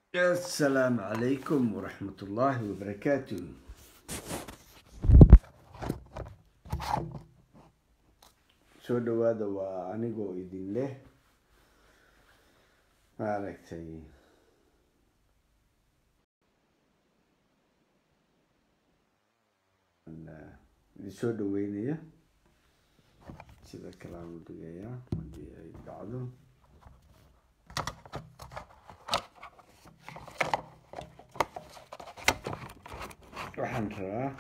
asalaamu calaykum waraxmat ullaahi wabarakaatu soo dhawaada waa anigoo idin leh maaragtay idin soo dhaweynaya sida kaleaan u dhigayaa haddii ay dhacdo waxaan rabaa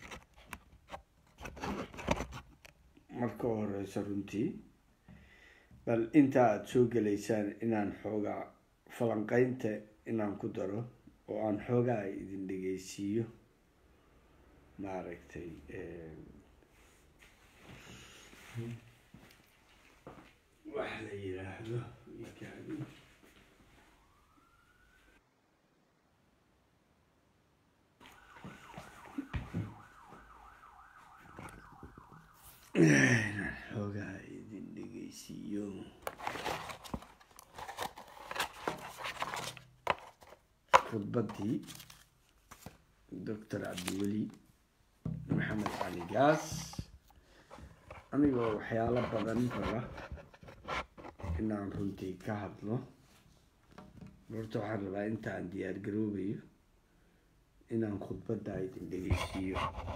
marka horeyso runtii bal inta aada soo gelaysaan inaan xoogaa falanqeynta inaan ku daro oo aan xoogaa idin dhegeysiiyo maaragtay wax la yiraahdo ikaadi inaan xoogaa idin dhegeysiiyo khudbaddii doctor cabdiweli maxamed cali gaas anigoo waxyaalo badan raba inaan runtii ka hadlo horta waxaan rabaa intaan diyaar garoobayo inaan khudbadda idin dhegeysiiyo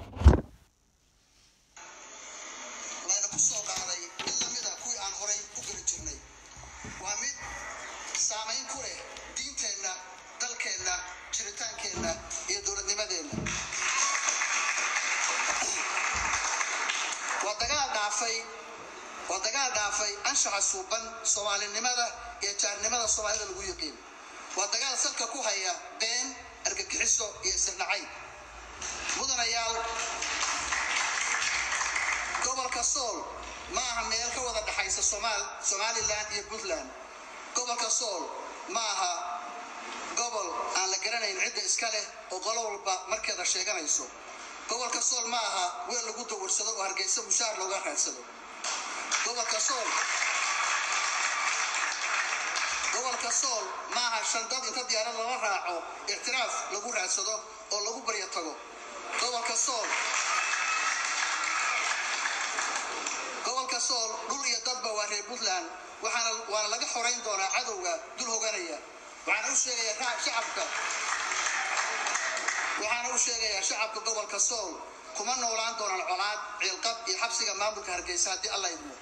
layna ku soo qaaday mid la mid a kuwii aan horay u geli jirnay waa mid saamayn ku leh diinteenna dalkeenna jiritaankeenna iyo dowladnimadeenna waa dagaal dhaafay waa dagaal dhaafay anshaxa suuban soomaalinimada iyo jaarnimada soomaalida lagu yiqiin waa dagaal salka ku haya been argagixiso iyo isirnacayb mudanayaal gobolka sool ma aha meel ka wada dhexaysa somaal somalilan iyo puntland gobolka sool ma aha gobol aan la garanayn cidda iska leh oo qolo walba markeeda sheeganayso gobolka sool ma aha weel lagu dawarsado oo hargeysa mushaar looga raadsado gobolka sool gobolka sool ma aha shandad inta diyaarad lala raaco ictiraaf lagu raadsado oo lagu baryo tago gobolka sool gobolka sool dhul iyo dadba waa reer puntland waxaana waana laga xorayn doonaa cadowga dul hoganaya waxaana u sheegayaa shacabka waxaana u sheegayaa shacabka gobolka sool kuma noolaan doonaan colaad ciilqab iyo xabsiga maamulka hargeysa haddii alla idmo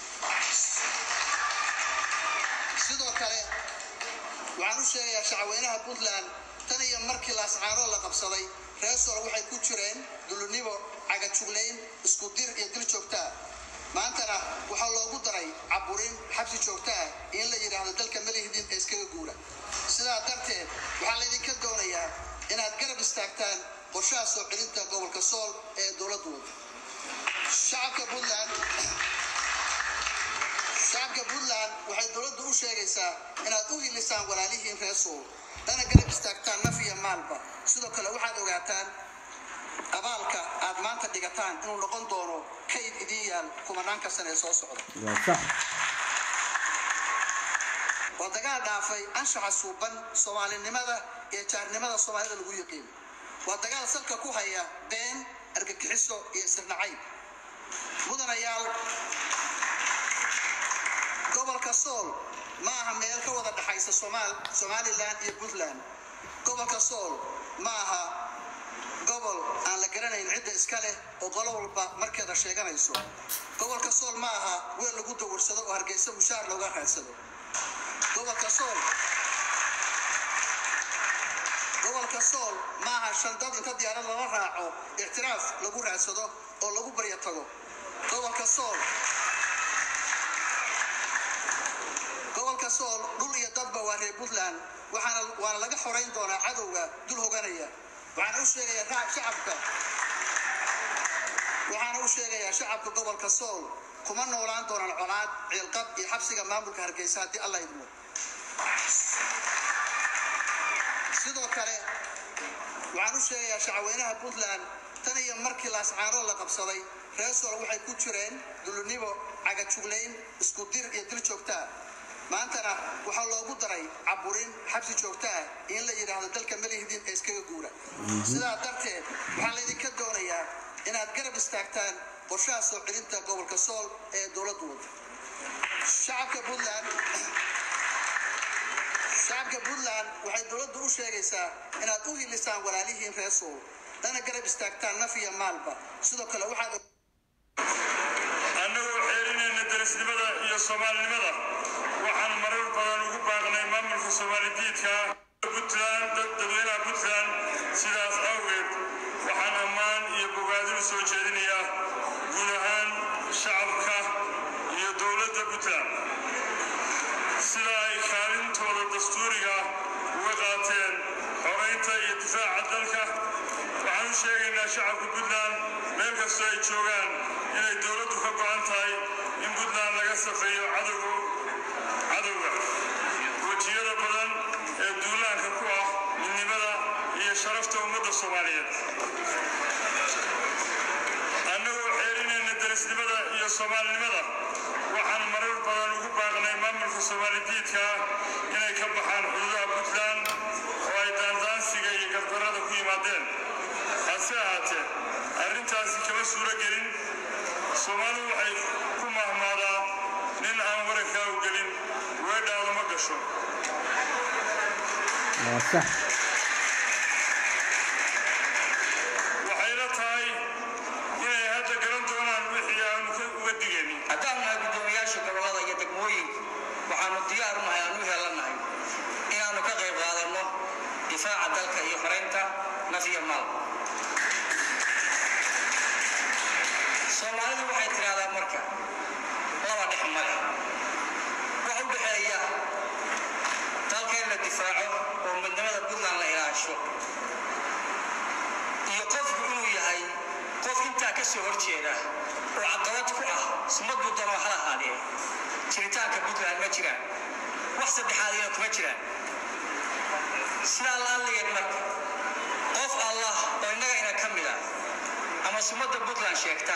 sidoo kale waxaan u sheegayaa shacweynaha puntland tan iyo markii laascaanood la qabsaday reer sool waxay ku jireen dulunibo cagajuglayn isku dir iyo dil joogtaa maantana waxaa loogu daray caburin xabsi joogta ah in la yidhaahdo dalka malihidin ee iskaga guura sidaa darteed waxaa laydinka doonayaa inaad garab istaagtaan qorshaha soo celinta gobolka sool ee dowladdu wada shacabka puntland shacabka puntland waxay dowladdu u sheegaysaa inaad u hilisaan walaalihiin reer sool dana garab istaagtaan naf iyo maalba sidoo kale waxaad ogaataan abaalka aad maanta dhigataan inuu noqon doono kayd idiin yaal kumanaanka sane ee soo socda waa sax waa dagaal dhaafay anshaxa suuban soomaalinimada iyo jaarnimada soomaalida lagu yiqiin waa dagaal salka ku haya been argagixiso iyo isirnacayb mudanayaal gobolka sool ma aha meel ka wada dhexaysa somaal somalilan iyo puntland gobolka sool ma aha gobol aan la garanayn cidda iska leh oo qolo walba markeeda sheeganayso gobolka sool ma aha weel lagu dawarsado oo hargeysa mushaar looga raadsado gobolka sool gobolka sool ma aha shandad inta diyaarad lala raaco ictiraaf lagu raadsado oo lagu baryo tago gobolka sool gobolka sool dhul iyo dadba waa reer puntland waxaana waana laga xorayn doonaa cadowga dul hoganaya waxaana u sheegayaa shacabka waxaana u sheegayaa shacabka gobolka sool kuma noolaan doonaan colaad ciilqab iyo xabsiga maamulka hargeysa haddii alla idmo sidoo kale waxaan u sheegayaa shacweynaha puntland tan iyo markii laascaanood la qabsaday reer sool waxay ku jireen dulunibo cagajuglayn isku dir iyo dil joogtaa maantana waxaa loogu daray caburin xabsi joogto ah in la yidhaahdo dalka malihdin ee iskaga guura sidaa darteed waxaa laydinka doonayaa inaad garab istaagtaan qorshaha soo celinta gobolka sool ee dowladdu wada shacabka puntland shacabka puntland waxay dowladdu u sheegaysaa inaad u hilisaan walaalihiin reer sool lana garab istaagtaan naf iyo maalba sidoo kale waxaad annagoo xeerinayna darisnimada iyo soomaalinimada waxaan marar badan ugu baaqnay maamulka soomaalidiidka puntland dadweynaha puntland sidaas awgeed waxaan ammaan iyo bogaadin soo jeedinayaa guud ahaan shacabka iyo dowladda puntland sida ay kaalintooda dastuuriga uga qaateen xoraynta iyo difaaca dalka waxaan u sheegaynaa shacabka puntland meel kastoo ay joogaan inay dowladdu ka go'an tahay in puntland laga safeeyo cadowga cadowga wejiyada badan ee duulaanka ku ah midnimada iyo sharafta ummadda soomaaliyeed annagoo xeerinayna darisnimada iyo soomaalinimada waxaan marar badan ugu baaqnay maamulka soomaalidiidka inay ka baxaan xuduudaha puntland oo ay daandaansiga iyo gardarrada ku yimaadeen hase ahaatee arrintaasi kama suuro gelin soomaalidu waxay ku mahmaadaa nin aan warankaa u gelin weedhaadu ma gasho waa sax waxayna tahay inay hadda garan doonaan wixii aanu ka uga digaynin haddaan nahay guddoomiyaasha gobollada iyo degmooyinka waxaanu diyaar u nahay aan u heelannahay inaannu ka qayb qaadanno difaaca dalka iyo xoraynta naf iyo maal soomaalidu waxay tidhaahdaa marka laba dhex male wax u dhexeeya dalka in la difaaco oo midnimada puntland la ilaasho iyo qofku inuu yahay qof intaa ka soo horjeeda oo caqabad ku ah sumaduu doonoo hal ahaadee jiritaanka puntland ma jiraan wax saddexaadina kuma jiraan sidaa laalligeed marka qof allah oo innaga ina ka mid ah ama sumadda puntland sheegta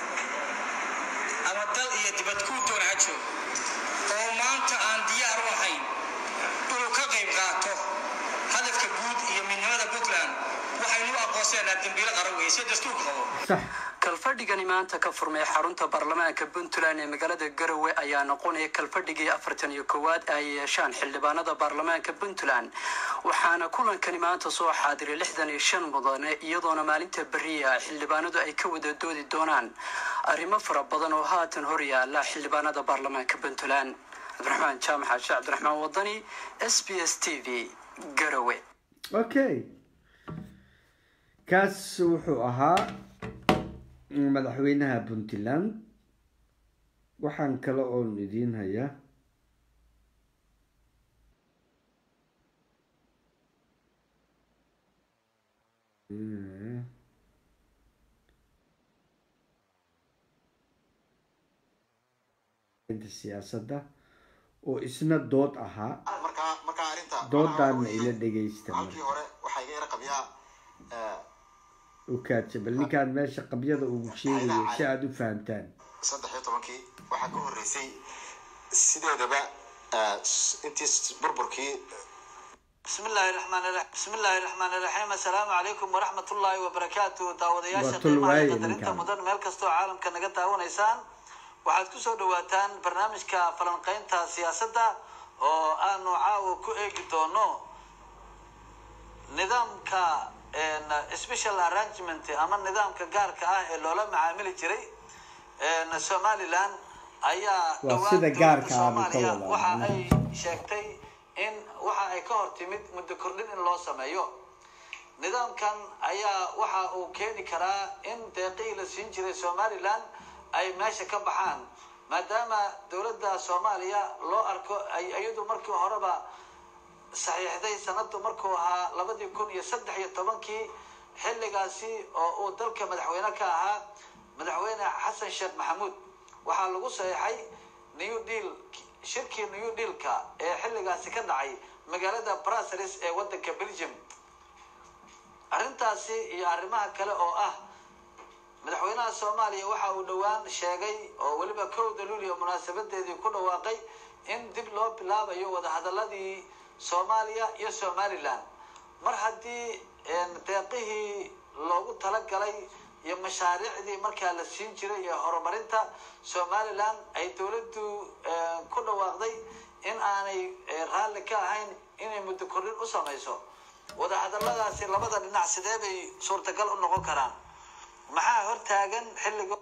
ama dal iyo dibad kuu doon ha joog oo maanta aan diyaar u ahayn inuu ka qayb qaato hadafka guud iyo midnimada puntland waxaynu u aqoonsanaa dembiilo qaran weeye si dastuurka qabo sax kalfadhigani maanta ka furmay xarunta baarlamaanka puntland ee magaalada garowe ayaa noqonaya kalfadhigii afartan iyo koowaad ay yeeshaan xildhibaanada baarlamaanka puntland waxaana kulankani maanta soo xaadiray lixdan iyo shan mudane iyadoona maalinta beriya xildhibaanadu ay ka wada doodi doonaan arrimo fara badan oo haatan hor yaala xildhibaanada baarlamaanka puntland cabdiraxmaan jaamac xaashi cabdiraxmaan wadani s b s t v garowe okay kaas wuxuu ahaa madaxweynaha puntland waxaan kale oon idiin hayaa siyaasadda oo isna dood ahaa markaa markaa arrinta doodaana ila dhegaysta halkii hore waxaa iga yara qabyaa ukaaja bal ninkaan meesha qabyada ugu sheegayo si aada u fahamtaan saddex iyo tobankii waxaa ka horreysay sideedaba intii burburkii بسم الله الرحمن الرحيم بسم الله الرحمن الرحيم السلام عليكم ورحمة الله وبركاته داودياشا Waa tol qiimaha waaye iyo qadarinta ninkan. mudan meel kastoo caalamka naga daawanaysaan waxaad ku soo dhawaataan barnaamijka falanqaynta siyaasadda oo aanu caawa ku eegi doono nidaamka een, special arrangement ama nidaamka gaarka ah ee loola macaamili jiray een, somaliland ayaa Waa dhowaan sida dowladda gaarka ah buu ka Soomaaliya wadaa. waxa ay sheegtay in waxa ay ka hor timid muddo kordhin in loo sameeyo nidaamkan ayaa waxa uu keeni karaa in deeqihii la siin jiray somaliland ay meesha ka baxaan maadaama dowladda soomaaliya loo arko ay iyadu markii horeba saxiixday sanadu markuu ahaa labadii kun iyo saddex iyo tobankii xilligaasi oo uu dalka madaxweyne ka ahaa madaxweyne xasan sheekh maxamuud waxaa lagu saxiixay new deal shirkii new dealka ee xilligaasi ka dhacay magaalada brussels ee wadanka belgium arrintaasi iyo arrimaha kale oo ah madaxweynaha soomaaliya waxa uu dhowaan sheegay oo weliba kowda luuliya munaasabadeedii ku dhawaaqay in dib loo bilaabayo wadahadaladii soomaaliya iyo somaliland mar haddii deeqihii loogu talagalay iyo mashaariicdii markaa la siin jiray iyo horumarinta somaliland ay dowladdu ku dhawaaqday in aanay raalli ka ahayn inay muddo kordhin u samayso wadahadaladaasi labada dhinac sidee bay suurtagal u noqon karaan maxaa hortaagan xilliga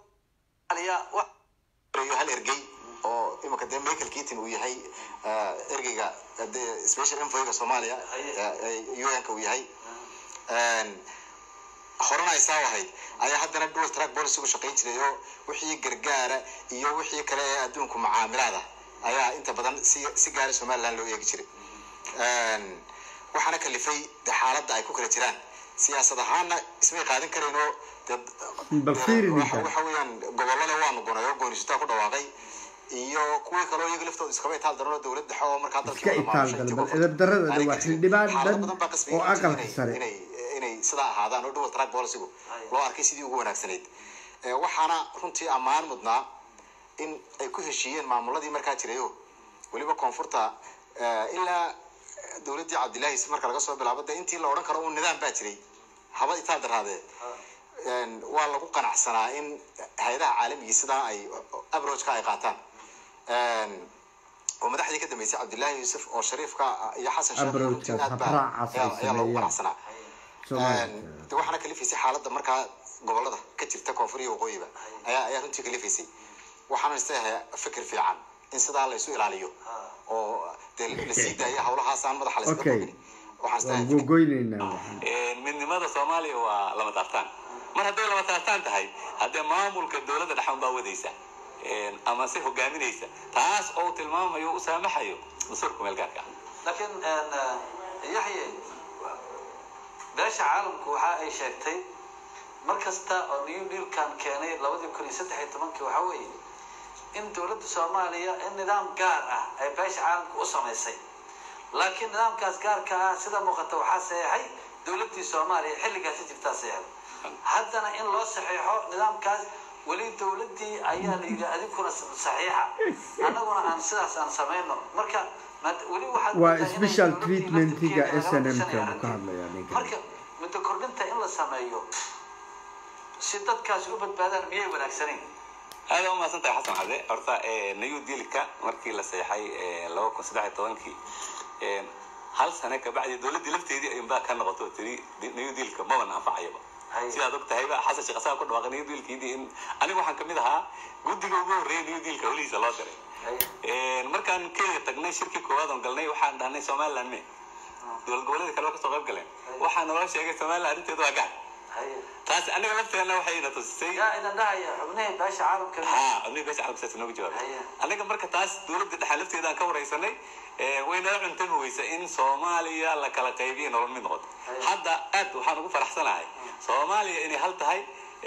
hal ergey oo imika dee michael keaton uu yahay ergeyga special envoyga soomaaliya un-ka uu yahay horena ay saa ahayd ayaa haddana dual track policy u shaqayn jiray oo wixii gargaara iyo wixii kale ee adduunku macaamilaada ayaa inta badan si si gaara somaliland loo eegi jiray waxaana kalifay de xaaladda ay ku kala jiraan siyaasad ahaana ismay qaadan karayn oo waxa weeyaan gobolole waanu gonay oo goonisataa ku dhawaaqay iyo kuwii kaloo iyaga laftooda iskaba itaal daran oo dowlad dhexe oo markaa iska itaal dalban edabdarada waa xildhibaan dhan oo aqalka sare inay inay sidaa ahaadaan oo dual track policygu loo arkay sidii ugu wanaagsanayd waxaana runtii ammaan mudnaa in ay ku heshiiyeen maamuladii markaa jirayo weliba koonfurta ilaa dowladdii cabdillahi marka laga soo bilaabo de intii la odhan karo un nidaam baa jiray haba itaal daraadee waa lagu qanacsanaa in hay-adaha caalamigii sidaa ay abrojka ay qaataan oo madaxdii ka dambeysay cabdillahi yuusuf oo shariifka iyo xasan sheekh runtii aad baa ayaa lagu qanacsanaa de waxaana kalifaysay xaaladda markaa gobolada ka jirta koonfur iyo waqooyiba ayaa ayaa runtii kalifaysay waxaana isleeyahay fikir fiican in sidaa la isu ilaaliyo oo dee la sii daaya hawlahaasaan madaxa la iska okay waxaan waan isleeyahay gogoyneynaa midnimada soomaaliya waa lama taabtaan mar hadday lama taabtaan tahay haddee maamulka dowladda dhexan baa wadaysa ama se hogaaminaysa taas oo tilmaamayo u saamaxayo dastuurka meel gaarka ah laakiin yaxye beesha caalamku waxa ay sheegtay mar kasta oo new dealkan keenay labadii kun iyo saddex iyo tobankii waxa weeye in dowladda soomaaliya in nidaam gaar ah ay beesha caalamka u samaysay laakiin nidaamkaas gaarka ah sida muuqata waxaa saxeexay dowladdii soomaaliya xilligaasi jirtaa saxeexay haddana in loo saxeexo nidaamkaas weli dowladdii ayaa la yidhi adinkuna saxiixa annaguna aan sidaas aan samayno marka maad- weli waxaad waa moodaa inay special dowladdii treatmentiga laftirkeeda s n m rabto ka inay uu ka arrintii- hadlayaa ninkan marka muddo kordhinta in la sameeyo si dadkaasi u badbaadaan miyay wanaagsanayn aad u mahadsan tahay xasan cade horta new dealka markii la seexay laba kun saddex iyo tobankii hal sane kabacdi dowladdii lafteedii ayunbaa ka noqoto oo tiri new dealka maban anfacayaba Haye. sidaad og tahayba xasan sheekh asaga ku dhawaaqay new dealkiidii in aniga waxaan kamid ahaa guddiga ugu horreeya new dealka holihiisa loo diray Haye. markaan kenya tagnay shirkii koowaad oon galnay waxaan dhahnay somaliland me dowlad goboleeda kale waa kasoo qayb galeen waxaa naloo sheegay somaliland arrinteedu waa gaar haye taas aniga lafteena waxayna tusisay yaa idan dhahaya xubnihii beesha caalamka ها أمي بس على بس نوجي جواب أيه. أنا كم مرة تاس دولة دحلفت إذا كور رئيسني وين أنا عنتم ويسا إن سوماليا لك لا قيبين ولا من هاد أيه. حتى أد وحنا نقول فرح سنة هاي سوماليا إني هل تهاي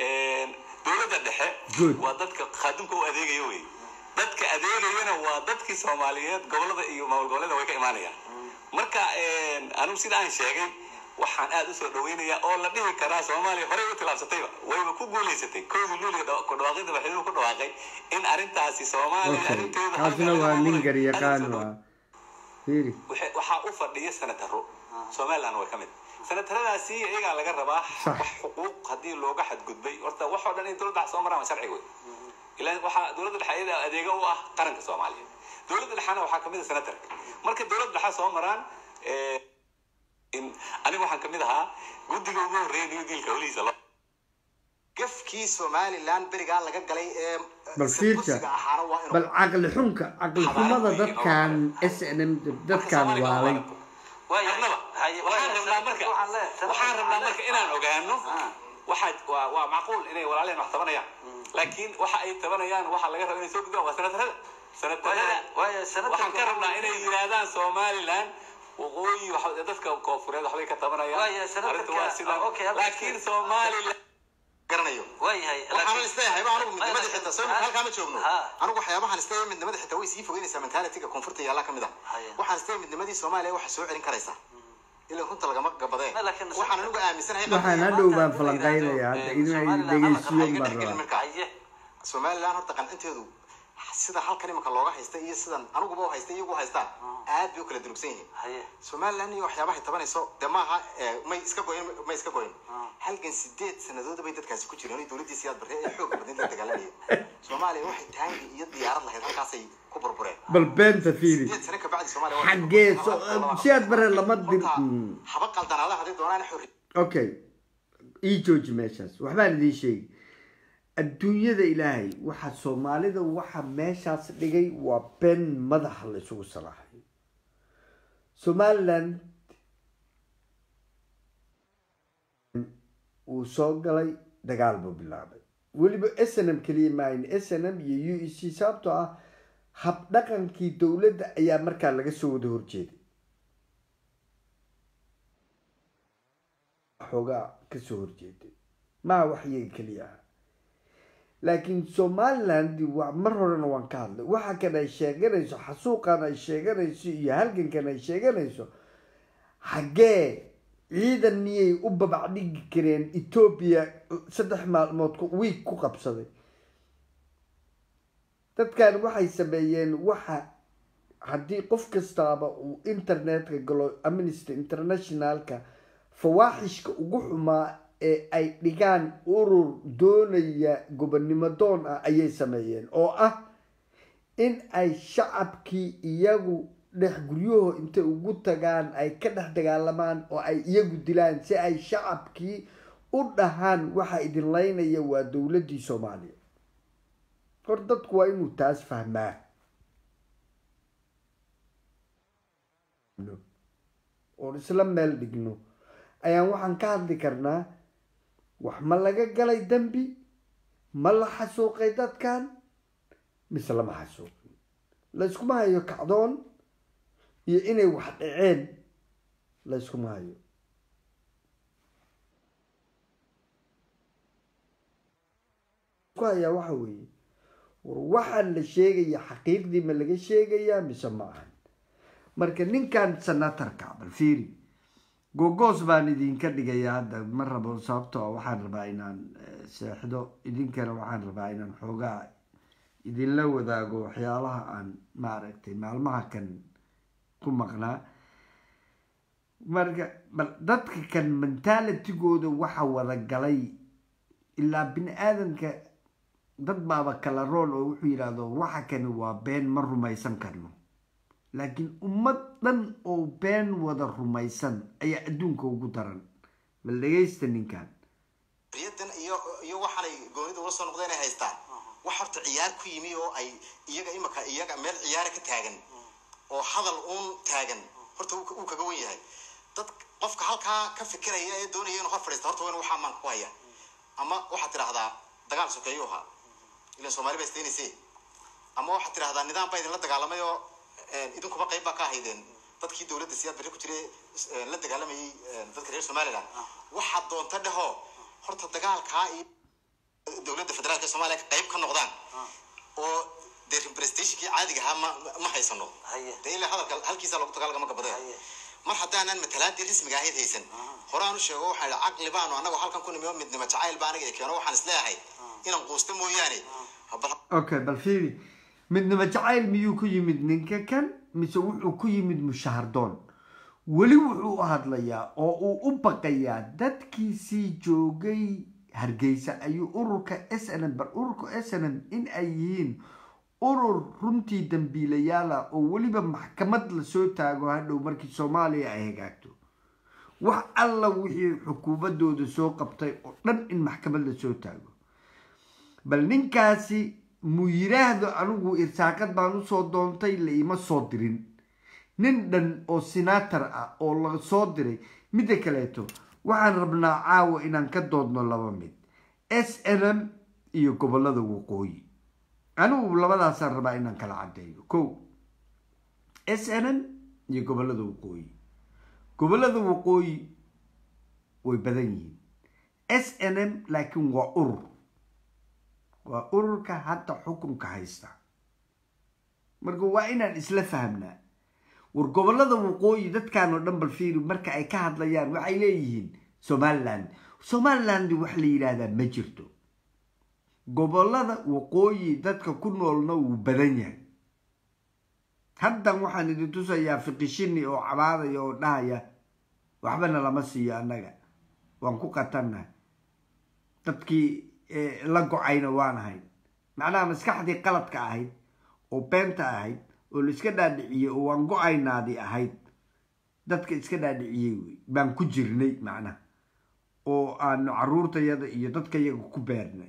دولة الدحى Good. ودتك خادمك وأديك يوي dadka adeegayana waa dadkii soomaaliyeed gobolada iyo maamul goboleeda way ka imaanayaan marka anigu sida aan sheegay waxaan aad usoo dhaweynayaa oo la dhihi karaa soomaaliya horey u tilaabsatayba wayba ku guulaysatay kowdii luuliga ku dhawaaqida madaxweynuhu ku dhawaaqay in arrintaasi soomaaliya okay arrinteeda kaasina waa nin garyaqaan waa fiiri Waxa- waxaa u fadhiya senataro somaliland waa ka mid senataradaasi iyagaa laga rabaa Sax. wax xuquuq haddii looga xadgudbay horta wax oo dhan in dowladda soo maraan waa sharci wey ilaa waxaa dowladda dhexe iyada adeega u ah qaranka soomaaliyeed dowladda dhexena waxaa kamid a senatarka marka dowladda dhexe soo maraan eh, in aniga waxaan kamid ahaa guddiga ugu horreeya new dealka holihiisa loo gafkii somaliland berigaa laga galay ee bal fiirta kursiga ahaana waa inuu bal caqli xunka caqli xumada dadkan s n m dadkan waalay marnaba waxaan rabnaa marka waxaan rabnaa marka inaan ogaano waxaa waa waa macquul inay walaaleen wax tabanayaan laakiin waxa ay tabanayaan waxa laga raba inay soo gudbaan waa senatarada senatarada waayo senatarka waxaan ka rabnaa inay yidhaahdaan somaliland waqooyi waxa- dadka koonfureed waxbay ka Waayo, tabanayaan senatarka- arrintu waa sidan ah, okay, halkaas- laakiin somaliland garanayo waayahay waxaan isleeyahay ba anigu midnimada xitaa soo halkaa ma joogno Ha. anigu waxyaabahan isleeyahay midnimada xitaa way sii fogeynaysaa mentalityga koonfurta yaallaa kamid ah Haya. waxaan isleeyahay midnimadii soomaaliya waxa soo celin karaysaa ilaa runta lagama gabadee Ma, laakiin- waxaan anigu aaminsanahay waxaan hadhow baan falanqaynayaa hadda inay dhegeysiyon baan rabaa marka haye somaliland horta qancinteedu sida halkan imika looga haysta iyo sidan aniguba u haysta iyagu haystaan aad bay u kala durugsan yihiin haye somaliland iyo waxyaabahay tabanayso dee maaha eh, may iska goyn may iska goyn halgan sideed sanadood bay dadkaasi ku jireen oo dowladdii siyaad barre ee xoogga badneed la dagaalanayeen soomaaliya waxay taangi iyo diyaarad lahayd halkaasay ku burbureen bal beenta fiiri sideed sano kabacdi soomaaliya waxay xaggee burburtay. so- siyaad bare lama dir Horta, Mm. haba qaldanaada hadday doonaan xorri okay ii jooji meeshaas waxbaan idiin sheegi adduunyada ilaahay waxa soomaalida waxa meeshaas dhigay waa been madaxa la isugu salaaxay somaliland uu soo galay dagaal buu bilaabay weliba s n m keliya maahin s n m iyo u e c sababtoo ah habdhaqankii dowladda ayaa markaa laga soo wada horjeeday xoogaa kasoo horjeeday maa wax iyaga keliya ah laakiin somaliland wa mar horena waan ka hadlay waxa kan ay sheeganayso xasuuqan ay sheeganayso iyo halgankan ay sheeganayso xaggee ciidan miyay u babac dhigi kareen etoobiya saddex maalmood ku- wiig ku qabsaday dadkan waxay sameeyeen waxa haddii qof kastaaba uu internetka galo amnesty internationalka fawaaxishka ugu xumaa ee ay dhigaan urur doonaya gobonnimo doon ah ayay sameeyeen oo ah in ay shacabkii iyagu dhex guryaho intay ugu tagaan ay ka dhex dagaalamaan oo ay iyagu dilaan si ay shacabkii u dhahaan waxa idin laynaya waa dowladdii soomaaliya hor dadku waa inuu taas fahmaa oon isla meel dhigno ayaan waxaan ka hadli karnaa wax ma laga galay dembi ma la xasuuqay dadkan mise lama xasuuqin layskuma hayo kacdoon iyo inay wax dhaceen layskuma hayo ku hayaa waxa weeye war waxaan la sheegaya xaqiiqdii ma laga sheegayaa mise ma ahan marka ninkan senatarka bal fiiri gogoos baan idinka dhigayaa hadda ma rabo sababtoo ah waxaan rabaa inaan eh, seexdo idinkana waxaan rabaa inaan xoogaa idinla wadaago waxyaalaha aan maaragtay maalmaha kan ku maqnaa marka bal dadka kan mentalitigooda waxa wada galay ilaa bini aadamka dad baaba kala rool oo wuxuu yidhaahdo waxa kani waa been ma rumaysan karno laakiin ummad dhan oo been wada rumaysan ayaa adduunka ugu daran bal dhegaysta ninkan riyadan iyo iyo waxaanay goonida ula soo noqdeen ay haystaan wax horta ciyaar ku yimi oo ay iyaga imaka iyaga meel ciyaara ka taagan oo hadal uun taagan horta uu ka- uu kaga wen yahay dad qofka halkaa ka fikiraya ee doonaya inuu hor fadhiista horta waa in waxaa maanka ku haya ama waxaad tidhahdaa dagaal sokeeyo ahaa ilan soomaali baa isteynayse ama waxaad tidhahdaa nidaam baa idinla dagaalamay oo eh, idinkuba qayb baa ka ahaydeen dadkii dowladda siyaad barre ku jiray eh, la dagaalamayay eh, dadka reer somaliland waxaad doonta dheho horta dagaalkaa iyo dowladda federaalka soomaaliya ka qayb ka noqdaan oo dee representationkii caadiga ahaa ma ma haysano Haye. dee ilaa hadalka halkiisa lagu dagaalgama gabadaya Haye. mar haddaanan matalaadii rasmiga ahayd haysan horaan u sheego waxaa idhi caqli baanu annagu halkan ku nimi oo midnimo jacayl baa aniga i keeno waxaan isleeyahay inaan quusta mooyaane bal okay bal fiiri midnimo jacayl miyuu ku yimid ninka kan mise wuxuu ku yimid mushahardoon weli wuxuu u hadlayaa oo uu u baqayaa dadkiisii joogay hargeysa ayuu ururka s n m bar ururka s n m in ay yihiin urur runtii dambiilayaala oo weliba maxkamad lasoo taago hadhow markii soomaaliya ay hagaagto wax alla wixii xukuumadooda soo qabtay oo dhan in maxkamad lasoo taago bal ninkaasi mu yiraahdo anigu irsaaqad baan usoo doontay la ima soo dirin nin dhan oo senator ah oo la soo diray midda kaleeto waxaan rabnaa caawa inaan ka doodno laba mid s n m iyo gobolada waqooyi anigu labadaasaan rabaa inaan kala cadeeyo ko s n m iyo gobolada waqooyi gobolada waqooyi way badan yihiin s n m laakiin waa urur waa ururka hadda xukunka haysta marka waa inaan isla fahamnaa war gobolada waqooyi dadkan oo dhan bal fiiri marka ay ka hadlayaan waxay leeyihiin somaliland somaliland wax la yidhaahdaa ma jirto gobolada waqooyi dadka ku noolna wuu badan yahay haddan waxaan idin tusayaa fiqishini oo cabaadaya oo dhahaya waxbana lama siiyo annaga waan ku qatannahay dadkii la go-ayna waan ahayd macnaha maskaxdii qaladka ahayd oo beenta ahayd oo la iska dhaadhiciyey oo waan go-aynaadii ahayd dadka iska dhaadhiciyey wey baan ku jirnay macnaha oo aanu caruurtayada iyo dadkayaga ku beernay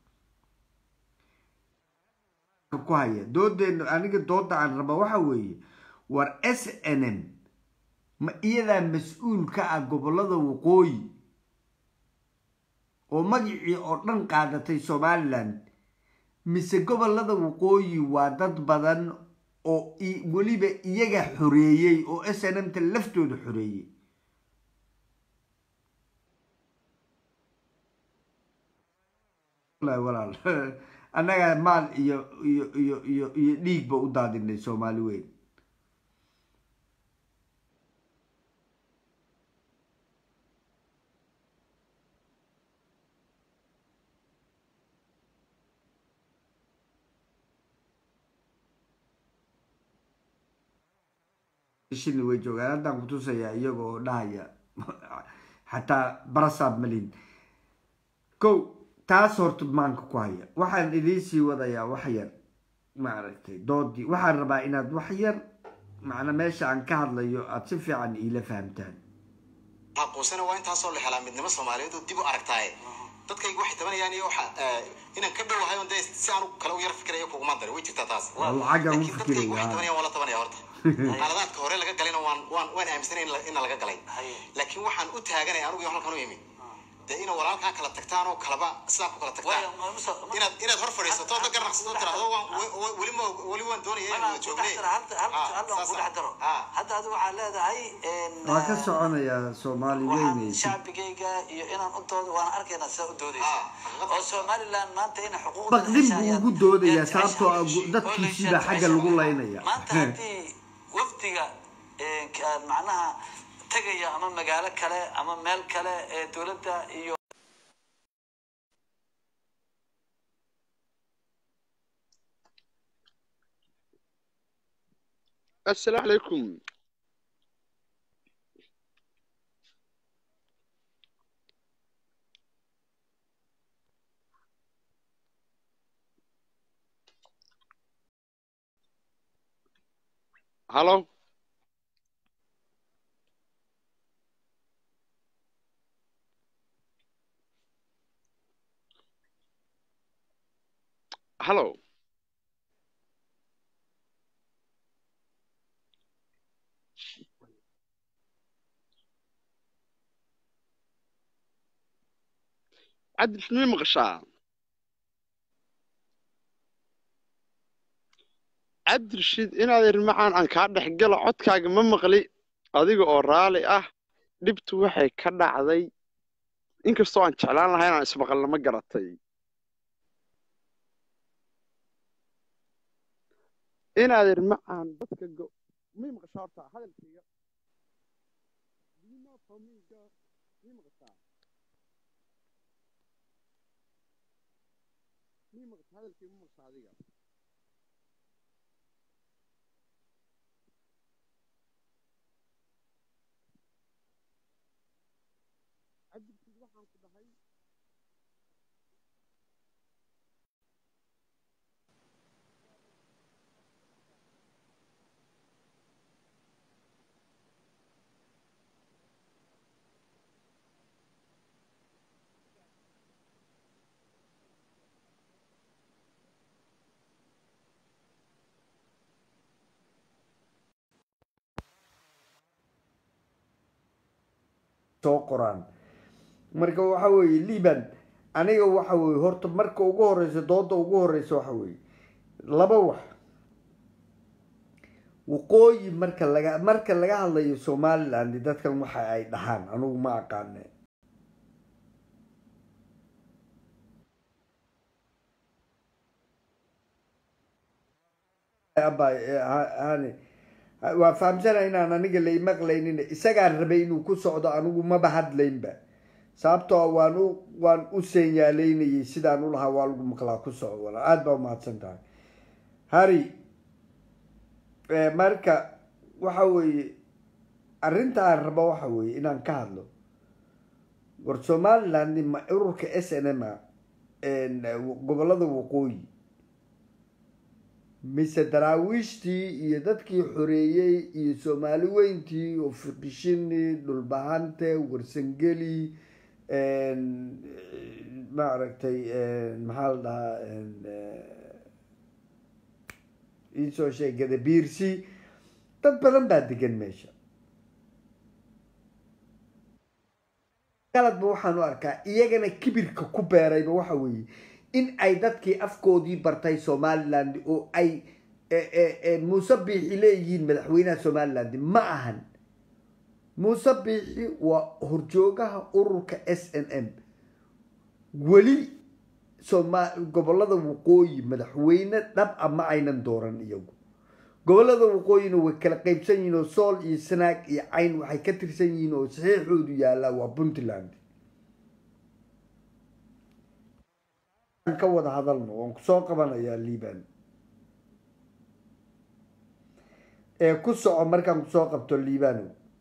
ku haya doodeena aniga dooda aan raba waxa weeye war s n m ma iyadaa mas-uul ka ah gobolada waqooyi oo magacii oo dhan qaadatay somaliland mise gobolada waqooyi waa dad badan oo weliba iyaga xoreeyey oo s n m ta laftooda xoreeyey walaal annaga maal iyo iyo iyo iyo iyo dhiigba u daadinay soomaali weyn shini way joogaan haddaan kutusayaa iyagoo dhahaya xataa barasaab malin ko taas horta maanka ku haya waxaan idiin sii wadayaa wax yar maaragtay doodii waxaan rabaa inaad wax yar macna meesha aan ka hadlayo aada si fiican iila fahamtaan aqoonsana waa intaasoo la helaa midnimo soomaaliyeed oo dib u aragtaaye dadkayga waxay tabanayaan iyo waxa inaan ka dhowahay on dee si aan kale u yar fikirayo kuguma darin way jirtaa taas lacagaan u laakiin dadkayga waxay fikiraya tabanayaan waa la tabanaya horta qaladaadka hore laga galayna waan waan waan aaminsanay in la- in laga galay laakiin waxaan u taaganay anigu iyo halkan u imi dee ina walaalkaa kala tagtaan oo kalaba sidaa ku kala tagtaan inaad inaad hor fadhiisato da garnaqsato tiraahdo waan we- we- weli ma weli waan doonaya inaan wada joognay hadda adigu waxaa leedahay waa ka soconayaa soomaali waxaan weynaysa shacbigayga iyo inaan u doodo waan arkaynaa sidaa u doodaysa oo somaliland maanta inay xuquuqda baqdin buu ugu doodayaa sababtoo ah gu- dadkiisiibaa xagga lagu laynaya maanta haddii wafdiga ee, ka- macnaha tegaya ama magaalo kale ama meel kale ee dowladda iyo السلام عليكم هلو هلو عدل شنو مغشى عدل شيد inaad irmacaan aan kaa dhex galo codkaaga ma maqli adiga oo raali ah dhibtu waxay ka dhacday inkastoo aan jeclaan lahay inaan ismaqalna ma garatay inaad irmacaan dadka go may maqashaa horta hadalkayga Do you know for me, girl? may maqashaa may maqashaa hadalkayga ma maqashaa adiga cabdirkiid waxaan ku dhahay soo qoraan marka waxa weeye liban aniga waxa weeye horta marka ugu horeysa dooda ugu horeysa waxa weeye laba wax waqooyi marka laga marka laga hadlayo somaliland dadkan waxa ay dhahaan anigu ma aqaane Abba, eh, ha- hani waa fahamsana inaan aniga la imaqlaynin isagaan rabay inuu ku socdo anigu maba hadlaynba sababtoo waan u waan u seenyaaleynayay sidaan u lahaa waa lagu maqlaa ku soco wala aada baa umahadsan tahay hari marka waxa weeye arrinta aan rabo waxa weeye inaan ka hadlo war somaliland ma ururka s n m a gobolada waqooyi mise daraawiishtii iyo dadkii xoreeyey iyo soomaali weyntii oo fiqishini dhulbahante warsangeli maaragtay maxaa la dhahaa iisoo sheeg gadabiirsi dad badan baa degan meesha qaladba waxaan u arkaa iyagana kibirka ku beerayba waxa weeye in ay dadkii afkoodii bartay somaliland oo ay muuse biixi leeyihiin madaxweynaha somaliland ma ahan muuse biixi waa horjoogaha ururka s n m weli soma gobolada waqooyi madaxweyne dhab a ma aynan dooran iyagu gobolada waqooyina way kala qeybsan yihiin oo sool iyo sanaag iyo cayn waxay ka tirsan yihiin oo saxiixoodu yaallaa waa puntland ka wada hadalno waan kusoo qabanayaa liban ee ku soco markaan kusoo qabto libano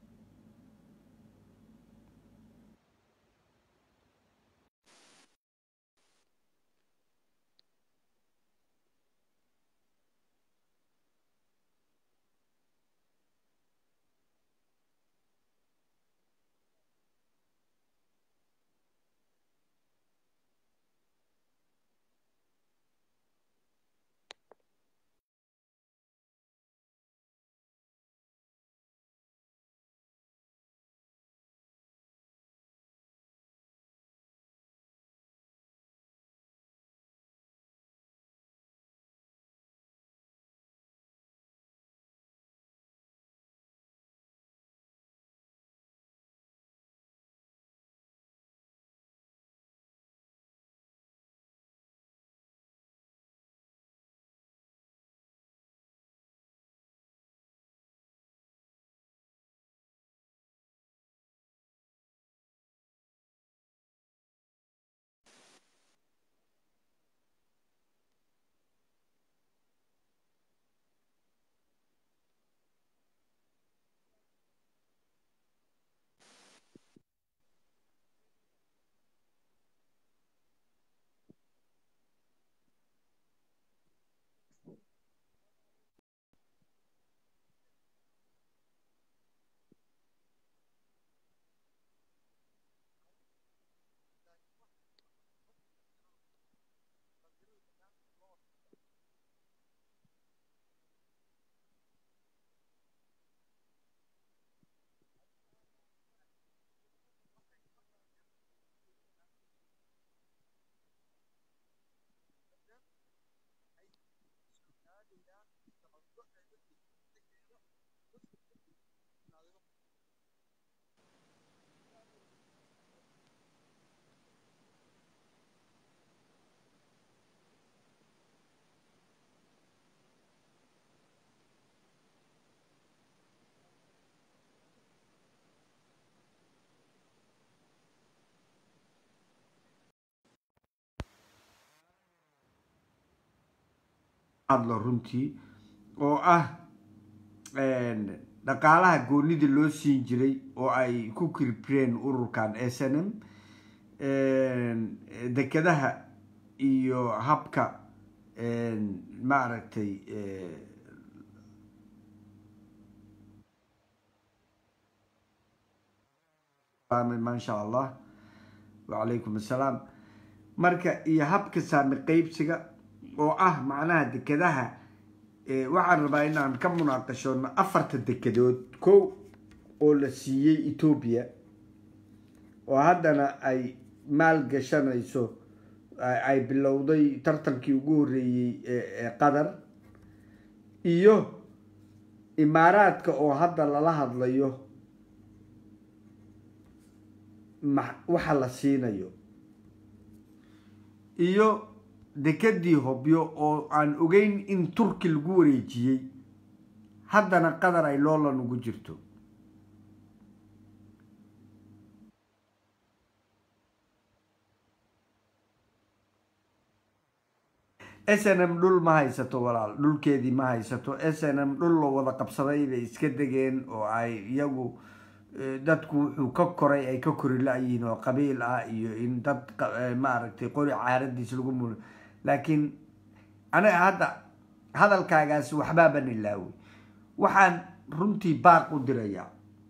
hadlo runtii oo ah dhaqaalaha goonida loo siin jiray oo ay ku kirbreen ururkan s n m dekedaha iyo habka maaragtay maasha allah wacalaykum assalaam marka iyo habka saami qeybsiga oo ah macnaha dekedaha waxaan rabaa inaan ka munaaqashoono afarta dekedood kow oo la siiyey etoobiya oo haddana ay maal gashanayso ay bilowday tartankii ugu horreeyey ee qatar iyo imaaraadka oo hadda lala hadlayo ma waxa la siinayo iyo dekedii hobyo oo aan ogeyn in turki lagu wareejiyey haddana qatar ay loolan ugu jirto s n m dhul ma haysato walaal dhulkeedii ma haysato s n m dhul loo wada qabsaday bay iska degeen oo ay iyagu eh, dadku wuxuu ka koray ay ka kori la-yihiin oo qabiil ah iyo in dad qa- eh, maaragtay qori caaradiis lagu mul laakiin aniga hadda hadalkaagaas waxbaaban ilaawey waxaan runtii baaq u dirayaa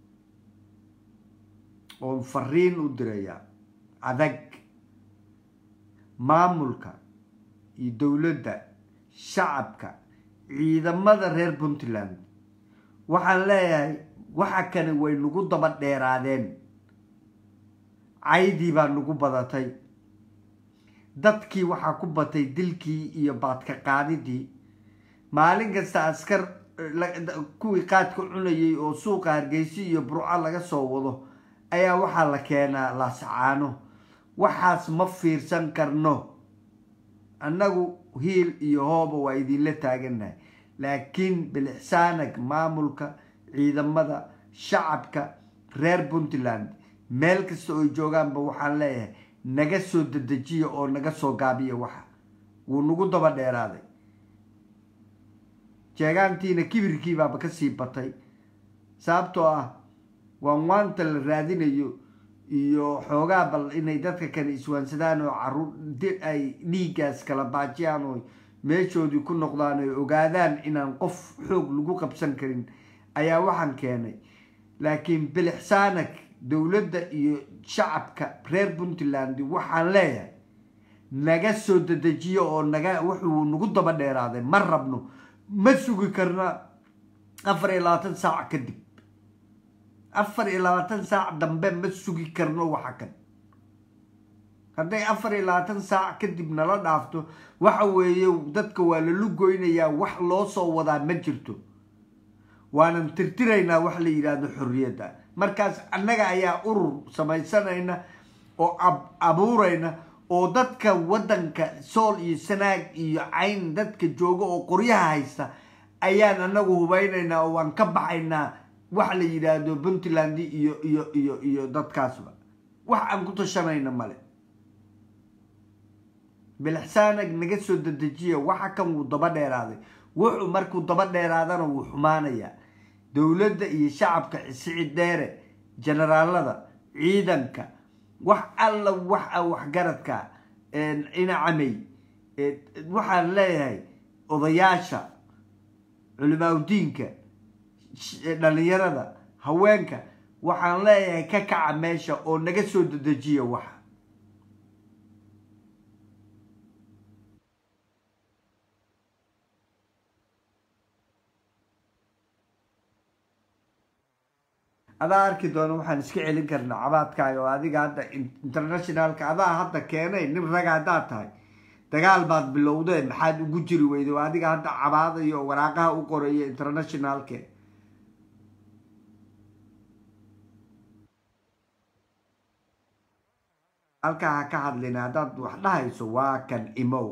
oon fariin u dirayaa adag maamulka iyo dowladda shacabka ciidamada reer puntland waxaan leeyahay waxa kani way nagu daba dheeraadeen caydii baa nagu badatay dadkii waxaa ku batay dilkii iyo baadka qaadidii maalin kasta askar la- kuwii qaadka cunayay oo suuqa hargeysa iyo burco laga soo wado ayaa waxaa la keenaa laasacaano waxaas ma fiirsan karno annagu hiil iyo hooba waa idinla taagannahay laakiin bilixsaanag maamulka ciidamada shacabka reer puntland meel kasta oo joogaanba waxaan leeyahay naga soo dedejiya oo naga soo gaabiya waxa wuu nagu daba dheeraaday jeegaantiina kibirkii baaba kasii batay sababtoo ah waan waanta la raadinayo iyo xoogaa bal inay dadka kale iswaansadaan oo caruur di- ay dhiiggaas kala baajiyaan oo meeshoodii ku noqdaan oy ogaadaan inaan qof xoog lagu qabsan karin ayaa waxaan keenay laakiin bilixsaanag dowladda iyo shacabka reer puntland waxaan leeyahay naga soo dedejiyo oo naga wuxuu nagu daba dheeraaday ma rabno ma sugi karna afar iyo labaatan saac kadib afar iyo labaatan saac dambe ma sugi karno waxa kan hadday afar iyo labaatan saac kadib nala dhaafto waxa weeye dadka waa lala goynayaa wax loo soo wadaa ma jirto waanan tirtiraynaa wax la yidhaahdo xorriyadda markaas annaga ayaa urur samaysanayna oo ab- abuurayna oo dadka waddanka sool iyo sanaag iyo cayn dadka jooga oo qoryaha haysta ayaan anagu hubaynaynaa oo waan ka baxaynaa wax la yidhaahdo puntland iyo iyo iyo iyo dadkaasba wax aan ku tashanayna male bilixsaanag naga soo dedejiya waxa kan wuu daba dheeraaday wuxuu markuu daba dheeraadana wuu xumaanayaa dowladda iyo shacabka sicid dheere generaalada ciidanka wax alla wax a waxgaradka inacamey waxaan leeyahay odayaasha culimaaudiinka dhalinyarada haweenka waxaan leeyahay ka kaca meesha oo naga soo dedejiya waxa adaa arki doona waxaan iska celin karnaa cabaadkaaga oo adiga hadda internationalka adaa hadda keenay nin raga haddaad tahay dagaal baad bilowdeen maxaad ugu jiri weyday oo adiga hadda cabaadayo oo waraaqaha u qoraya internationalke halkaa ha ka hadlina haddaad wax dhahayso waa kan imow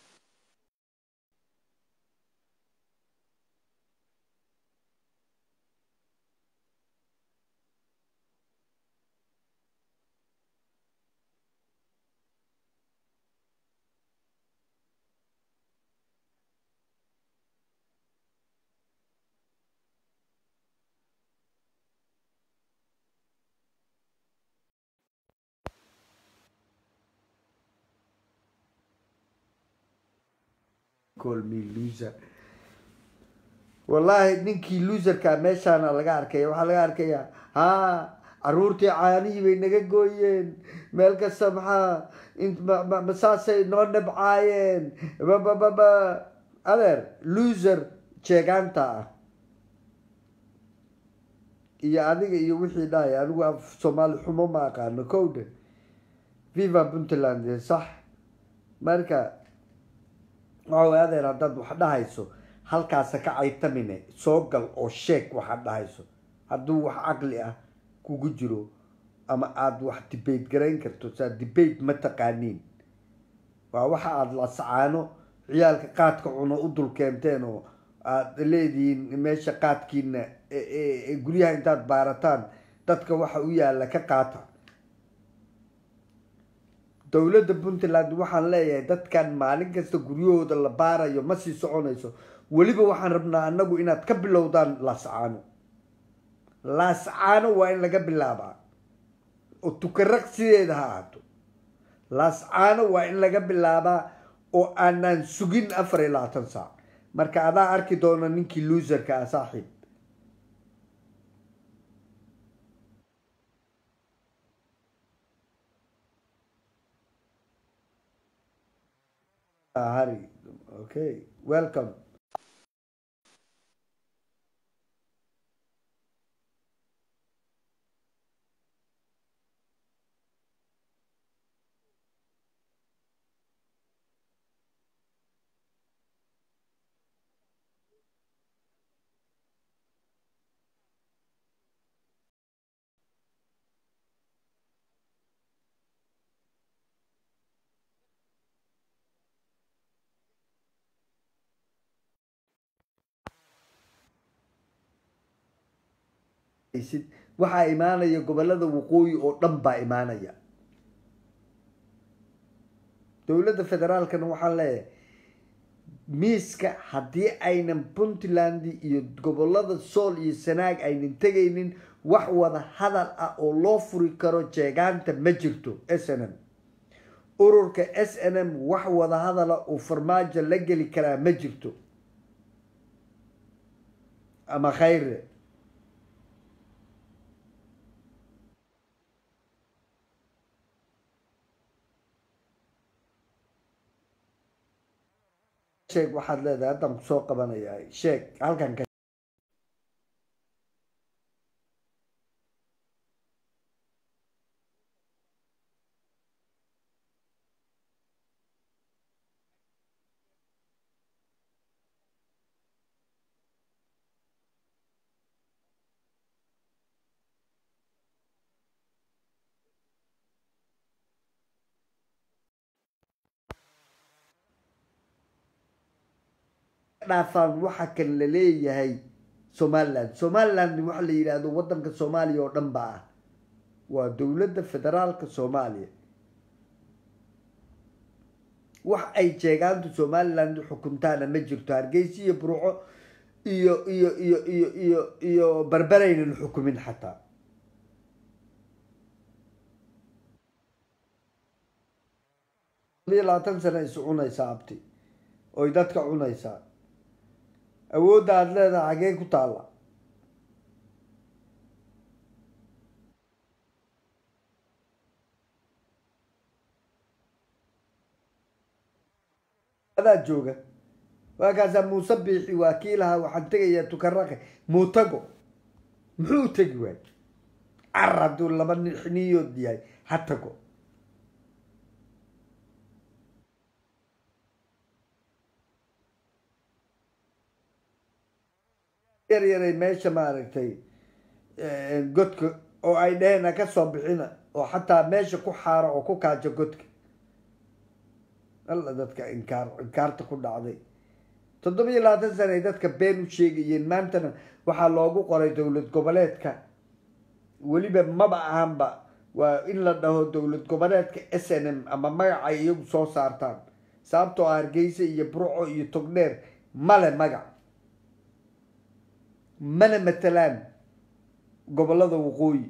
call me loser wallaahi ninkii loserka meeshaana laga arkaya waxaa laga arkayaa ha caruurtii caanihii bay naga gooyeen meel kasta maxaa masaasay noo dhabcaayeen babababa adeer loser jeegaanta ah iyo adiga iyo wixii dhahay anigu af soomaali xumo ma aqaano kowdhe viva puntland sax marka waxa way adeer haddaad wax dhahayso halkaasa ka caytamine soo gal oo sheeg waxaad dhahayso hadduu wax caqli ah kugu jiro ama aada wax debate garayn karto saa debate ma taqaaniin waa waxa aada lasacaano ciyaalka qaadka cuno u dul keenteen oo aada leedihiin meesha qaadkiina guryaha intaad baarataan dadka waxa u yaalla ka qaata dowladda puntland waxaan leeyahay dadkan maalin kasta guryahooda la baarayo ma sii soconayso weliba waxaan rabnaa annagu inaad ka bilowdaan laascaano laascaano waa in laga bilaabaa oo tukaraq sideeda ha ahaato laascaano waa in laga bilaabaa oo aanaan sugin afar iyo labaatan saac marka adaa arki doona ninkii luuserka ah saaxiib hari okay welcome sid waxaa imaanaya gobolada waqooyi oo dhan baa imaanaya dowladda federaalkana waxaan leeyahay miiska haddii aynan puntland iyo gobolada sool iyo sanaag aynan tegaynin wax wada hadal ah oo loo furi karo jeegaanta ma jirto s n m ururka s n m wax wada hadala uu farmaajo la geli karaa ma jirto ama khayre sheeg waxaad leedahay haddaan kusoo qabanayaa sheeg halkan ka dhaafaan waxa kan la leeyahay somaliland somaliland waxa la yidhaahdo wadanka soomaaliya oo dhan ba ah waa dowladda federaalka soomaaliya wax ay jeegaantu somaliland xukuntaana ma jirto hargeysa iyo burco iyo iyo iyo iyo iyo iyo barberaynan xukumin xataa labiyo labaatan sana is cunaysaa abti oy dadka cunaysaa awoodda aada leedahay xagee ku taalla adaa jooga waakaasaa muuse biixi waa kii lahaa waxaan tegayaa tukaraqe muutago muxuu tegi waay car hadduu laba niyood yahay ha tago yar yaray meesha maaragtay godka oo ay dheheen ha ka soo bixina oo xataa meesha ku xaaro oo ku kaajo godka alla dadka inkaar inkaarta ku dhacday toddoba iyo labaatan sana ay dadka been u sheegayeen maantana waxaa loogu qoray dowlad goboleedka weliba maba ahanba waa in la dhaho dowlad goboleedka s n m ama magacay iyagu soo saartaan sababtoo ah hargeysa iyo burco iyo togdheer male magac mana matalaan gobolada waqooyi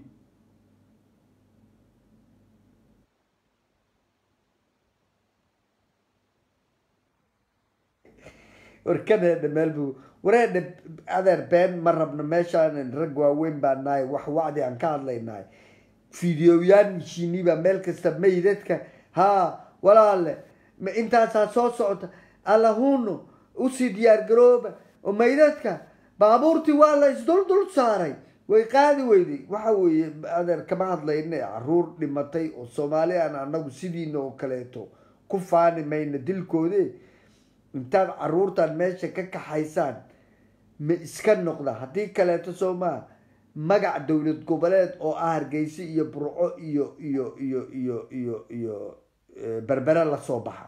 warkaneedha meel bu wareedha adeer been ma rabno meeshaanan rag waaweyn baa nahay wax wacdi aan ka hadlaynahay fideoyaan mishiini baa meel kasta maydadka haa walaale ma intaasaa soo socota allahuno usii diyaar garooba oo maydadka baabuurtii waa la isdul dul saaray way qaadi weyday waxa weeye adeer kama hadlayna caruur dhimatay oo soomaali aan anagu sidiina oo kaleeto ku faani mayna dilkoode intaad caruurtan meesha ka kaxaysaan ma iska noqda haddii kaleeto soo maa magac dowlad goboleed oo ah hargeysa iyo burco iyo iyo iyo iyo iyo iyo berbere lasoo baxa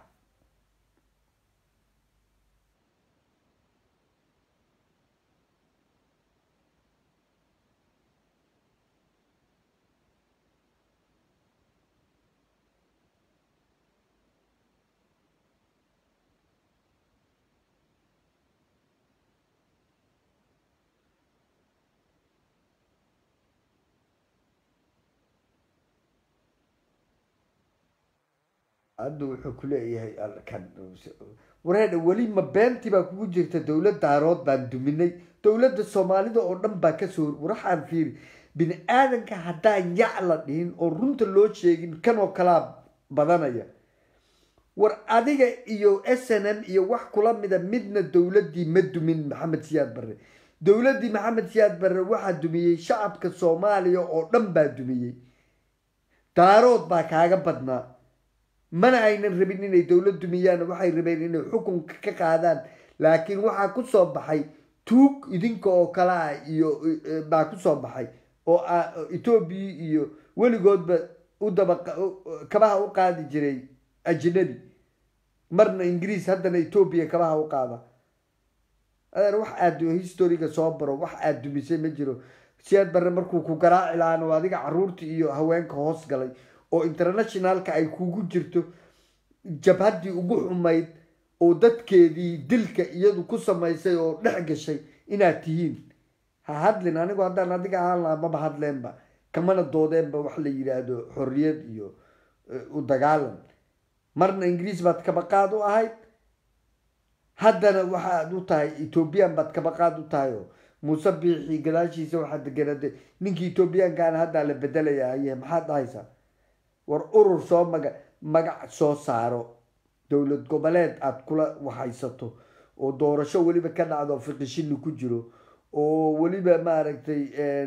hadda wuxuu kuleeyahay kan wareedha weli ma beentii baa kugu jirta dowlad daarood baan duminay dowladda soomaalida oo dhan baa kasoo waraxaan fiiri bini aadanka haddaan yac la dhihin oo runta loo sheegin kanoo kalaa badanaya war adiga iyo s n m iyo wax kula mida midna dowladdii ma dumin maxamed siyaad barre dowladdii maxamed siyaad barre waxaa dumiyey shacabka soomaaliya oo dhan baa dumiyey daarood baa kaaga badnaa mana aynan rabin inay dowlad dumiyaan waxay rabeen inay xukunka ka qaadaan laakiin waxaa kusoo baxay tuug idinka oo kale ah iyo baa kusoo baxay oo etoobiya iyo weligoodba u daba kabaha u qaadi jiray ajnabi marna ingiriis haddana etoobiya kabaha u qaada adeer wax aad historiga soo baro wax aad dumisay ma jiro siyaad barre markuu ku garaaci lahaan oo adiga caruurta iyo haweenka hoos galay oo internationalka ay kugu jirto jabhaddii ugu xumayd oo dadkeedii dilka iyadu ku samaysay oo dhex gashay inaad tihiin ha hadlin anigu haddaan adiga ahaan lahaa maba hadleenba kamana doodeenba wax la yidhaahdo xorriyad iyo u dagaalan marna ingiriis baad kabaqaad u ahayd haddana waxaad u tahay ethoobiyan baad kabaqaad u tahay oo muuse biixi gadaashiisa waxaad deganade ninkii ethoobiyaankaana haddaa la bedelaya haye maxaad dhahaysaa war urur soo maga magac soo saaro dowlad goboleed aada kula waxaysato oo doorasho weliba ka dhacdo fiqishini ku jiro oo weliba maaragtay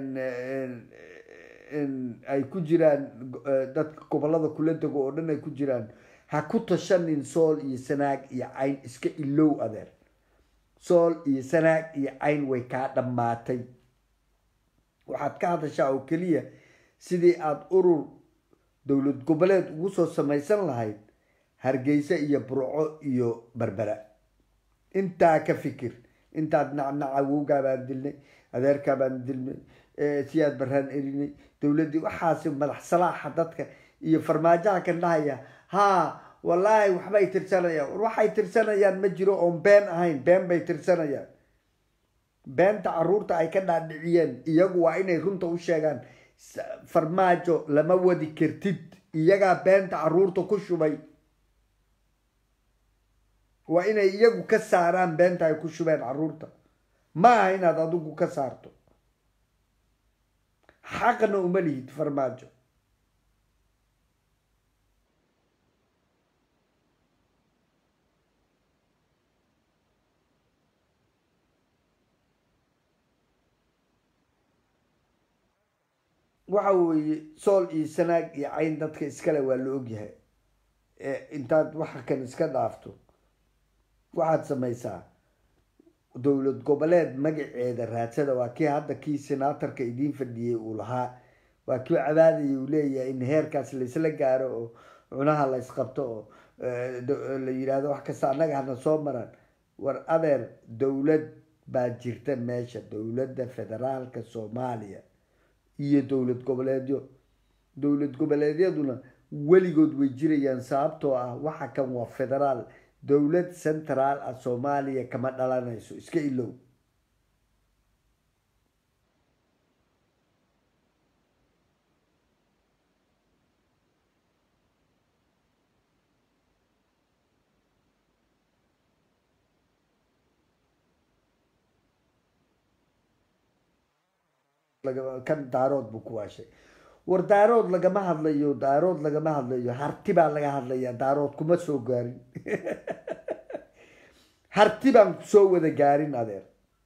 ay ku jiraan dadka gobolada kula dego oo dhan ay ku jiraan ha ku tashanin sool iyo sanaag iyo cayn iska ilow adeer sool iyo sanaag iyo cayn way kaa dhammaatay waxaad ka hadashaa oo keliya sidii aada urur dowlad goboleed ugu soo samaysan lahayd hargeysa iyo burco iyo berbera intaa ka fikir intaad nacnaca wowgaa baan dilnay adeerkaa baan dilnay siyaad baraan erinay dowladdii waxaasi madax salaaxa dadka iyo farmaajaha kan dhahaya haa wallaahi waxbay tirsanayaan war waxay tirsanayaan ma jiro oon been ahayn been bay tirsanayaan beenta caruurta ay ka dhaadhiciyeen iyagu waa inay runta u sheegaan farmaajo lama wadi kartid iyagaa beenta caruurta ku shubay waa inay iyagu ka saaraan beenta ay ku shubeen caruurta ma aha inaad adigu ka saarto xaqna uma lihid farmaajo waxa weeye sool iyo sanaag iyo cayn dadka iskale waa la ogyahay intaad waxa kan iska dhaafto waxaad samaysaa dowlad goboleed magaceeda raadsada waa kii hadda kii senaatarka idiin fadhiyey uu lahaa waa kii cabaadaya uu leeyahay in heerkaas laysla gaaro oo cunaha la ysqabto oo la yidhaahdo wax kasta annaga hana soo maraan war adeer dowlad baa jirta meesha dowladda federaalka soomaaliya iyo dowlad goboleedyo dowlad goboleedyaduna weligood way jirayaan sababtoo ah waxa kan waa federaal dowlad central ah soomaaliya kama dhalanayso iska ilow kan daarood buu ku waashay war daarood lagama hadlayo daarood lagama hadlayo harti baa laga hadlaya daarood kuma soo gaarin harti baan kusoo wada gaarin adeer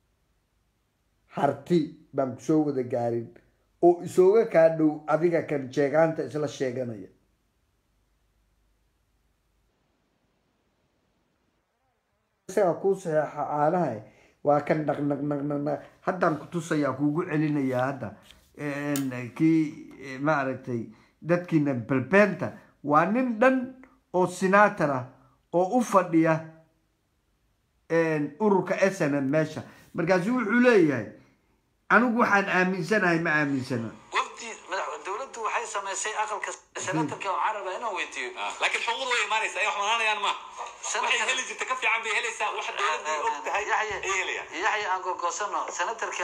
harti baan kusoo wada gaarin oo isooga kaa dhow adiga kan sheegaanta isla sheeganaya isaga kuu saxeexa caanaha waa kan naq naq naq naq naq haddaan kutusayaa kuugu celinayaa hadda kii maaragtay dadkiina balbeenta waa nin dhan oo senator ah oo u fadhiya ururka s n m meesha markaasu wuxuu leeyahay anigu waxaan aaminsanahay ma aaminsana wafdi madax dowladdu waxay samaysay aqalka senatarka oo caraba inaan weydiiyo laakiin xuquuqda way imaanaysaa ay wax manaanayaan ma waxay heli jirta ka fiican bay helaysaa wax dowladdu og tahay ay helayaan yaxya aan gogoosano senatarka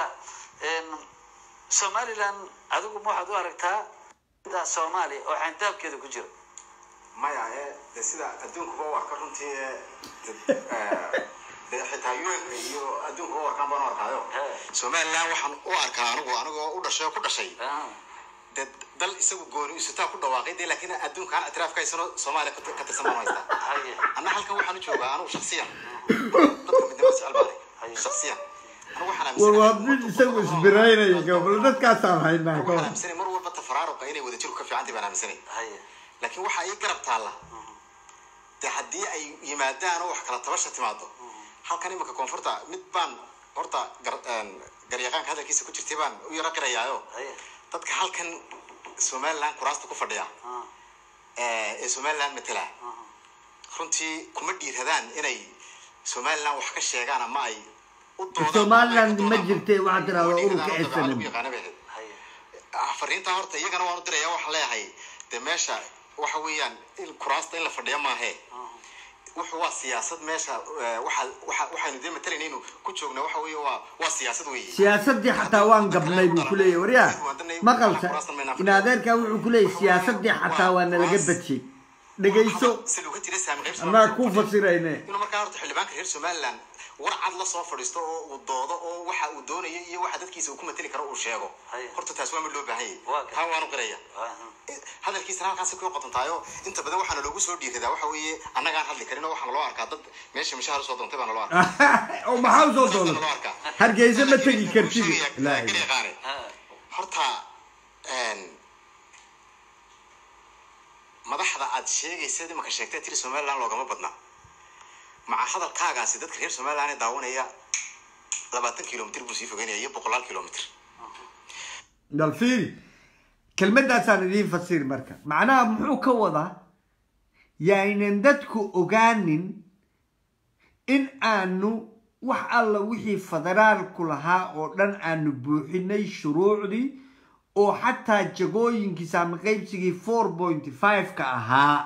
somaliland adigu ma waxaad u aragtaa soomaaliya oo xandaabkeeda ku jira maya ee de sida adduunkuba u arka runtii ee de- de xitaa un iyo adduunkuba u arkaan baan u arkaayo somaliland waxaan u arkaa anigu anigoo u dhashay oo ku dhashay de dal isagu gooni isutaa ku dhawaaqay de laakiin adduunkaan itiraafka haysano soomaaliya ka ka tirsan baan u haystaa anna halkan waxaan u joogaa anigu shaksiyan dadka midnimada jecel baan shaksiyan anigu waxaan war waa aaminsanahay mid isagu isbiraynaya gobol dadkaasaan haynaa waxaan ka aaminsanay mar walba tafaraaruqa inay wada jirku ka fiicantahay baan aaminsanay laakiin waxa ii garab taalla dee haddii ay yimaadaan oo wax kala tabasha timaado halkan iminka koonfurta mid baan horta gar- een, garyaqaanka hadalkiisa ku jirtay baan u yaro qirayaayo dadka halkan somaliland kuraasta ku fadhiya ee ee somaliland matela runtii kuma dhiiradaan inay somaliland wax ka sheegaan ama ay u doodaan somaliland ama ma ay ka jirtay doodaan. waxaa tirahdaa Kuma ururka dhiiradaan, oo SNM. lagu yaqaano bay ahayd. fariintaa horta iyagana waan u diraya waxaan leeyahay dee meesha waxa weeyaan in kuraasta in la fadhiya maahe wuxuu waa siyaasad meesha eh, waxa waxa waxaynu dee matalanaynu ku joogna waxa weeye waa waa siyaasad weeye siyaasadii xataa waan gabnay buu ku leeyahy waryaa maqalsa in adeerkaa wuxuu ku leeyahy siyaasadii xataa waa nalaga badshay dhegayso saluuga jira saami qaybsi anaa ku fasirayne inuu markaa horta xildhibaanka reer somaliland war cad la soo fadhiisto oo uu doodo oo waxa uu doonayo iyo waxa dadkiisa uu ku matali karo uu sheego Haya. horta taas waa mid loo baahan Waa yahay ka- taa waanu qiraya hadalkiisana halkaasi ku qotontaayo inta badan waxaana loogu soo dhiiradaa waxa weeye annagaan hadli karin oo waxaana loo arkaa dad meesha mishaar usoo doontay baana loo arkaa oo maxaa usoo Saasana doonay loo arkaa hargeysa ma tegi Laakiin kartid wuxuu sheegayaa- Laa laakiin ilaaha. yaqaane. horta een, madaxda aad sheegaysa imaka sheegtay tiri somaliland loogama badna maca hadalkaagaasi dadka reer somaliland ee daawanaya labaatan kilomitr buu sii fogeynaya iyo boqolaal kilomitr bal fiiri kelmadaasaan idiin fasir marka macnaha muxuu ka wadaa yaynan dadku ogaanin in aanu wax alla wixii federaalku lahaa oo dhan aanu buuxinay shuruucdii oo xataa jagooyinkii saami qaybsigii four point five ka ahaa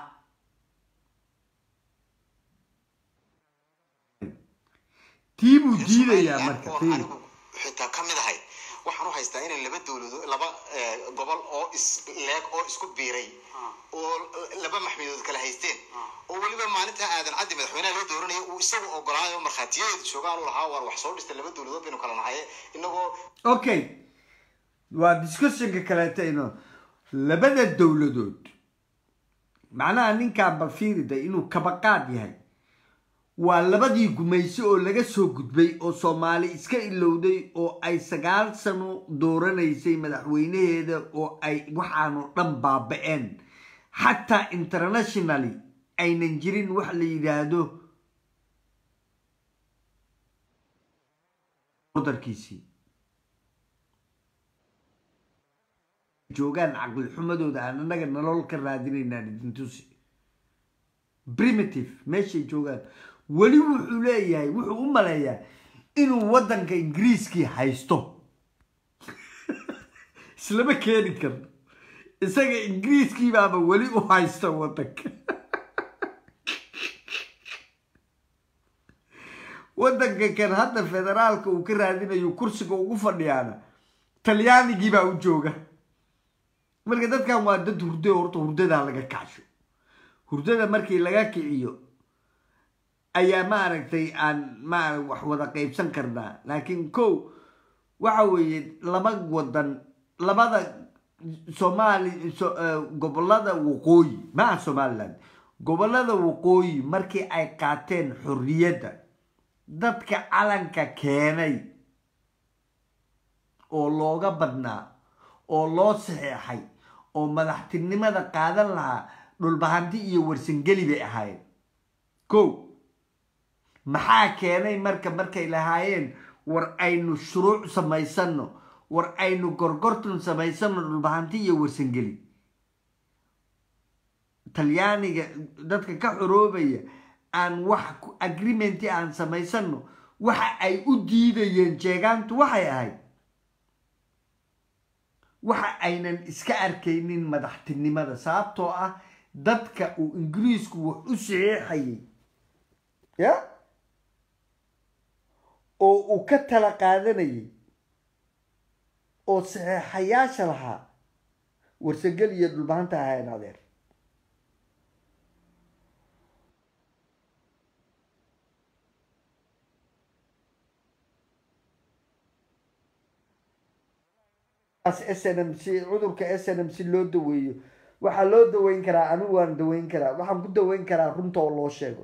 tii buu diidayaa marka oo fiiri anigu xitaa ka mid ahay waxaan u haystaa inay laba dowladood laba eh, gobol oo is leeg oo isku biiray oo laba maxmidood kala haysteen oo weliba maalinta aadan caddi madaxweynaha loo dooranaya uu isagu ogolaayo markhaatiyadeedu joogaan u lahaa waan wax soo dhistay laba dowladood baynu kala nahaye inagoo okay waa discussionka kaleeta ino labada dowladood macnaha ninkaa balfiirida inuu kabaqaad yahay waa labadii gumayso oo laga soo gudbay oo soomaali iska ilowday oo ay sagaal sano dooranaysay madaxweynaheeda oo ay waxaanu dhan baaba-een xataa internationally aynan jirin wax la yidhaahdo darkiisii joogaan caqli xumadooda aan annaga nolol ka raadinaynaan idin tusi primitive meeshay joogaan weli wuxuu leeyahay wuxuu u maleeyaa inuu waddanka ingiriiskii haysto islama keeni karno isaga ingiriiskii baaba weli u haysta waddanka waddanka kan hadda federaalka uu ka raadinayo kursiga ugu fadhiyaana talyaanigii baa u jooga marka dadkan waa dad hurdo horta hurdadaa laga kacsho hurdada markii laga kiciyo ayaa maaragtay aan maara wax wada qaybsan karnaa laakiin ko waxa weeye laba wadan labada soomaali so- eh, gobolada waqooyi maa somaliland gobolada waqooyi markii ay qaateen xorriyadda dadka calanka keenay oo looga badnaa oo loo saxeexay oo madaxtinimada qaadan lahaa dhulbahanti iyo warsangeli bay ahaayeen ko maxaa keenay marka markay lahaayeen war aynu shuruuc samaysano war aynu gorgortan samaysano dhulbahanti iyo warsangeli talyaaniga dadka ka xoroobaya aan wax ku- agreementi aan samaysano waxa ay u diidayeen jeegaantu waxay ahayd waxa aynan iska arkaynin madaxtinimada sababtoo ah dadka uu ingiriisku wax u saxeexayay ya oo uu ka tala qaadanayay oo saxeexayaasha lahaa warsagel iyo dhulbahanta ahayn adeer s n m c cudurka s n m c loo daweeyo waxaa loo daweyn karaa anigu waan daweyn karaa waxaan ku daweyn karaa runta oo loo sheego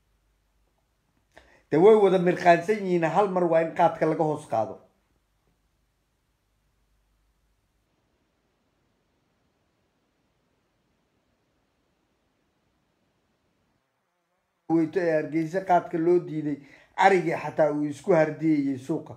de way wada mirqaansan yihiin hal mar waa in qaadka laga hoos qaado weyto ee hargeysa qaadka loo diiday arigii xataa uu isku hardiyayay suuqa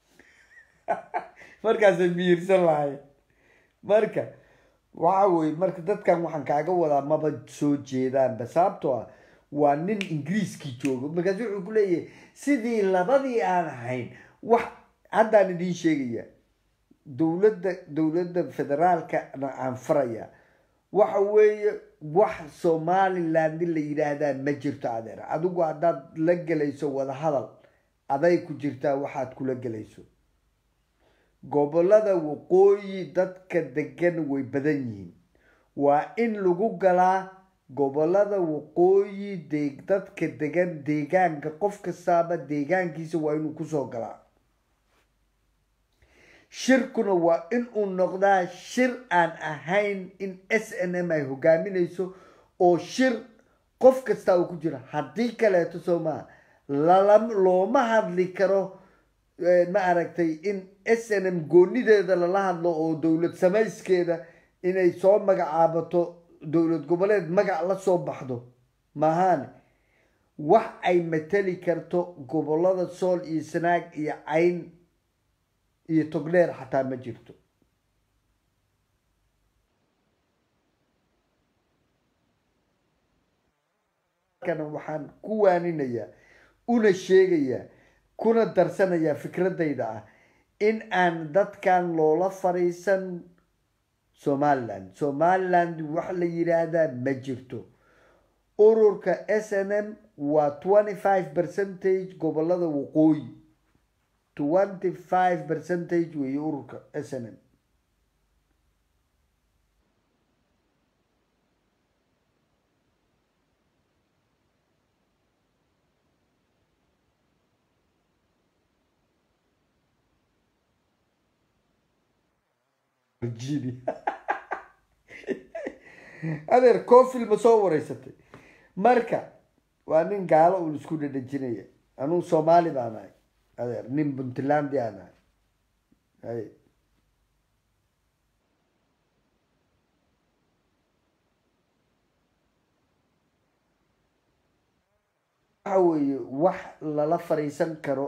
markaasay miyirsan lahay marka waxa weye marka dadkan waxaan kaaga wadaa maba soo jeedaanba sababtoo ah waa nin ingiriiskii joogo markaasu wuxuu ku leeyahay sidii labadii aan ahayn wax haddaan idiin sheegaya dowladda dowladda federaalkana aan faraya waxa weeye wax somaliland la yidhaahdaa ma jirto adeer adigu haddaad la gelayso wadahadal aday ku jirtaa waxaad kula gelayso gobolada waqooyi dadka degan way badan yihiin waa in lagu galaa gobolada waqooyi de dadka degan deegaanka qof kastaaba deegaankiisa waa inuu kusoo galaa shirkuna waa in uu noqdaa shir aan ahayn in s n m ay hogaaminayso oo shir qof kasta uu ku jiro haddii kaleeto soo maha lala looma hadli karo ma aragtay in s n m goonideeda lala hadlo oo dowlad samayskeeda inay soo magacaabato dowlad goboleed magac la soo baxdo maahaane wax ay matali karto gobolada sool iyo sanaag iyo cayn iyo togdheer xataa ma jirto kana waxaan ku waaninayaa una sheegayaa kuna darsanayaa fikradayda ah in aan dadkan loola fariisan somaliland somaliland wax la yiraahdaa ma jirto ururka s n m waa twenty five percentage gobolada waqooyi twenty five percentage weeye ururka s n m Virginia. adeer cofil ma soo wareysatay marka waa nin gaalo uun isku dhadhajinaya anuu soomaali baan ahay adeer nin puntland aan ahay hay waxa weeye wax lala fariisan karo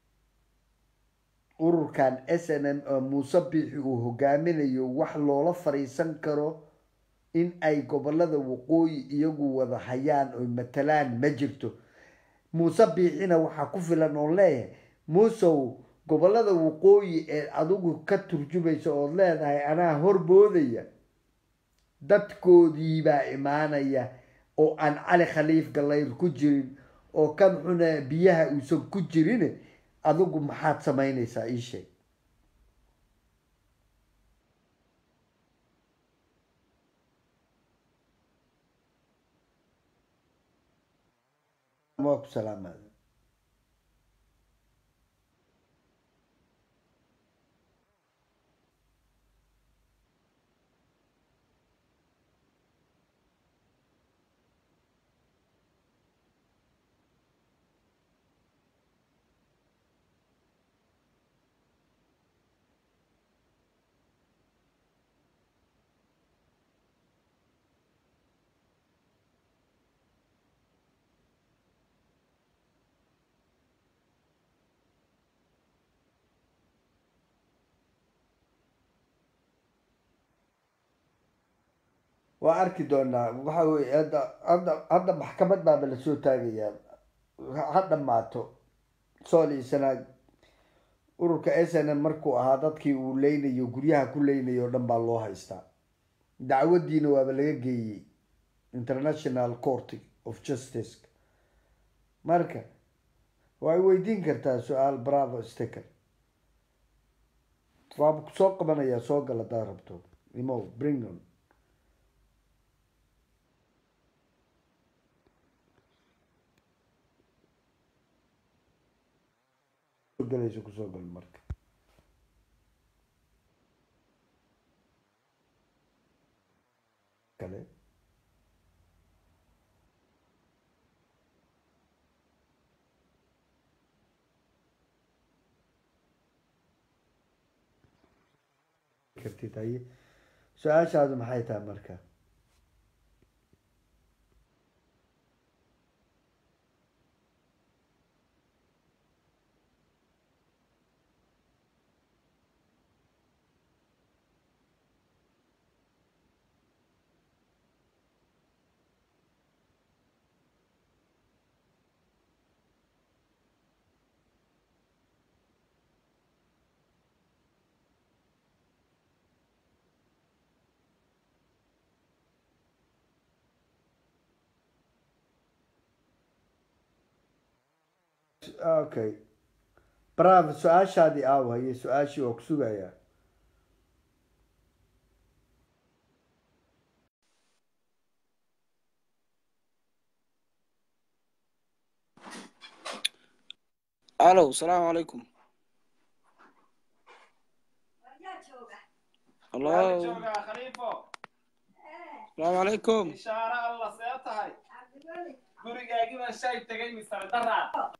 ururkan s n m oo muuse biixi uu hogaaminayo wax loola fariisan karo in ay gobolada waqooyi iyagu wada hayaan oy matalaan ma jirto muuse biixina waxaa ku filan oon leeyahay muusow gobolada waqooyi ee adigu ka turjumaysa ood leedahay anaa horboodaya dadkoodiibaa imaanaya oo aan cali khaliif gallayr ku jirin oo kan xuna biyaha uusan ku jirin adigu maxaad samaynaysaa ii sheeg waa ku salaamaada waa arki doonaa waxa weye hadda hadda hadda maxkamad baaba lasoo taagayaa ha dhamaato sool iyo sanaag ururka s n m markuu ahaa dadkii uu leynayo guryaha ku leynayo o dhan baa loo haystaa dacwadiina waaba laga geeyey international court of justice marka way weydiin kartaa su-aal bravo sticker waa soo qabanayaa soo gal haddaad rabto imo bringon galayso kusoo gal marka kale kartid haye su-aashaadu maxay tahay marka okay bravo su-aashaadii aaw haye su-aashii waa ku sugayaa الو السلام عليكم الله joogaa khaliifo السلام عليكم ishaare alla see tahay gurigaagii baan shay tegay misar daraa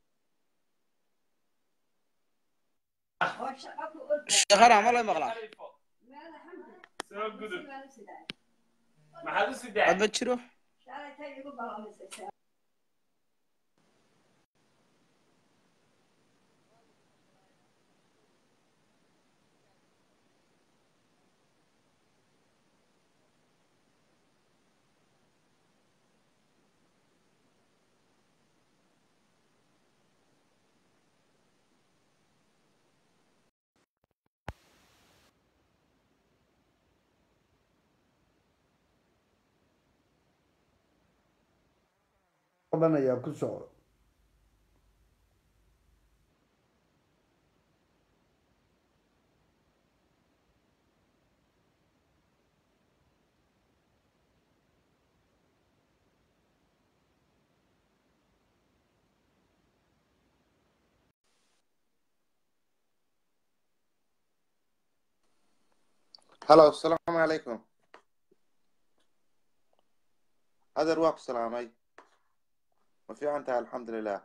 شيخنا ما الله مقلع khaliifo soo gudub maxaad u sidaa عاد بتشرو qabanayaa ku soco هلا السلام عليكم أدر واق سلامي ما في عنتها الحمد لله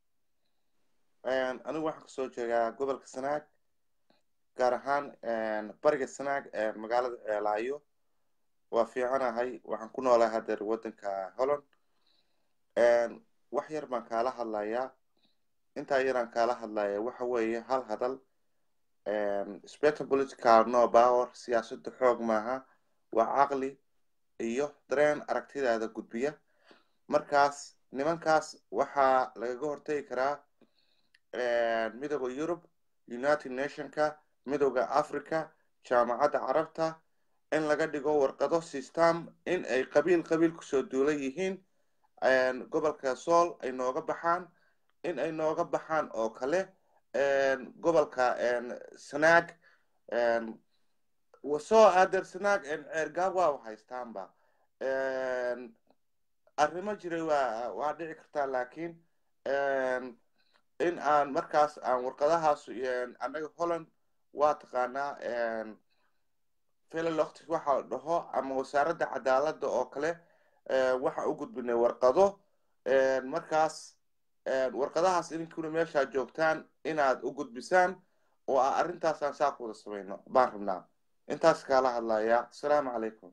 أنا واحد كسو جيغا قبل كسناك gaar ahaan bariga sanaag magaalada laayo waa fiicanahay waxaan ku noolahay hadeer waddanka holland wax yar baan kaala hadlayaa intaa yaraan kaala hadlaya waxa weeye hal hadal spectrum political no power siyaasadda xoog maaha waa caqli iyo dareen aragtidaada gudbiya markaas nimankaas waxaa lagaga hortegi karaa midooda yurub united nationka midooda africa jaamacadda carabta in laga dhigo warqado system in ay qabiil qabiil kusoo duulan yihiin gobolka sool ay nooga baxaan in ay nooga baxaan oo kale gobolka sanaag soo adeer sanaag ceergaab waa haystaanba arrimo jiray waa waa dhici kartaa laakiin in aan markaas aan warqadahaas annaga holland waa taqaanaa philoloct waxa la dhaho ama wasaaradda cadaaladda oo kale waxaan u gudbinay warqado markaas warqadahaas idinkuna meeshaa joogtaan inaad u gudbisaan oo ah arrintaasaan saa ku wada samayno baan rabnaa intaas kaala hadlayaa asalaamu calaykum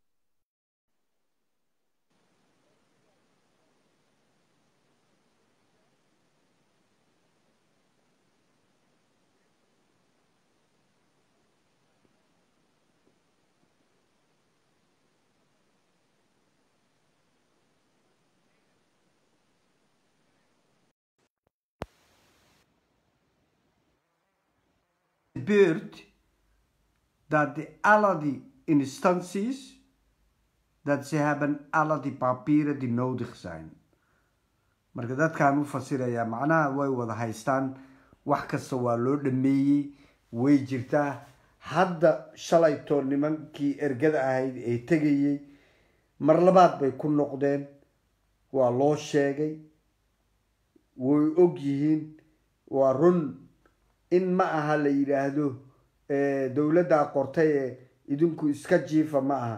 gebeurt dat de, alle die instanties, dat ze hebben alle die papieren die nodig zijn. marka dadkaan u fasirayaa macnaha way wada haystaan wax kasta waa loo dhameeyey way jirtaa hadda shalaytoo nimankii ergada ahayd ee tegayey mar labaad bay ku noqdeen waa loo sheegay way og yihiin waa run in ma aha la yidhaahdo dowladdaa qortay ee idinku iska jiifa ma aha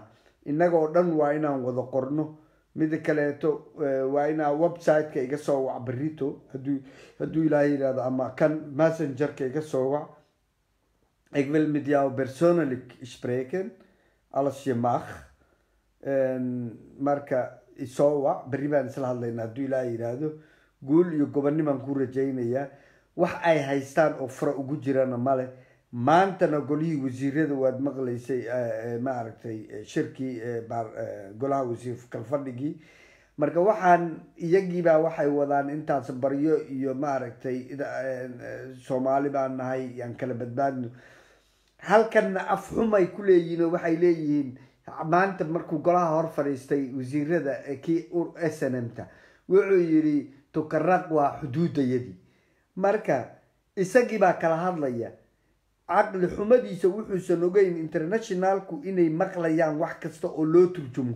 innagoo dhan waa inaan wada qorno mida kaleeto eh, waa inaa website-ka iga soo wac berito hadduu hadduu ilaahay yidhahdo ama kan messengerka iga soo wac ik wil met jou persoonlijk spreken als je mag En marka isoo wac berri baan isla hadlaynaa hadduu ilaahay yidhaahdo guul iyo gobonnimaan ku rajaynayaa wax ay haystaan oo fara ugu jirana male maantana golihii wasiirada waad maqlaysay eh, eh, maaragtay eh, shirkii eh, baar- eh, golaha wasiir kalfadhigii marka waxaan iyagiibaa waxay wadaan intaas baryo iyo maaragtay ida- eh, eh, soomaali baan nahay yaan kala badbaadno halkanna afxumay ku leeyihiin oo waxay leeyihiin maanta markuu golaha hor fadhiistay wasiirada ee kii ur- snmta wuxuu yidhi tukaraq waa xuduudayadii marka isagii baa kala hadlaya caqli xumadiisa wuxuusan ogeyn internationalku inay maqlayaan wax kasta oo loo turjumo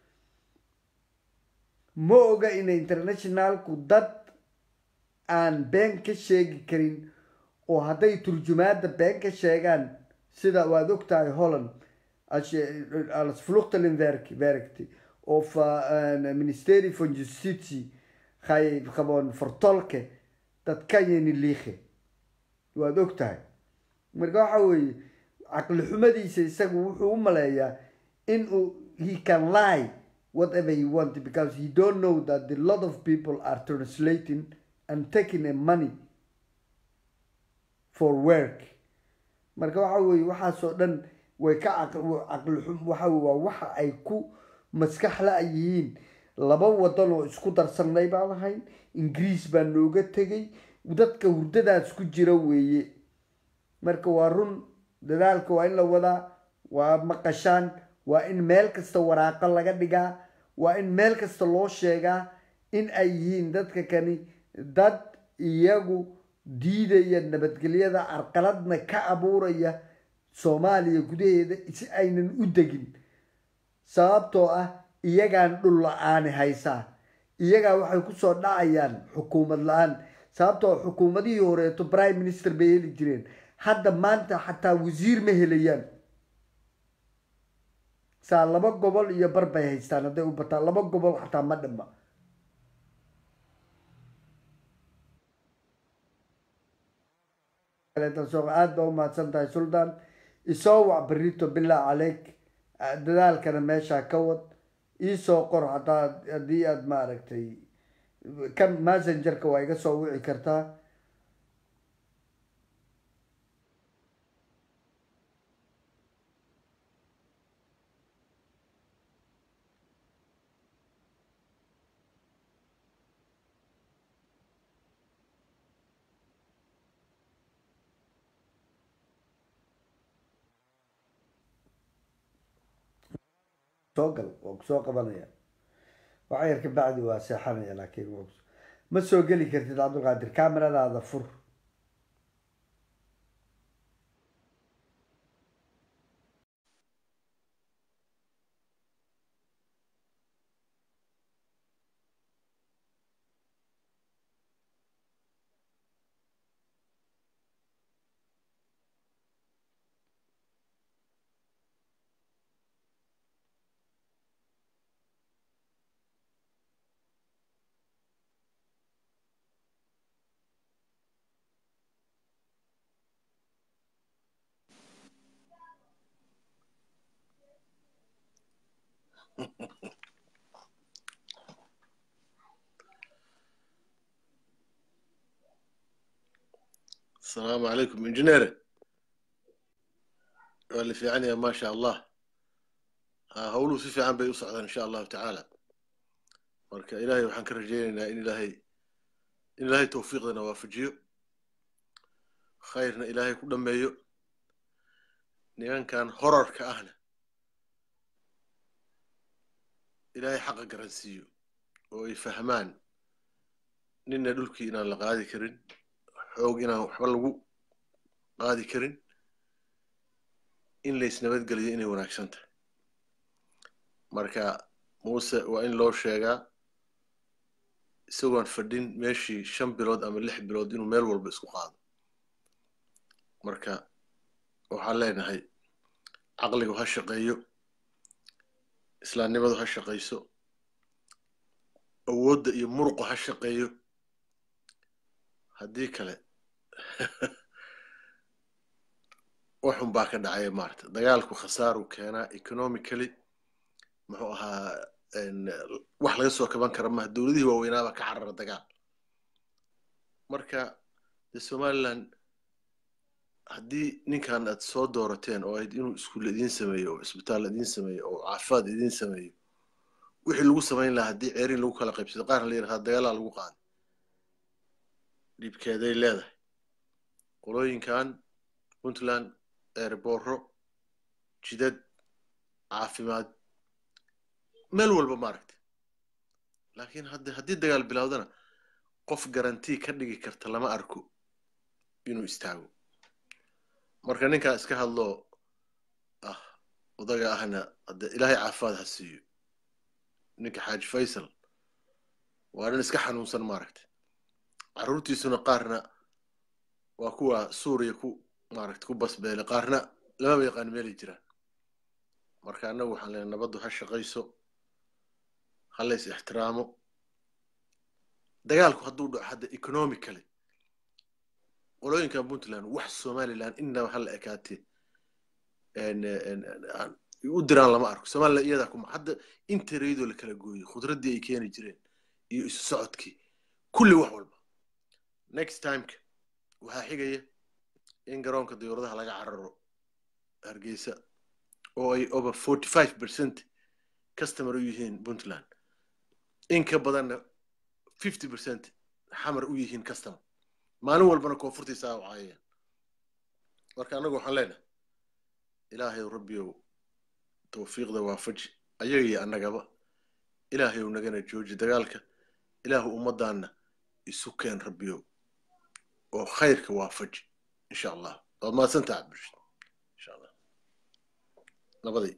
ma oga inay internationalku dad aan been ka sheegi karin oo hadday turjumaada been ka sheegaan sida waad ogtahay holland als je als vluchtelingenwerk werkt of uh, een ministerie van justitie ga je gewoon vertolken dat kan je niet liegen waad ogtahay marka waxa weeye caqli xumadiisa isagu wuxuu u maleeyaa in uu he can lie whatever he want because he don't know that a lot of people are translating and taking a money for work marka waxa weeye waxaasoo dhan way ka caqli caqli xum waxa weye waa waxa ay ku maskax la yihiin laba wadan oo isku darsanay baan ahayn ingiriis baa nooga tegay dadka hurdadaas ku jira weeye marka waa run dadaalka waa in la wadaa waa maqashaan waa in meel kasta waraaqo laga dhigaa waa in meel kasta loo sheegaa in ay yihiin dadka kani dad iyagu diidaya nabadgelyada carqaladna ka abuuraya soomaaliya gudaheeda si aynan u degin sababtoo ah iyagaan dhul la-aani haysaa iyagaa waxay kusoo dhacayaan xukuumad la-aan sababtoo xukuumadihii horeeto prime minister bay heli jireen hadda maanta xataa wasiir ma helayaan saa laba gobol iyo bar bay haystaan hadday u bataan laba gobol xataa ma dhima aada baa umahadsan tahay suldaan isoo wac berito bilaa caleyk dadaalkana meeshaa ka wad iisoo qor hataa haddii aad maaragtay kan messengerka waa iga soo wici kartaa soo gal waa kusoo qabanaya waxa yar ka bacdi waa seexanaya laakiin waa kus- ma soo geli kartid cabdulqaadir kameradaada fur السلام عليكم انجينير اللي في عني ما شاء الله ها هولو si fiican bay u socdaan insha allahu tacaala marka ilaahay waxaan ka rajaynaynaa in ilaahay in ilaahay tawfiiqdana waafajiyo khayrna ilaahay ku dhameeyo nimankan horarka ahna ilaahay xaqa garansiiyo oo ay fahmaan nina dhulkii inaan la qaadi karin xoog inaan waxba lagu qaadi karin in laysnabadgeliyo inay wanaagsan tahay marka muuse waa in loo sheegaa isagoon fadhin meeshii shan bilood ama lix bilood inuu meel walba isku qaado marka waxaan leenahay caqligu ha shaqeeyo islaamnimadu ha shaqayso awoodda iyo muruqu ha shaqeeyo haddii kale waxun baa ka dhacaya maarata dagaalku khasaaru keenaa economically muxuu ahaa wax laga soo kaban kara maha dowladihii waaweynaaba ka carara dagaal marka de somaliland haddii ninkan aad soo doorateen oo ayd inuu iskuul idiin sameeyo oo isbitaal idiin sameeyo oo caafimaad idiin sameeyo wixii lagu samayn lahaa haddii ceerin lagu kala qaybsado qaarna la yidhahdaa dagaalaa lagu qaaday dhibkeeday leedahay qolooyinkan puntland eerbooro jidad caafimaad meel walba maaragta laakiin hadda haddii dagaal bilowdana qof garantii ka dhigi karta lama arko inuu istaago marka ninkaa iska hadloo ah odaga ahna hadde ilaahay caafimaad ha siiyo ninka xaaji faysal waa nin iska xanuunsan maaragta carruurtiisuna qaarna waa kuwa suuriya ku maaragta ku basbeele qaarna lamaba yaqaan meelay jiraan marka annagu waxaan leenahay nabaddu ha shaqayso ha lays ixtiraamo dagaalku hadduu dhaco hadda economically qolooyinkan puntland wax somaliland innaba hala ekaatee u diraan lama arko somaliland iyadaa kuma hadda inta reydoo la kala gooyey khudraddii ay keeni jireen iyo isu socodkii kulli wax walba next timeka waxaa xigaya in garoonka diyuuradaha laga cararo hargeysa oo ay over forty five percent customer u yihiin puntland in ka badanna fifty percent xamar u yihiin customer maalin walbana koonfurtiisa u caayayaan marka annagu waxaan leenahay ilaahayow rabbiyow tawfiiqda waafaji ayaga iyo annagaba ilaahayow nagana jooji dagaalka ilaahu ummaddaanna isu keen rabbiyow oo khayrka waafaji insha allah waad mahadsantaha cabdirashid insha allah nabadii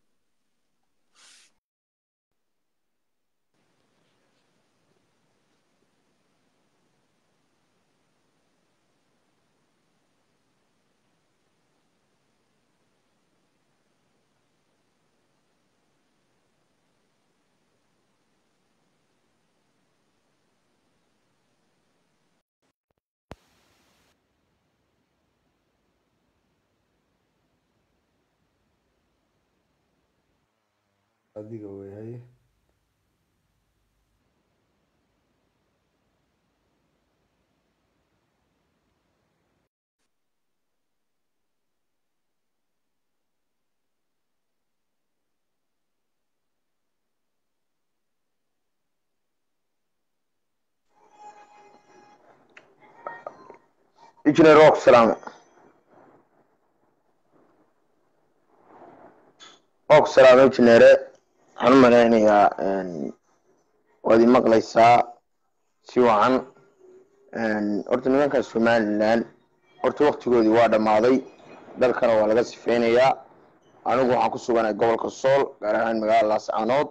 adiga weyahay injineer waa ku salaamo waa ku salaamo injineere waxaan u malaynayaa waad i maqlaysaa si wacan horta nimankan somaliland horta waktigoodii waa dhammaaday dalkana waa laga sifeynayaa anigu waxaan ku suganahay gobolka sool gaar ahaan magaalada laascaanood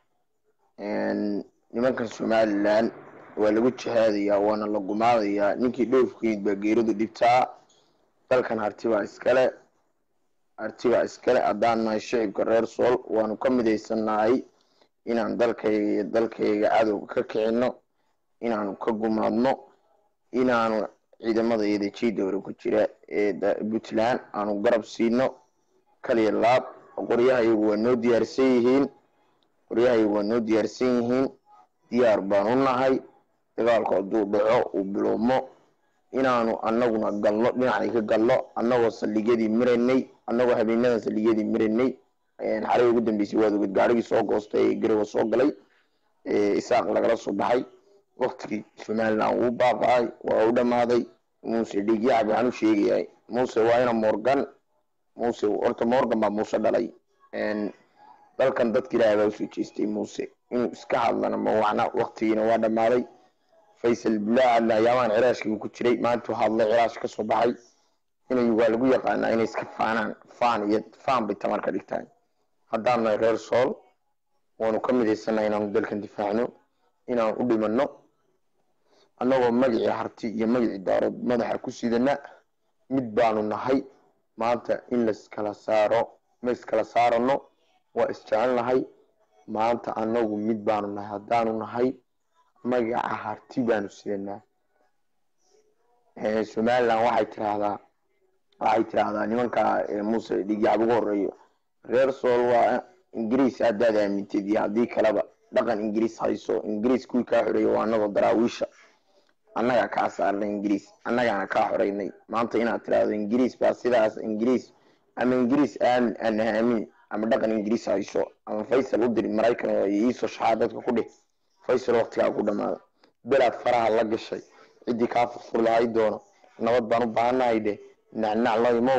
nimankan somaliland waa lagu jihaadayaa waana la gumaadayaa ninkii dhoofkeyd baa geeridu dhibtaa dalkan harti baa iskale harti baa iskale haddaan nahay shicibka reer sool waanu ka midaysannahay inaan dalkayga iyo dalkayga cadowga ka kicino inaanu ka gumaadno inaanu ciidamada iyada jidowra ku jira ee puntland aanu garab siino kaliya laab qoryahayagu waa noo diyaarsan yihiin qoryahayagu waa noo diyaarsan yihiin diyaar baan u nahay dagaalku hadduu dhaco uu bilowmo inaanu anaguna galno dhinacay ka galno annagoo saldhigyadii miraynay annagoo habeenadan saldhigyadii miraynay xalay ugu dambeysay waad oged gaarigii soo goostay ee garowa soo galay isaaq lagala soo baxay waktigii somaliland wuu baaqaay waa u dhammaaday muuse dhigyacab waxaan u sheegayahay muuse waa ina morgan muuse horta morgan baa muuse dhalay dalkan dadka ilaahay baa usoo jeestay muuse inuu iska hadlana ma wacna waktigiina waa dhammaaday faysal bilaa hadla ayaamaan ciraashkiibu ku jiray maantuu hadlay ciraash ka soo baxay inay waa lagu yaqaanaa inay iska faanaan faan iyo faan bay tamar ka dhigtaan haddaan nahay reer sool waanu ka midaysanaa inaanu dalkan difaacno inaan u dhimanno annagoo magacii harti iyo magacii daarood madaxa ku sidana mid baanu nahay maanta in laiskala saaro ma iskala saarano waa isjecelnahay maanta anagu mid baanu nahay haddaanu nahay magaca harti baanu sidanaa somaliland waxay tiraahdaa waxay tiraahdaa nimanka muuse dhigyaab ugu horeeyo reer sool waa ingiriis haddaad aamintid iyo haddii kaleba dhaqan ingiriis hayso ingiriis kuwii kaa xoreeya waa anagoo daraawiisha annagaa kaa saarnay ingiriis annagaana kaa xoreynay maanta inaad tiraahdo ingiriis baa sidaas ingiriis ama ingiriis aamin ana aamin ama dhaqan ingiriis hayso ama faysal u diri maraykan oo iisoo shaxaa dadka ku dhih faysal waqtigaa ku dhamaada belaad faraha la gashay ciddii kaa furfur lahay doono nabad baan u baahanahay dheh nacnac lo imow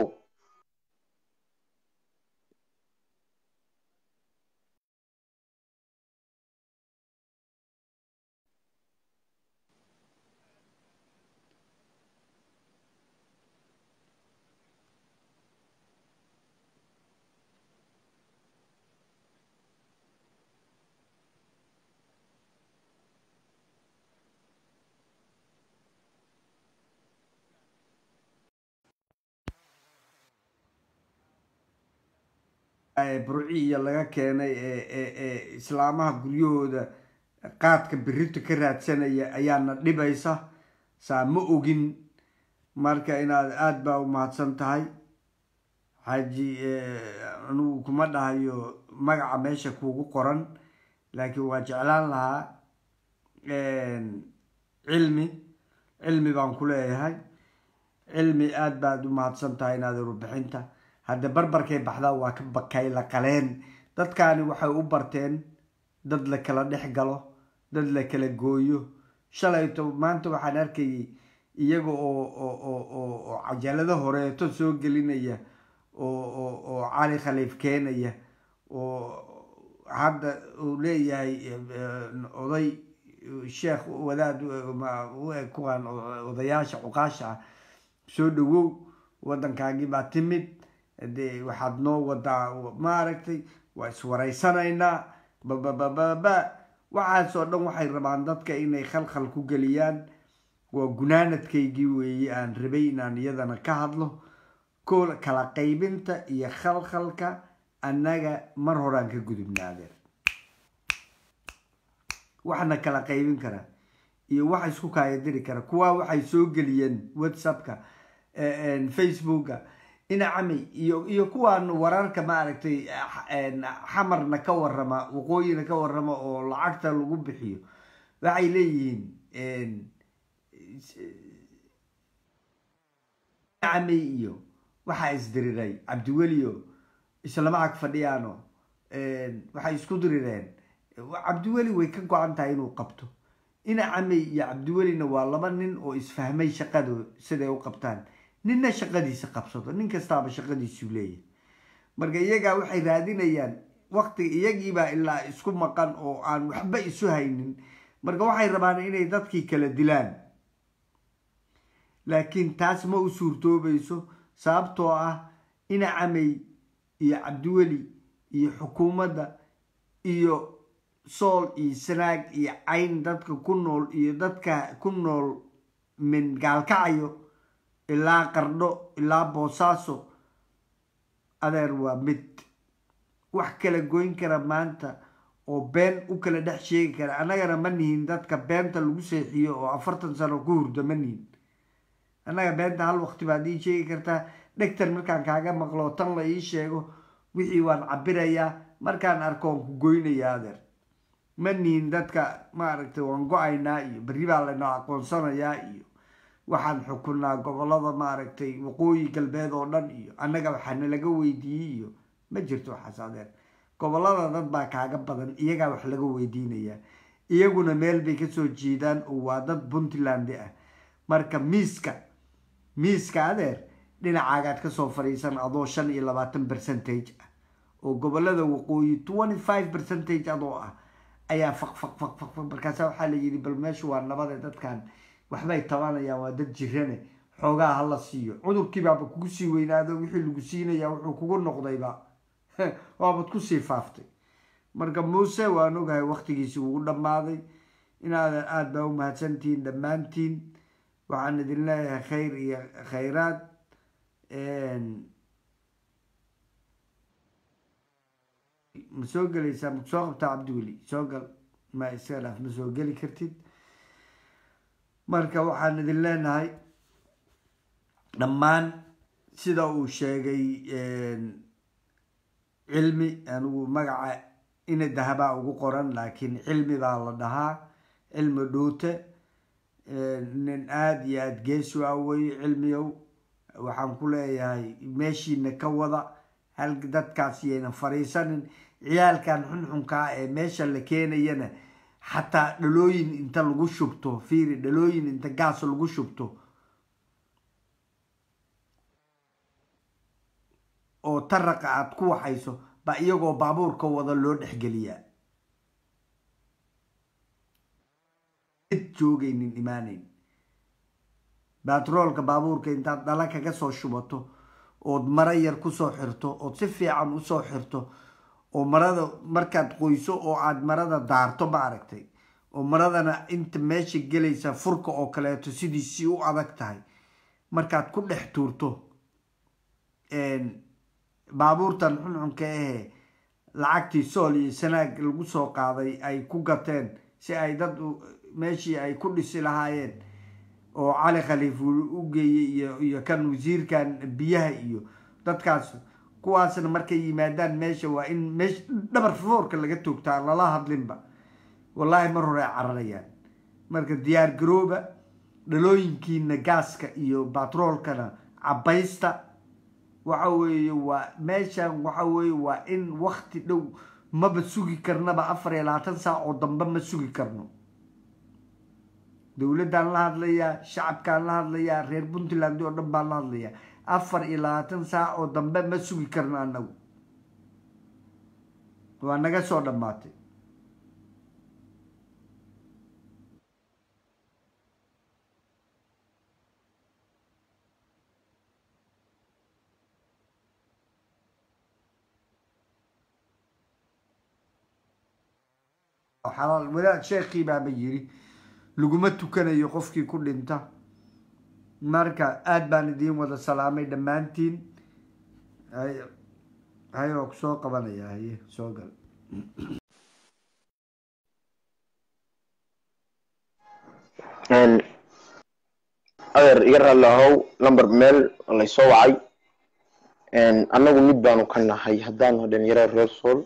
burciya laga keenay ee islaamaha guryahooda qaadka birita ka raadsanaya ayaana dhibaysa saa ma ogin marka inaad aada baa u mahadsan tahay xaaji anugu kuma dhahayo magaca meesha kuugu qoran laakiin waa jeclaan lahaa cilmi cilmi baan ku leeyahay cilmi aada baad u mahadsan tahay inaad warbixinta hadda barbarkay baxdaa waa ka bakay la qaleen dadkaani waxay u barteen dad la kala dhex galo dad la kala gooyo shalayto maanta waxaan arkayay iyaga oo oo cajalado horeeto soo gelinaya oo cali khaliif keenaya oo hadda uu leeyahay oday sheekh wadaad kuwaan odayaasha cuqaasha ah soo dhawow waddankaagii baa timid de waxaad noo wadaa maaragtay waa iswaraysanaynaa bababababa waxaasoo dhan waxay rabaan dadka inay khalkhal ku geliyaan waa gunaanadkaygii weeye aan rabay inaan iyadana ka hadlo ko kala qaybinta iyo khalkhalka annaga mar horaan ka gudubnaadeen waxna kala qaybin kara iyo waxa isku kaayadiri kara kuwaa waxay soo geliyeen whatsappka facebooka inacami iyo iyo kuwaan wararka maaragtay xamarna ka warama waqooyina ka warama oo lacagta lagu bixiyo waxay leeyihiin inacami iyo waxaa isdiriray cabdiwelio islama ag fadhiyaano waxay isku dirireen cabdiweli way ka go-an tahay inuu qabto inacami iyo cabdiwelina waa laba nin oo isfahmay shaqado siday u qabtaan ninna shaqadiisa qabsado nin kastaaba shaqadiisuu leeyahay marka iyagaa waxay raadinayaan waqtiga iyagiibaa ilaa isku maqan oo aan waxba isu haynin marka waxay rabaan inay dadkii kala dilaan laakiin taas ma u suurtoobayso sababtoo ah inacamey iyo cabdiweli iyo xukuumadda iyo sool iyo sanaag iyo cayn dadka ku nool iyo dadka ku nool min gaalkacayo ilaa qardho ilaa boosaaso adeer waa mid wax kala goyn kara maanta oo been u kala dhex sheegi kara annagana ma nihin dadka beenta lagu seexiyo oo afartan sano ku hurda ma nihin annaga beenta hal waqti baad ii sheegi kartaa dhegtan markaan kaaga maqlo tan la ii sheego wixii waan cabirayaa markaan arko waan ku goynayaa adeer ma nihin dadka maaragtay waan go-aynaa iyo berri baa laynoo aqoonsanayaa iyo waxaan xukunaa gobolada maaragtay waqooyi galbeed oo dhan iyo annaga waxaana laga weydiiyey iyo ma jirto waxaas adeer gobolada dad baa kaaga badan iyagaa wax laga weydiinayaa iyaguna meel bay kasoo jeedaan oo waa dad puntland ah marka miiska miiska adeer dhinacaagaad kasoo fadhiisan adoo shan iyo labaatan percentage ah oo gobolada waqooyi twenty five percentage adoo ah ayaa faq faq faq faq faq markaasa waxaa la yidhi bal meeshu waa nabade dadkan waxbay tabanayaan waa dad jirane xoogaa hala siiyo cudurkiibaaba kugu sii weynaado wixii lagu siinaya wuxuu kugu noqdayba waabad kusii faaftay marka muuse waan ogahay waqtigiisi ugu dhammaaday inaadan aada baa u mahadsantihiin dhammaantiin waxaan idin leeyahay khayr iyo khayraad ma soo gelaysaa ma soo qabtaa cabdiweli soo gal ma iska dhaaf ma soo geli kartid marka waxaan idin leenahay dhammaan sida uu sheegay cilmi anigu magaca ina dahabaa ugu qoran laakiin cilmi baa la dhahaa cilmi dhuute nin aada iyo aada geesu ah weye cilmiyow waxaan ku leeyahay meeshiina ka wada hal dadkaas yayna fariisanin ciyaalkan xunxunkaa ee meesha la keenayana xataa dhalooyin inta lagu shubto fiiri dhalooyin inta gaas lagu shubto oo taraqa aada ku waxayso ba iyagoo baabuurka wada loo dhexgeliyaa cid joogaynin imaanayn batroolka baabuurka intaad dhala kaga soo shubato ood maro yar kusoo xirto ood si fiican usoo xirto oo marada markaad qoyso oo aad marada daarto ma aragtay oo maradana inta meesha gelaysa furka oo kaleeto sidiisii u adag tahay markaad ku dhex tuurto baabuurtan xunxunka ahee lacagtii sool iyo sanaag lagu soo qaaday ay ku gateen si ay dad meeshii ay ku dhisi lahaayeen oo cali khaliif u geeyey iyo iyo kan wasiirkan biyaha iyo dadkaas kuwaasna markay yimaadaan meesha waa in meesha dhabar foorka laga toogtaa lala hadlinba wallaahi mar hore ay cararayaan marka diyaar garooba dhalooyinkiina gaaska iyo batroolkana cabaysta waxa weeye waa meeshan waxa weeye waa in wakti dhow maba sugi karnaba afar iyo labaatan saac oo dambe ma sugi karno dowladdan la hadlayaa shacabkaan la hadlayaa reer puntland oo dhan baan la hadlayaa afar iyo labaatan saac oo dambe ma sugi karno anagu waa naga soo dhammaatay xalaal wadaad sheekii baaba yiri laguma tukanayo qofkii ku dhinta marka aada baan idiin wada salaamay dhammaantiin hay oo kusoo qabanaya haye soo gal adeer iga raalli ahow lamber meel laysoo wacay annagu mid baanu ka nahay haddaanu dhalinyaro reer sool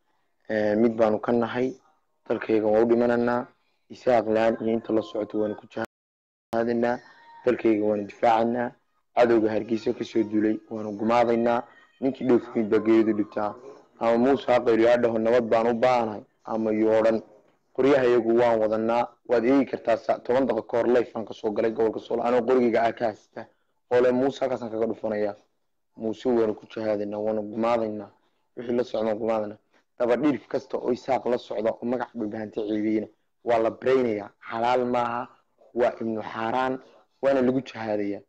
mid baanu ka nahay dalkayga waa u dhimananaa isaaq laan iyo inta la socoto waanu ku jahaadanaa dalkayga waanu difaacanaa cadowga hargeysa kasoo duulay waanu gumaadaynaa ninkii dhoofkiid baa geeridu dhibtaa ama muuse haqayliyo hadhaho nabad baan u baahanahay ama yoodhan qoryaha iyagu waan wadanaa waad eegi kartaa toban daqa ka hor lifan kasoo galay gobolka sool anoo qorigayga aa ka haysta oo le muuse halkaasaan kaga dhufanaya muuse waanu ku jahaadanaa waanu gumaadaynaa wixii la socdaan gumaadana dabadhiirf kasta oo isaaq la socda oo magac dhulbahanta ceebiyena waa la baraynayaa xalaal maaha waa ibnu xaaraan waana lagu jahaadaya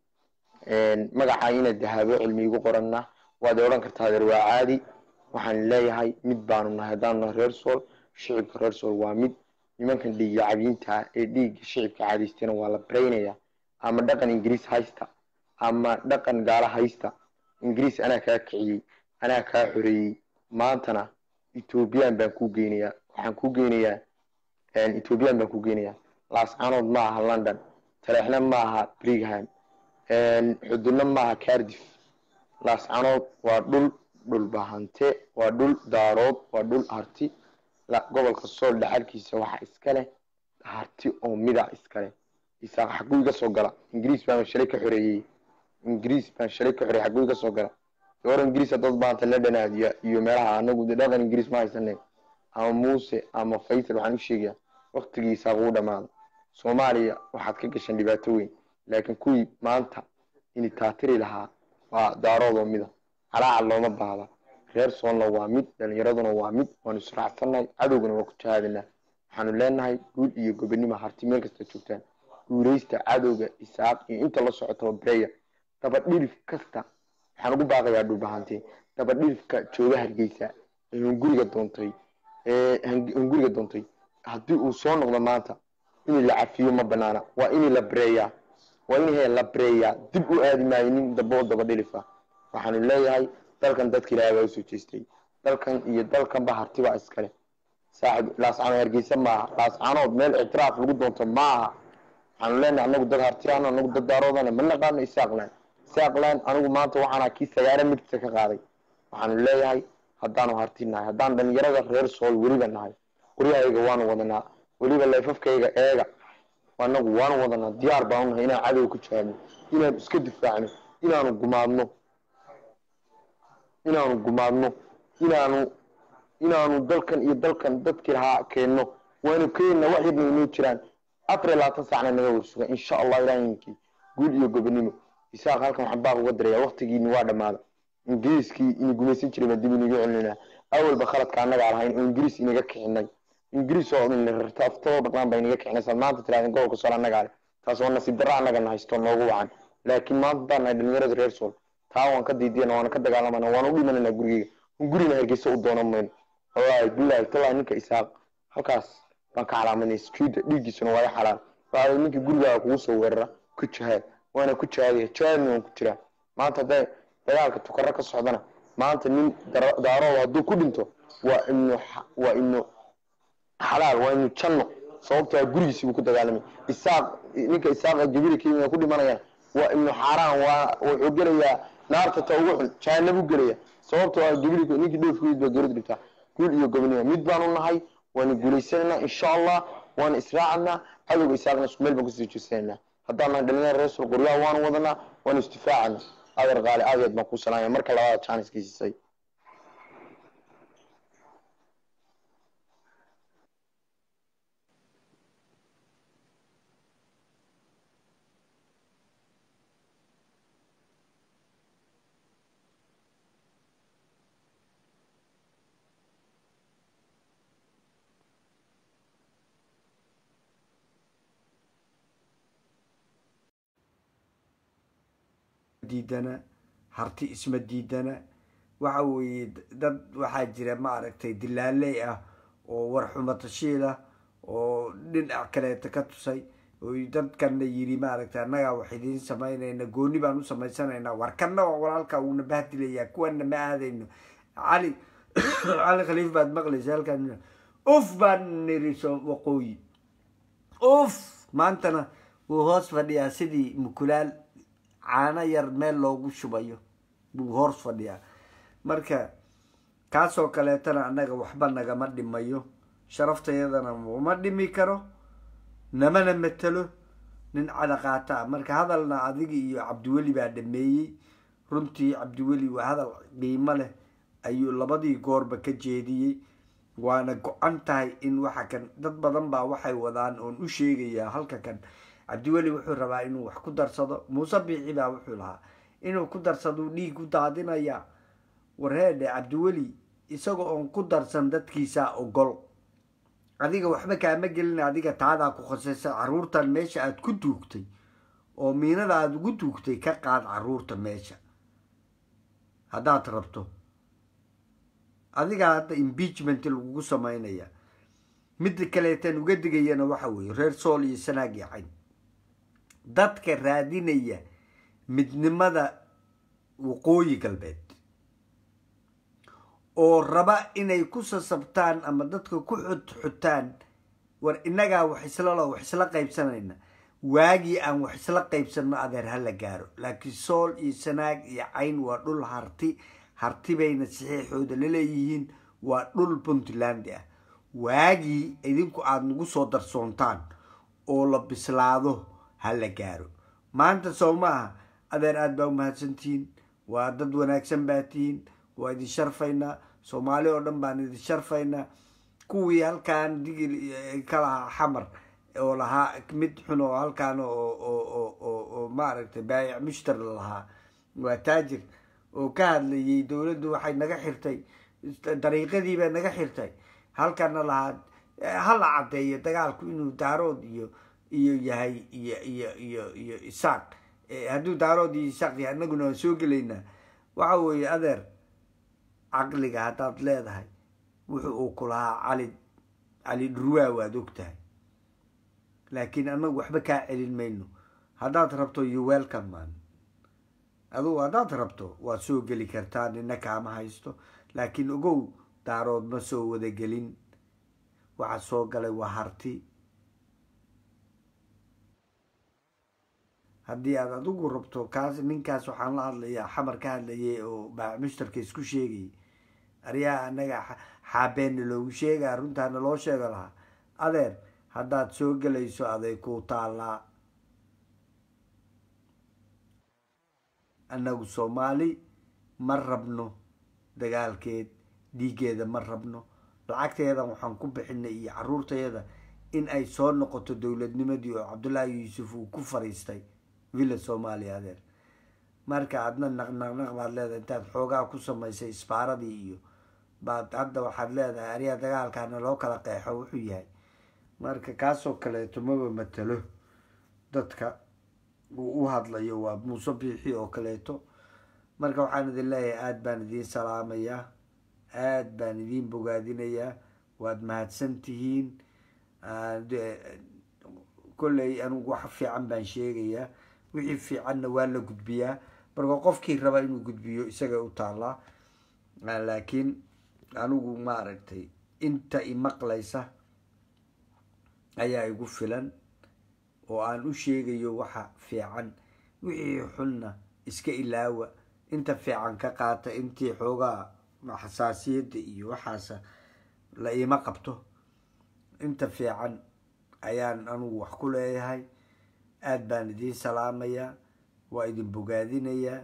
magaca ina dahaabo cilmi igu qoranna waad odhan kartaa adeer waa caadi waxaan leeyahay mid baanu nahay haddaanu nahay reer sool shicibka reer sool waa mid nimankan dhiigga cabiinta ee dhiigga shicibka caadaystana waa la baraynaya ama dhaqan ingiriis haysta ama dhaqan gaalo haysta ingiriis anaa kaa kiciyey anaa kaa xoreeyey maantana ethoobiyan baan kuu geynayaa waxaan kuu geynayaa ethoobiyan baan kuu geynayaa laascanood ma aha london taleexna ma aha brigham xudunna ma aha cardiff laascanood waa dhul dhulbahante waa dhul daarood waa dhul harti gobolka sool dhaxalkiisa waxaa iska leh harti oo mida iska leh isaaq xaguu iga soo gala ingiriis baan shalay ka xoreeyey ingiriis baan shalay ka xoreeyey xaguu iga soo gala or ingiriis dad baanta la dhanaadiya iyo meelaha anagu de dhaqan ingiriis ma haysanen ama muuse ama faysal waxaan u sheegayaa waktigiisa ugu dhamaada soomaaliya waxaad ka gashan dhibaato weyn laakiin kuwii maanta ini taatiri lahaa waa daaroodoo mida calaaca looma baahda reer soolna waa mid dhalinyaraduna waa mid waanu israacsannahay cadowgana waa ku jahaadinaa waxaanu leenahay guul iyo gobonimo harti meel kasta joogtaan guuleysta cadowga isaaq iyo inta la socotaba bereya dabadhirif kasta waxaan ugu baaqayaa dhulbahante dabadhirifka jooga hargeysa ee hunguriga doontay ee hunguriga doontay haddii uu soo noqdo maanta in la cafiyo ma banaana waa in la bareeyaa waa in he la bareeyaa dib u aadi maayo nin dabo dabadhirifa waxaanu leeyahay dalkan dadka ilaahay baa usoo jeestay dalkan iyo dalkanba harti baa iskale saaxib laascano hargeysa maaha laascanood meel ictiraaf lagu doonto maaha waxaanu leenahay anagu dad hartiyaan anagu dad daaroodana ma naqaano isaaqlan isaaqlan anigu maanta waxaana kii sagaara migta ka qaaday waxaanu leeyahay haddaanu harti nahay haddaan dhalinyarada reer sool weliba nahay qoryahayga waanu wadanaa weliba leefafkayga eega anagu waanu wadanaa diyaar baanu nahay inaan cadow ku jawaabno inaanu iska difaacno inaanu gumaadno inaanu gumaadno inaanu inaanu dalkan iyo dalkan dadkii lahaa keenno waanu keenna wax yarna inoo jiraan afar iyo labaatan saacna naga warsuga insha allah ilaahinkii guul iyo gobonimo isaaq halkan waxaan baaq uga daraya waktigiini waa dhammaada ingiriiskii ini gumaysan jiray baan dib inaga celinayna awalba khaladka annagaa lahayn oo ingiriis inaga kicinay ingiriis oo idin rarta aftoo dhaqaan baa inaga kicinay saad maanta tirahdeen gobolka sool annagaa leh taas waa nasiib darra annagana haysto noogu wacan laakiin maanta haddaan nahay dhalinyarada reer sool taa waan ka diidiyana waana ka dagaalamana waan u dhimanana gurigeyga gurina hargeysa u doonan mayno wallaahi billahi tallahi ninka isaaq halkaas baan ka calaamadnay sujuudda dhiiggiisuna waa i xalaal waxaa ninka gurigaaga kugu soo weerara ku jihaad waana ku jihaadaya jihaadna waan ku jiraa maanta hadday dagaalka tukaro ka socdana maanta nin daarooda hadduu ku dhinto waa ibnu waa ibnu xalaal waa ibnu janno sababtoo gurigiisi buu ku dagaalamay isaaq ninka isaaqa jabiri kenya ku dhimanayaan waa ibnu xaaraan waa wuxuu gelayaa naarta ta ugu xun jahanabuu gelaya sababtoo ah jabiri ninkii dhoofkiid baa geerida dhibtaa guul iyo gobonimo mid baanu nahay waanu guulaysanaynaa insha allah waana israacanaa cadowga isaaqna isku meel baan kusii jeesanaynaa haddaan nahay dhalinyara reesul qoryaha waanu wadanaa waanu isdifaacana adeer qaali aad aad baan kuu salaamaya marka labaada janiska siisay diidana harti isma diidana waxa weeye dad waxaa jira maaragtay dilaaley ah oo warxumatashiil ah oo dhinac kaleeta ka tusay oo dadkanna yiri maaragtay annagaa wax idiin samaynayna gooni baan u samaysanaynaa warkanna waa walaalka uuna bahdilayaa kuwana ma aadayno cali cali khaliif baad maqlaysa halkan uf baan niri so waqooyi uf maantana wuu hoos fadhiyaa sidii mukulaal caano yar meel loogu shubayo buu hoos fadhiyaa marka kaasoo kaleetana annaga waxba nagama dhimayo sharaftayadana uma dhimi karo namana matelo nin cadaqaata ah marka hadalna adiga iyo cabdiweli baa dhameeyey runtii cabdiweli waa hadal qiimo leh ayuu labadii goorba ka jeediyey waana go-an tahay in waxa kan dad badan baa waxay wadaan oon u sheegayaa halka kan cabdiweli wuxuu rabaa inuu wax ku darsado muuse biici baa wuxuu lahaa inuu ku darsaduu dhiig u daadinayaa warheedhe cabdiweli isaga oon ku darsan dadkiisaa ogol adiga waxba kaama gelin adiga taadaa ku khasaysa caruurtan meesha aada ku duugtay oo miinada aada ugu duugtay ka qaad caruurta meesha haddaad rabto adigaa hadda impeachment lagugu samaynaya midda kaleetan uga digayana waxa weeye reer sool iyo sanaag iyo cayn dadka raadinaya midnimada waqooyi galbeed oo raba inay ku sasabtaan ama dadka ku xudxutaan war innagaa wax islalo wax isla qaybsanayna waagii aan wax isla qaybsanno adeer hala gaaro laakiin sool iyo sanaag iyo cayn waa dhul harti harti bayna saxiixooda laleeyihiin waa dhul puntland ah waagii idinku aada nagu soo darsoontaan oo la bislaado hala gaaro maanta soo maaha adeer aada baa umahadsantihiin waa dad wanaagsan baa tihiin waa idin sharfaynaa soomaali oo dhan baan idin sharfaynaa kuwii halkaan digil ka lahaa xamar oo lahaa mid xun oo halkaan oo maaragtay baayic mushtar lahaa waa taajir oo ka hadlayay dowladdu waxay naga xirtay dariiqadii bay naga xirtay halkana lahaa hala caddeeyo dagaalku inuu daarood iyo iyo yahay iyo iyo iyo iyo isaaq hadduu daarood iyo isaaq yahay annaguna waan soo gelaynaa waxa weeye adeer caqliga haddaad leedahay wuxu uu ku lahaa cali cali dhurwaa waad og tahay laakiin annagu waxba kaa celin mayno haddaad rabto you welcome man adugu haddaad rabto waad soo geli kartaa nina kaama haysto laakiin ogow daarood ma soo wadagelin waxa soo galay waa harti haddii aad adigu rabto kaas ninkaas waxaan la hadlayaa xamar ka hadlayay oo baac mushtarka isku sheegayay aryaa anaga xaabeena loogu sheegaa runtaana loo sheego lahaa adeer haddaad soo gelayso aday ku taallaa annagu soomaali ma rabno dagaalkeed dhiiggeeda ma rabno lacagteeda waxaan ku bixinay iyo caruurtayada in ay soo noqoto dowladnimadii oo cabdullaahi yuusuf uu ku fariistay villa soomaaliya adeer marka adna naqnaqnaq baad leedahay intaad xoogaa ku samaysay isbaaradii iyo baad hadda waxaad leedahay ariya dagaalkaana loo kala qeexo wuxuu yahay marka kaasoo kaleeto maba matalo dadka uu u hadlayo waa muuse biixi oo kaleeto marka waxaan idin leeyahay aada baan idiin salaamayaa aada baan idiin bogaadinayaa waad mahadsan tihiin kolley anigu wax fiican baan sheegayaa wixii fiicanna waa la gudbiyaa marka qofkii raba inuu gudbiyo isaga u taallaa laakiin anigu maaragtay inta imaqlaysa ayaa igu filan oo aan u sheegayo waxa fiican wixii xunna iska ilaawa inta fiican ka qaata intii xoogaa xasaasiyadda iyo waxaasa la iima qabto inta fiican ayaan anigu wax ku leeyahay aada baan idiin salaamayaa waa idin bogaadinayaa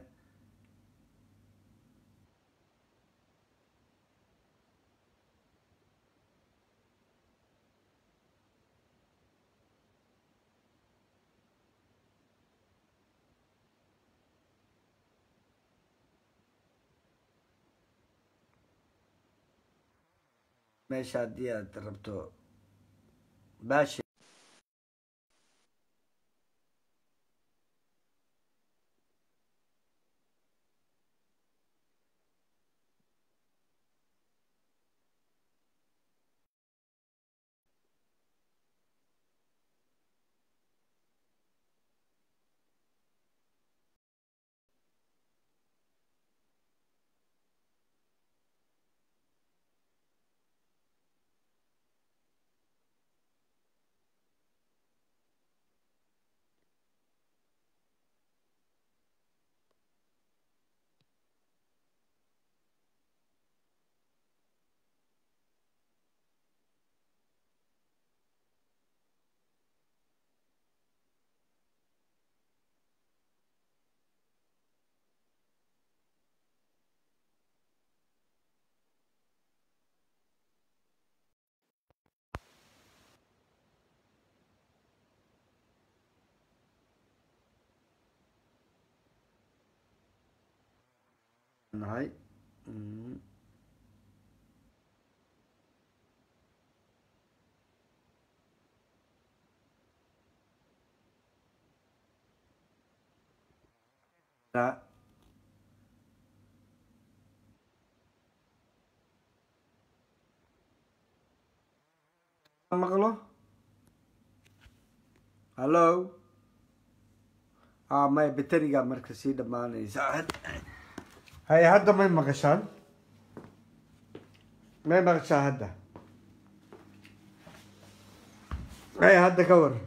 meesha haddii aad rabto baashi nahay maqlo hallo a maya bateriga marka sii dhamaanaysa haya hadda may maqashaan may maqashaa hadda haya hadda ka war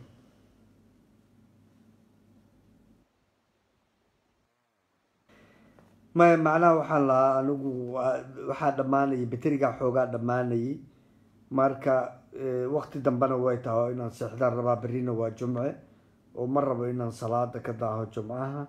maya macnaha waxaan lahaa anigu waxaa dhammaanayay baterigaa xoogaa dhammaanayay marka wakti dambena way tahay oo inaan seexdaan rabaa berrina waa jumce oo ma rabo inaan salaada ka daaho jumcaha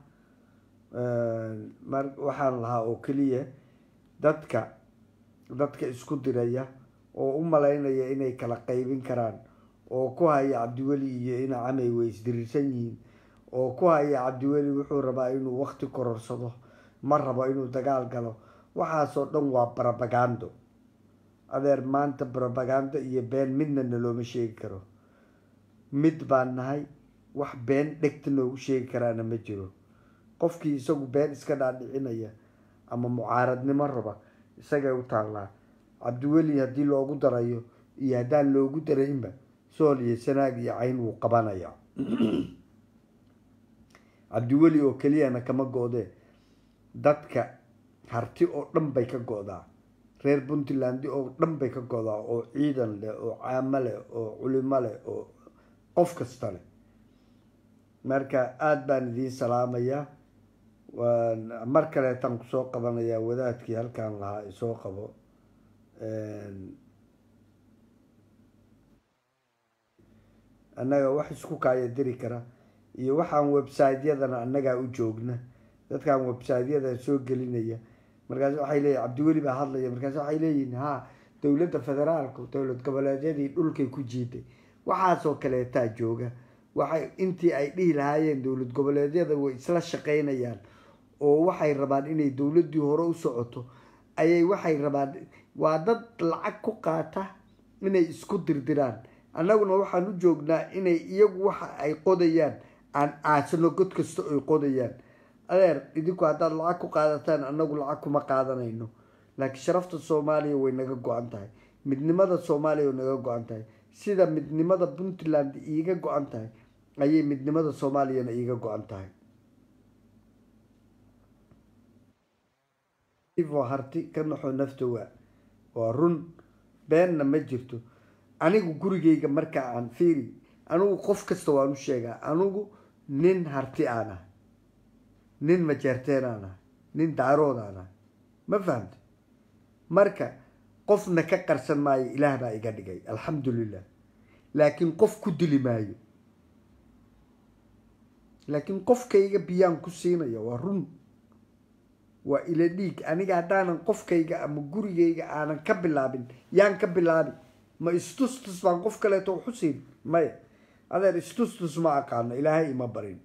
mar waxaan lahaa oo keliya dadka dadka isku diraya oo u malaynaya inay kala qaybin karaan oo ku haya cabdiweli iyo ina camay way isdiriirsan yihiin oo ku haya cabdiweli wuxuu rabaa inuu wakti kororsado ma rabo inuu dagaal galo waxaasoo dhan waa barabagando adeer maanta barabagando iyo been midna nalooma sheegi karo mid baan nahay wax been dhegta noogu sheegi karaana ma jiro qofkii isagu been iska dhaadhicinaya ama mucaaradnimo raba isagay u taallaa cabdiweli haddii loogu darayo iyo haddaan loogu daraynba sool iyo sanaag iyo cayn wuu qabanaya cabdiweli oo keliyana kama go-dee dadka harti oo dhan bay ka go-daa reer puntland oo dhan bay ka godaa oo ciidan leh oo caamo leh oo culimo leh oo qof kasta leh marka aada baan idiin salaamayaa waan mar kaleetaan kusoo qabanayaa wadaadkii halkaan lahaa isoo qabo annaga wax isku kaaya diri kara iyo waxaan website-yadana annagaa u joogna dadkaan website-yada soo gelinaya markaas waxay leeyihin cabdiweli baa hadlaya markaas waxay leeyihin ha dowladda federaalku dowlad goboleedyadii dhulkay ku jiiday waxaasoo kaleetaa jooga waxay intii ay dhihi lahaayeen dowlad goboleedyada way isla shaqeynayaan oo waxay rabaan inay dowladdii hore u socoto ayay waxay rabaan waa dad lacag ku qaata inay isku dirdiraan annaguna waxaan u joognaa inay iyagu waxa ay qodayaan aan aasano god kasta ay qodayaan adeer idinku haddaad lacag ku qaadataan annagu lacag kuma qaadanayno laakiin sharafta soomaaliya way naga go-an tahay midnimada soomaaliya way naga go-an tahay sida midnimada puntland iiga go-an tahay ayay midnimada soomaaliyana iiga go-an tahay harti ka naxo nafta waa waa run beenna ma jirto anigu gurigayga marka aan fiiri anigu qof kasta waan u sheegaa anigu nin harti aan ah nin majeerteen aan ah nin daarood aan ah ma fahamta marka qofna ka qarsan maayo ilaah baa iga dhigay alxamdulilah laakiin qof ku dili maayo laakiin qofkayga biyaan ku siinaya waa run waa ila dhiig aniga haddaanan qofkayga ama gurigayga aanan ka bilaabin yaan ka bilaabi ma istustus baan qof kaleeto waxu siin maya adeer istustus ma aqaano ilaahay ima barin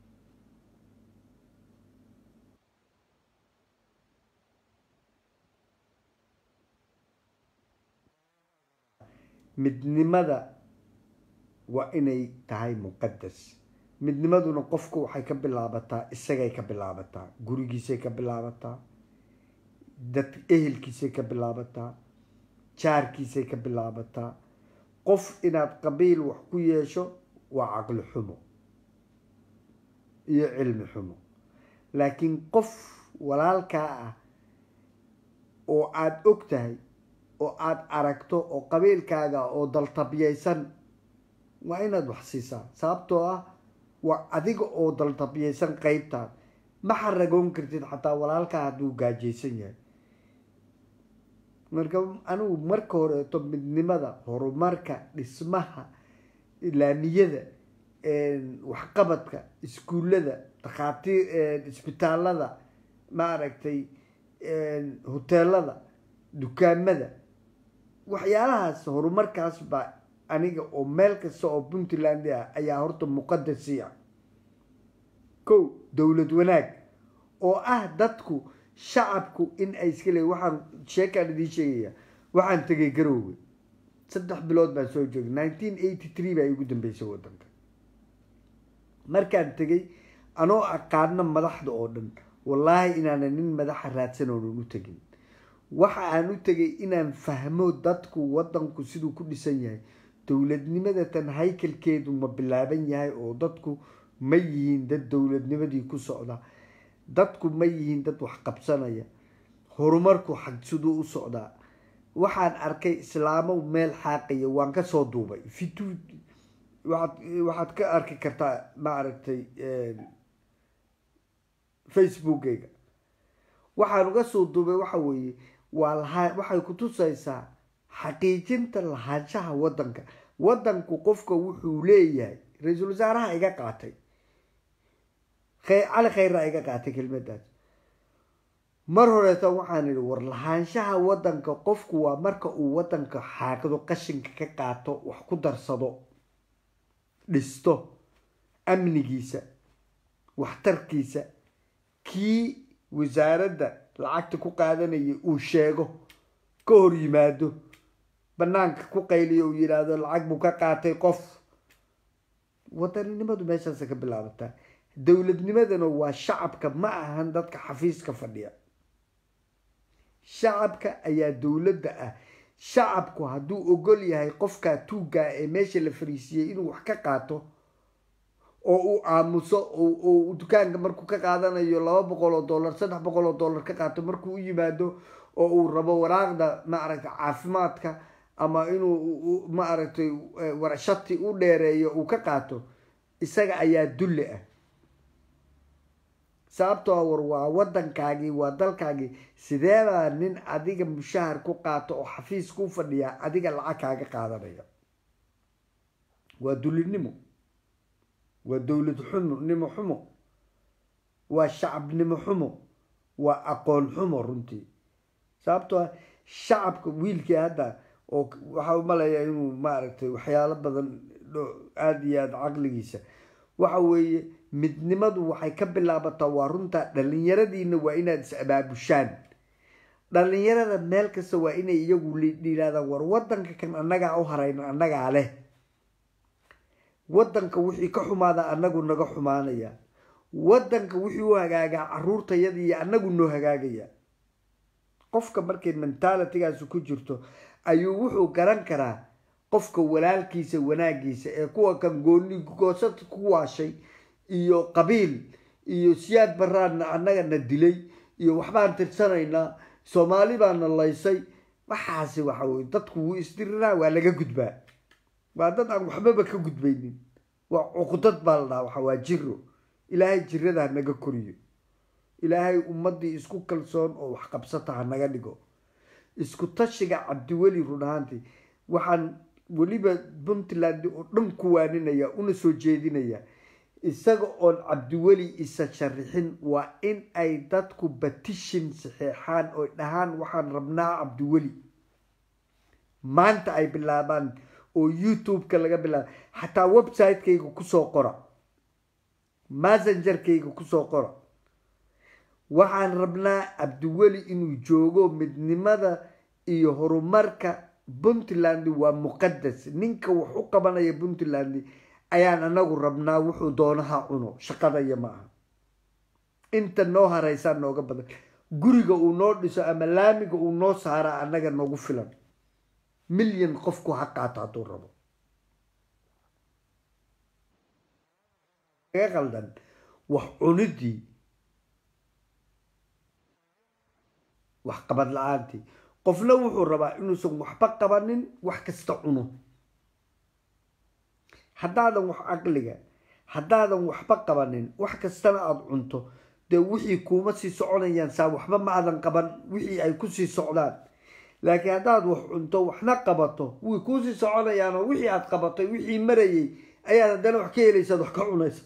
midnimada waa inay tahay muqadas midnimaduna qofku waxay ka bilaabataa isagay ka bilaabataa gurigiisay ka bilaabataa dad ehelkiisay ka bilaabataa jaarkiisay ka bilaabataa qof inaad qabiil wax ku yeesho waa caqli xumo iyo cilmi xumo laakiin qof walaalkaa ah oo aada og tahay oo aada aragto oo qabiilkaaga oo daltabyaysan waa inaad wax siisaa sababtoo ah waa adiga oo daltabyaysan qeybtaad ma xaragoon kartid xataa walaalkaa hadduu gaajaysan yahay marka anigu marka horeeto midnimada horumarka dhismaha laamiyada waxqabadka iskuullada dakhaatiir isbitaalada maaragtay hoteelada dukaamada waxyaalahaas horumarkaas baa aniga oo meel kasta oo puntland ah ayaa horta muqadasi ah kow dowlad wanaag oo ah dadku shacabku in ay iska leeyiin waxaan sheekaan idiin sheegaya waxaan tegay garoowe saddex bilood baan soo joogay nineteen eighty three baa igu dambeysay waddanka markaan tegay anoo aqaano madaxda oo dhan wallaahi inaanan nin madaxa raadsan oonan u tegin waxa aan u tegay inaan fahmo dadku waddanku siduu ku dhisan yahay dowladnimada tan haykalkeedu ma bilaaban yahay oo dadku ma yihiin dad dowladnimadii ku socda dadku ma yihiin dad wax qabsanaya horumarku xag siduu u socdaa waxaan arkay islaamo meel xaaqaya waan kasoo duubay fitu waaad waxaad ka arki kartaa maaragtay facebookeyga waxaan uga soo duubay waxa weeye waa lahaa waxay ku tusaysaa xaqiijinta lahaanshaha waddanka waddanku qofka wuxuu leeyahay ra-iisul wasaaraha iga qaatay cali khayraa iga qaatay kelmadaas mar horeeta waxaan idhi war lahaanshaha waddanka qofku waa marka uu waddanka xaaqdo qashinka ka qaato wax ku darsado dhisto amnigiisa waxtarkiisa kii wasaaradda lacagta ku qaadanaya uu sheego ka hor yimaado banaanka ku qayliyo uu yidhaahdo lacag buu ka qaatay qof wadaninimadu meeshaasa ka bilaabataa dowladnimadana waa shacabka ma ahan dadka xafiiska fadhiya shacabka ayaa dowladda ah shacabku hadduu ogol yahay qofkaa tuuggaa ee meesha la fariisiyey inuu wax ka qaato oo uu aamuso oo dukaanka markuu ka qaadanayo laba boqol oo dollar saddex boqol oo dollar ka qaato markuu u yimaado oo uu rabo waraaqda maaragtay caafimaadka ama inuu maaragtay warshati u dheereeyo uu ka qaato isaga ayaa dulli ah sababtoo war waa wadankaagii waa dalkaagii sideebaa nin adiga mushahar ku qaato oo xafiis ku fadhiyaa adiga lacag kaaga qaadanaya waa dullinimo waa dowlad xumo nimo xumo waa shacabnimo xumo waa aqoon xumo runtii sababtoo ah shacabka wiilkii hadda oo waxaa umalayaa inuu maaragtay waxyaalo badan aada iyo aada caqligiisa waxa weeye midnimadu waxay ka bilaabataa waa runtaa dhallinyaradiina waa inaad is abaabushaan dhallinyarada meel kasta waa inay iyagu yidhahdaan war wadanka kan annagaa u harayno annagaa leh wadanka wixii ka xumaada annagu naga xumaanaya wadanka wixii u hagaagaa caruurtayada iyo annagu noo hagaagaya qofka markay mentalitygaasi ku jirto ayuu wuxuu garan karaa qofka walaalkiisa wanaagiisa ee kuwa kan gooni goosad ku waashay iyo qabiil iyo siyaad baraadna annagana dilay iyo waxbaan tirsanaynaa soomaali baana laysay waxaasi waxa weye dadku wuu isdiriraa waa laga gudbaa waa dad aan waxbaba ka gudbaynin waa cuqdad baa la dhaha waxa waa jiro ilaahay jirada ha naga koriyo ilaahay ummadii isku kalsoon oo wax qabsata ha naga dhigo isku tashiga cabdiweli run ahaantii waxaan weliba puntland oo dhan ku waaninaya una soo jeedinaya isaga oon cabdiweli isa sharixin waa in ay dadku batishin saxeexaan oo dhahaan waxaan rabnaa cabdiweli maanta ay bilaabaan oo youtube-ka laga bilaaba xataa website-kayga kusoo qora messengerkayga kusoo qora waxaan rabnaa cabdiweli inuu joogo midnimada iyo horumarka puntland waa muqadas ninka wax u qabanaya puntland ayaan anagu rabnaa wuxuu doonaha cuno shaqadaya ma aha inta noo haraysaa nooga badan guriga uu noo dhiso ama laamiga uu noo saaraa annaga noogu filan milyan qofku ha qaato hadduu rabo ga qaldan wax cunidii wax qabad la-aantii qofna wuxuu rabaa inuusan waxba qabanin wax kasta cuno haddaadan wax caqliga haddaadan waxba qabanin wax kastana aada cunto dee wixii kuuma sii soconayaan saa waxba ma aadan qaban wixii ay kusii socdaan laakiin haddaad wax cunto waxna qabato way kuusii soconayaanoo wixii aad qabatay wixii marayay ayaad haddana wax ka helaysaad wax ka cunaysa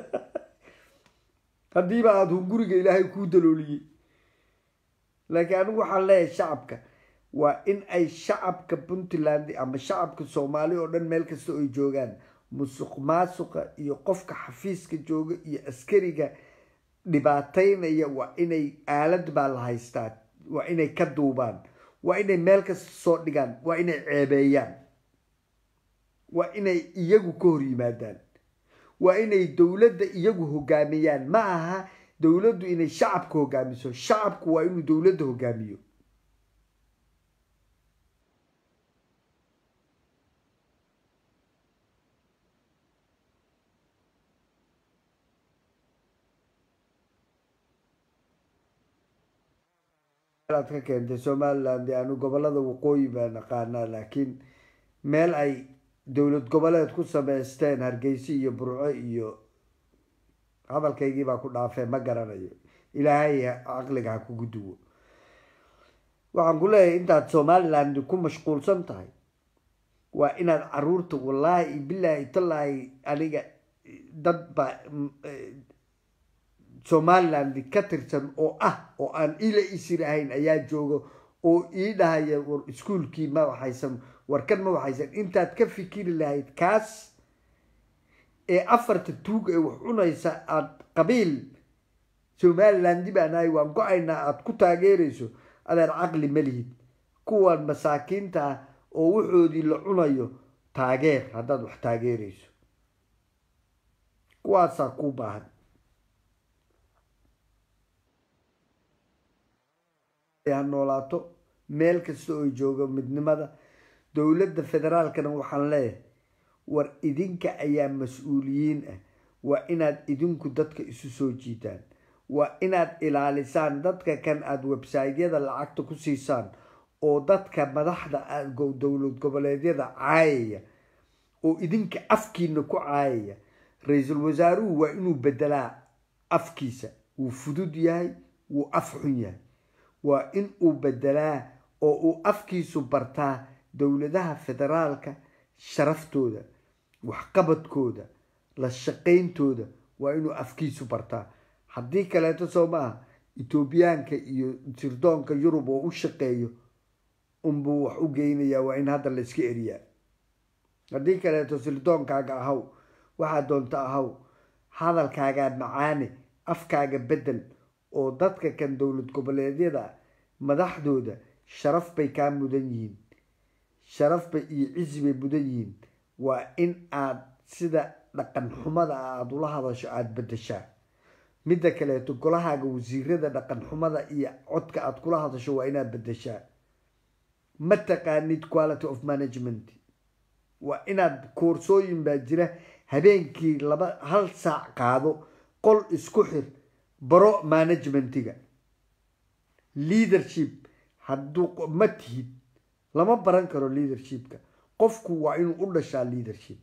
haddiiba aada hunguriga ilaahay kuu dalooliyey laakiin anigu waxaan leeyahay shacabka waa in ay shacabka puntland ama shacabka soomaali oo dhan meel kasta oy joogaan musuq maasuqa iyo qofka xafiiska jooga iyo askariga dhibaataynaya waa inay aalad baa la haystaan waa inay ka duubaan waa inay meel kasta soo dhigaan waa inay ceebeeyaan waa inay iyagu ka hor yimaadaan waa inay dowladda iyagu hogaamiyaan ma aha dowladdu inay shacabka hogaamiso shacabku waa inuu dowladda hogaamiyo aad ka keentay somaliland anu gobolada waqooyi baa naqaanaa laakiin meel ay dowlad goboleed ku sameysteen hargeysa iyo burco iyo hadalkaygii baa ku dhaafee ma garanayo ilaahay caqliga ha kugu duwo waxaan ku leeyahay intaad somaliland ku mashquulsan tahay waa inaad caruurta wallaahi bilaahi tallaahi aniga dad baa somaliland ka tirsan oo ah oo aan ila isir ahayn ayaa jooga oo ii dhahaya war iskuolkii ma waxaysan warkan ma waxaysan intaad ka fikiri lahayd kaas ee afarta tuug ee wax cunaysa aada qabiil somaliland baan ahay waan go-aynaa aada ku taageerayso adeer caqli ma lihid kuwan masaakiinta ah oo waxoodii la cunayo taageer haddaad wax taageerayso kuwaasaa kuu baahan ha noolaato meel kasta oo jooga midnimada dowladda federaalkana waxaan leeyahay war idinka ayaa mas-uuliyiin ah waa inaad idinku dadka isu soo jiitaan waa inaad ilaalisaan dadka kan aada websaytyada lacagta ku siisaan oo dadka madaxda ah go- dowlad goboleedyada caayaya oo idinka afkiina ku caayaya ra-iisul wasaaruhu waa inuu bedelaa afkiisa wuu fudud yahay wuu af xun yahay waa in uu bedelaa oo uu afkiisu bartaa dowladaha federaalka sharaftooda waxqabadkooda la shaqayntooda waa inuu afkiisu bartaa haddii kaleeto soo maaha etoobiyaanka iyo sirdoonka yurub oo u shaqeeyo unbuu wax u geynayaa waa in hadda la iska eriyaa haddii kaleeto sirdoonkaaga ahaw waxaa doonta ahaw hadalkaagaa macaane afkaaga bedel oo dadka kan dowlad goboleedyada madaxdooda sharaf bay kaa mudan yihiin sharaf bay iyo cizi bay mudan yihiin waa in aad sida dhaqan xumada ah aada ula hadasho aada bedeshaa midda kaleeto golahaaga wasiirada dhaqan xumada iyo codka aada kula hadasho waa inaad bedeshaa ma taqaanid quality of management waa inaad koorsooyin baa jira habeenkii laba hal saac qaado qol isku xir baro managementiga leadership hadduu ma tihid lama baran karo leadershipka qofku waa inuu u dhashaa leadership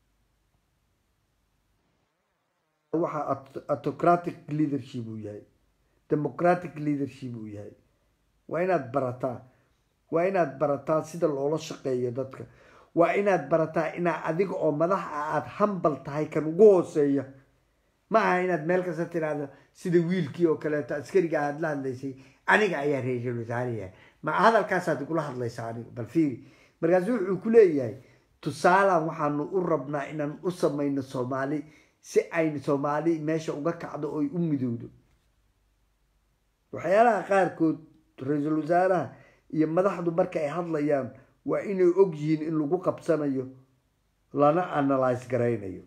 waxa aut- autocratic leadership uu yahay democratic leadership uu yahay waa inaad barataa waa inaad barataa sida loola shaqeeyo dadka waa inaad barataa inaa adiga oo madax ah aada hambal tahay kan ugu hooseeya ma aha inaad meel kasta tiraahdo sida wiilkii oo kaleeto askariga aada la hadlaysay aniga ayaa ra-iisul wasaarayahay ma hadalkaasaad igula hadlaysaa aniga bal fiiri markaasu wuxuu ku leeyahay tusaalan waxaanu u rabnaa inaan u samayno soomaali si aynu soomaali meesha uga kacdo oy u midowdo waxyaalaha qaarkood ra-iisul wasaaraha iyo madaxdu marka ay hadlayaan waa inay og yihiin in lagu qabsanayo lana analyse garaynayo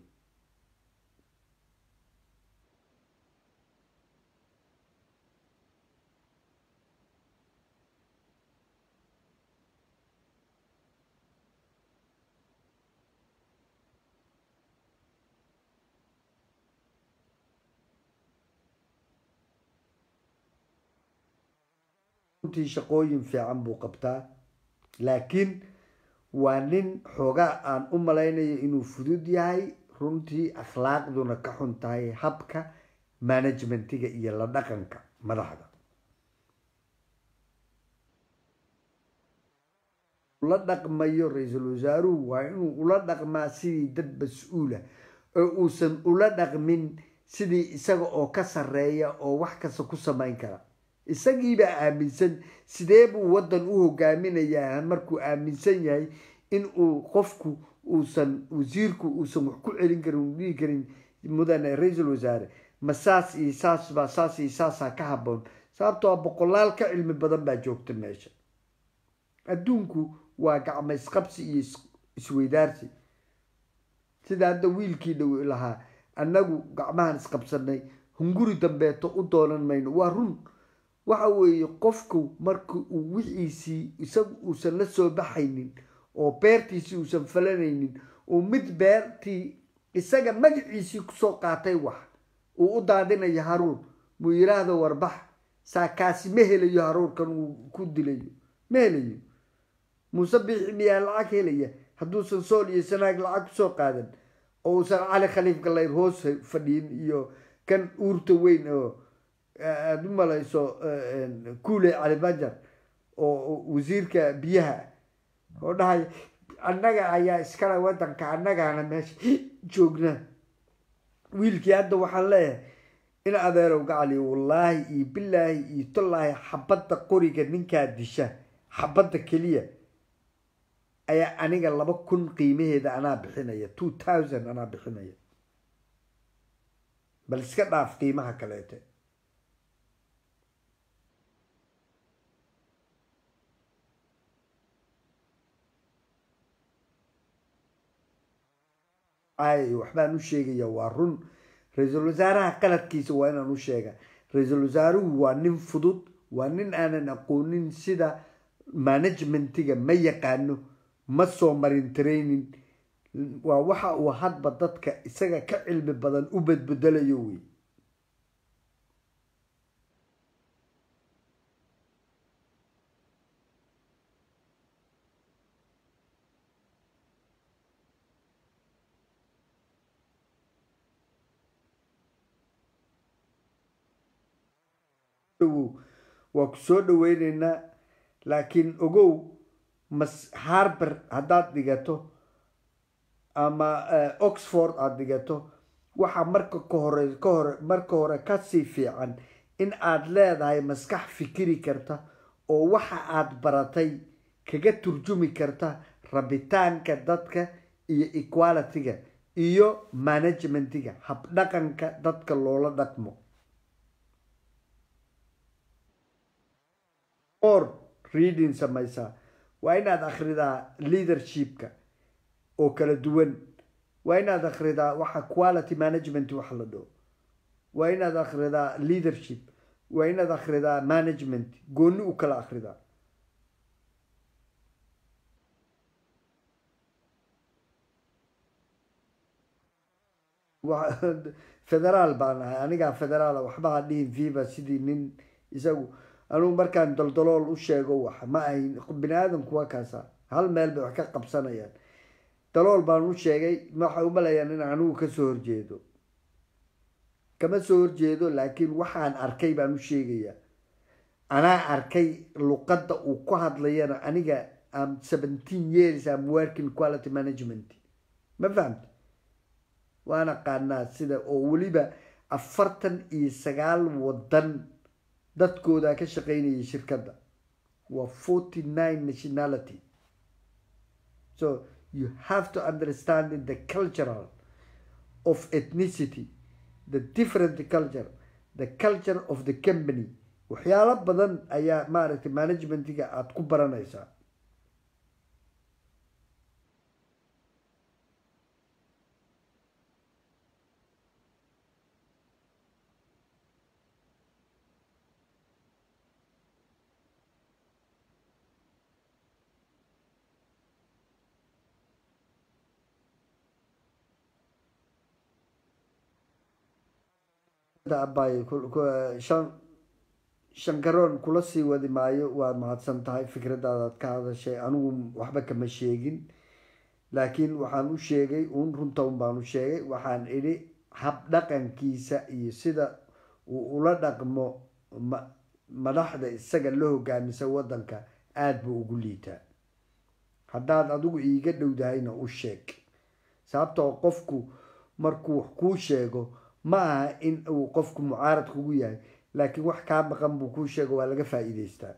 runtii shaqooyin fiican buu qabtaa laakiin waa nin xoogaa aan u malaynayo inuu fudud yahay runtii akhlaaqduna ka xun tahay habka management-iga iyo la dhaqanka madaxda la dhaqmayo ra-iisul wasaaruhu waa inuu ula dhaqmaa sidii dad mas-uula oo uusan ula dhaqmin sidii isaga oo ka sarreeya oo wax kasta ku samayn kara isagiibaa aaminsan sidee buu waddan u hogaaminayaa markuu aaminsan yahay in uu qofku uusan wasiirku uusan wax ku celin karin uu dhihi karin mudane ra-iisul wasaare ma saas iyo saas baa saas iyo saasaa ka haboon sababtoo a boqolaal ka cilmi badan baa joogta meesha adduunku waa gacmo isqabsi iyo is- isweydaarsi sida hadda wiilkii dhow lahaa annagu gacmahan isqabsanay hunguri dambeeto u doonan mayno waa run waxa weeye qofku marka uu wixiisii isagu uusan la soo baxaynin oo beertiisii uusan falanaynin uu mid beertii isaga magaciisii kusoo qaatay wax uu u daadinayo haruur muu yiraahdo warbax saa kaasi ma helayo haruurkan uu ku dilayo ma helayo muuse biixi miyaa lacag helaya hadduusan sool iyo sanaag lacag kusoo qaadan oo uusan cali khaliif gallayr hoos fadhiyin iyo kan uurta weyn oo aada u malayso kuule cali bajar oo wasiirka biyaha oo dhahay annaga ayaa iskale wadanka annagaana meesha joogna wiilkii hadda waxaan leeyahay in adeerow gacali wallaahi iyo bilaahi iyo tallaahi xabadda qoriga ninkaa disha xabadda keliya ayaa aniga laba kun qiimaheeda anaa bixinaya two thousand anaa bixinaya bal iska dhaaf qiimaha kaleete ay waxbaan u sheegaya waa run ra-iisul wasaaraha qaladkiisa waa inaan u sheega ra-iisul wasaaruhu waa nin fudud waa nin aanan aqoonin sida managementiga ma yaqaano ma soo marin training waa waxa uu hadba dadka isaga ka cilmi badan u bedbedelayo wey dhawow waa ku soo dhaweyneynaa laakiin ogow mas harber haddaad dhigato ama eh, oxford aada dhigato waxaa marka ka hore ka hore marka hore kasii fiican in aad leedahay maskax fikiri karta oo waxa aad baratay kaga turjumi karta rabitaanka dadka iyo equalityga iyo managementiga habdhaqanka dadka loola dhaqmo or reading samaysaa waa inaad akhridaa leadershipka oo kala duwan waa inaad akhridaa waxa quality management waxa la dhaho waa inaad akhridaa leadership waa inaad akhridaa management gooni u kala akhridaa wa- federaal baan ahay anigaa federaala waxba ha dhihin viva sidii nin isagu anugu markaan daldalool u sheego wax ma ahin bini aadamku waa kaasa hal meel bay wax ka qabsanayaan dalool baan u sheegay waxay u malayaan in anigu kasoo horjeedo kama soo horjeedo laakiin waxaan arkay baan u sheegayaa anaa arkay luqadda uu ku hadlayana aniga am seventeen years am working quality management ma fahamta waan aqaanaa sida oo weliba afartan iyo sagaal wadan dadkooda ka shaqeynayay shirkadda waa forty nine nationality so you have to understand the cultural of ethnicity the different culture the culture of the company waxyaalo badan ayaa maaragtay managementiga aada ku baranaysaa abay shan shankaroon kula sii wadi maayo waad mahadsan tahay fikradaadaad ka hadashay anigu waxba kama sheegin laakiin waxaan u sheegay uun runta un baan u sheegay waxaan idhi habdhaqankiisa iyo sida uu ula dhaqmo ma- madaxda isaga la hogaamisa wadanka aada buu ugu liitaa haddaad adigu iiga dhowdahayna u sheeg sababtoo qofku markuu wax kuu sheego ma aha in uu qofku mucaarad kugu yahay laakiin wax kaa maqan buu kuu sheego waa laga faa'iidaystaa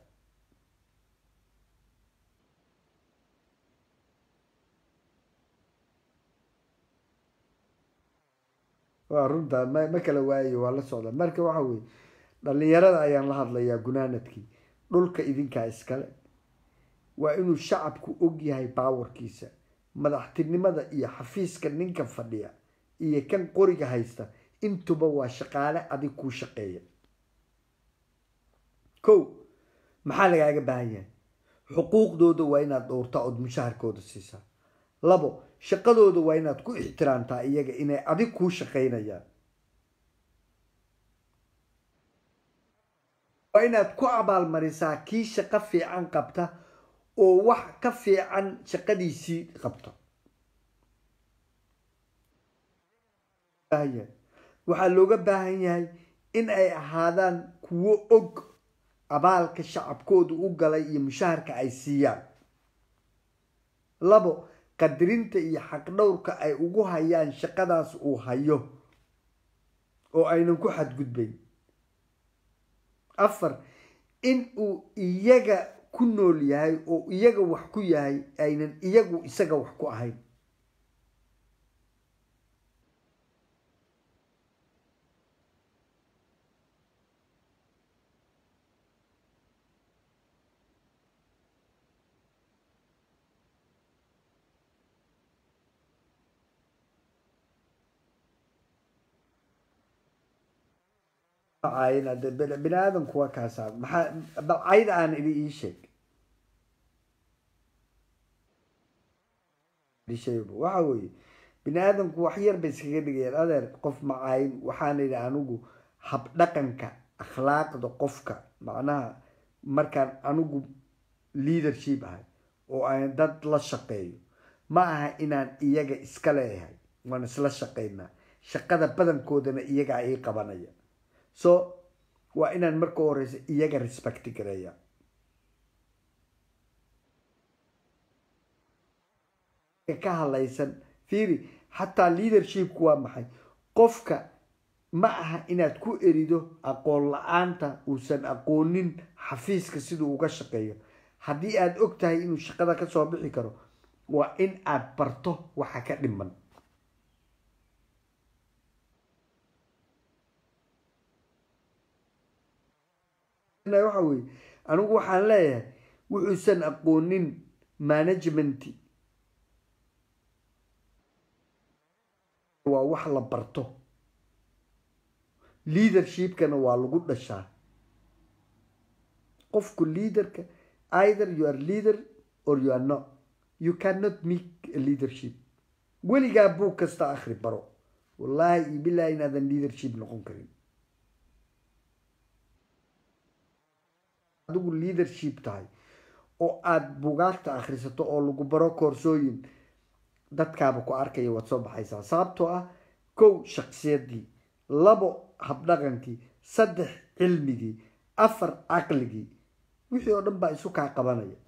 waa runta ma ma kala waayo waa la socda marka waxa weye dhalinyarada ayaan la hadlayaa gunaanadkii dhulka idinkaa iskale waa inuu shacabku og yahay baawarkiisa madaxtinimada iyo xafiiska ninka fadhiya iyo kan qoriga haysta intuba waa shaqaale adig kuu shaqeeya ko maxaa lagaaga baahan yahay xuquuqdooda waa inaad dhowrtaa ood mushaharkooda siisaa labo shaqadooda waa inaad ku ixtiraamtaa iyaga inay adig kuu shaqaynayaan waa inaad ku abaalmarisaa kii shaqo fiican qabta oo wax ka fiican shaqadiisii qabta baahan yahay waxaa looga baahan yahay in ay ahaadaan kuwo og abaalka shacabkoodu u galay iyo mushaharka ay siiyaan labo qadirinta iyo xaqdhowrka ay ugu hayaan shaqadaas uu hayo oo aynan ku xadgudbayn afar in uu iyaga ku nool yahay oo iyaga wax ku yahay aynan iyagu isaga wax ku ahayn bini aadamku waa kaasaa maxaa bal cayd aan idhi ii sheeg waxa weeye bini aadamku wax yar bay iskaga dhigayaan adeer qof macaayin waxaan idhi anigu habdhaqanka akhlaaqda qofka macnaha markaan anigu leadership ahay oo aan dad la shaqeeyo ma aha inaan iyaga iska leeyahay waan isla shaqaynaa shaqada badankoodana iyagaa ii qabanaya so waa inaan marka u horeysa iyaga respect gareeya ka hadlaysan fiiri xataa leadershipku waa maxay qofka ma aha inaad ku erido aqoon la-aanta uusan aqoonin xafiiska siduu uga shaqeeyo haddii aad og tahay inuu shaqada kasoo bixi karo waa in aad barto waxa ka dhiman waxa weye anigu waxaan leeyahay wuxuusan aqoonin management waa wax la barto leadershipkana waa lagu dhashaa qofku leaderka either you are leader or you are not you cannot make a leadership weligaa buug kasta akhri baro wallaahi iyo bilahi inaadan leadership noqon karin adigu leadership tahay oo aada bugaagta akhrisato oo lagu baro koorsooyin dadkaaba ku arkaya waad soo baxaysaa sababtoo ah kow shaksiyadii labo habdhaqankii saddex cilmigii afar caqligii wixii oo dhan baa isu kaa qabanaya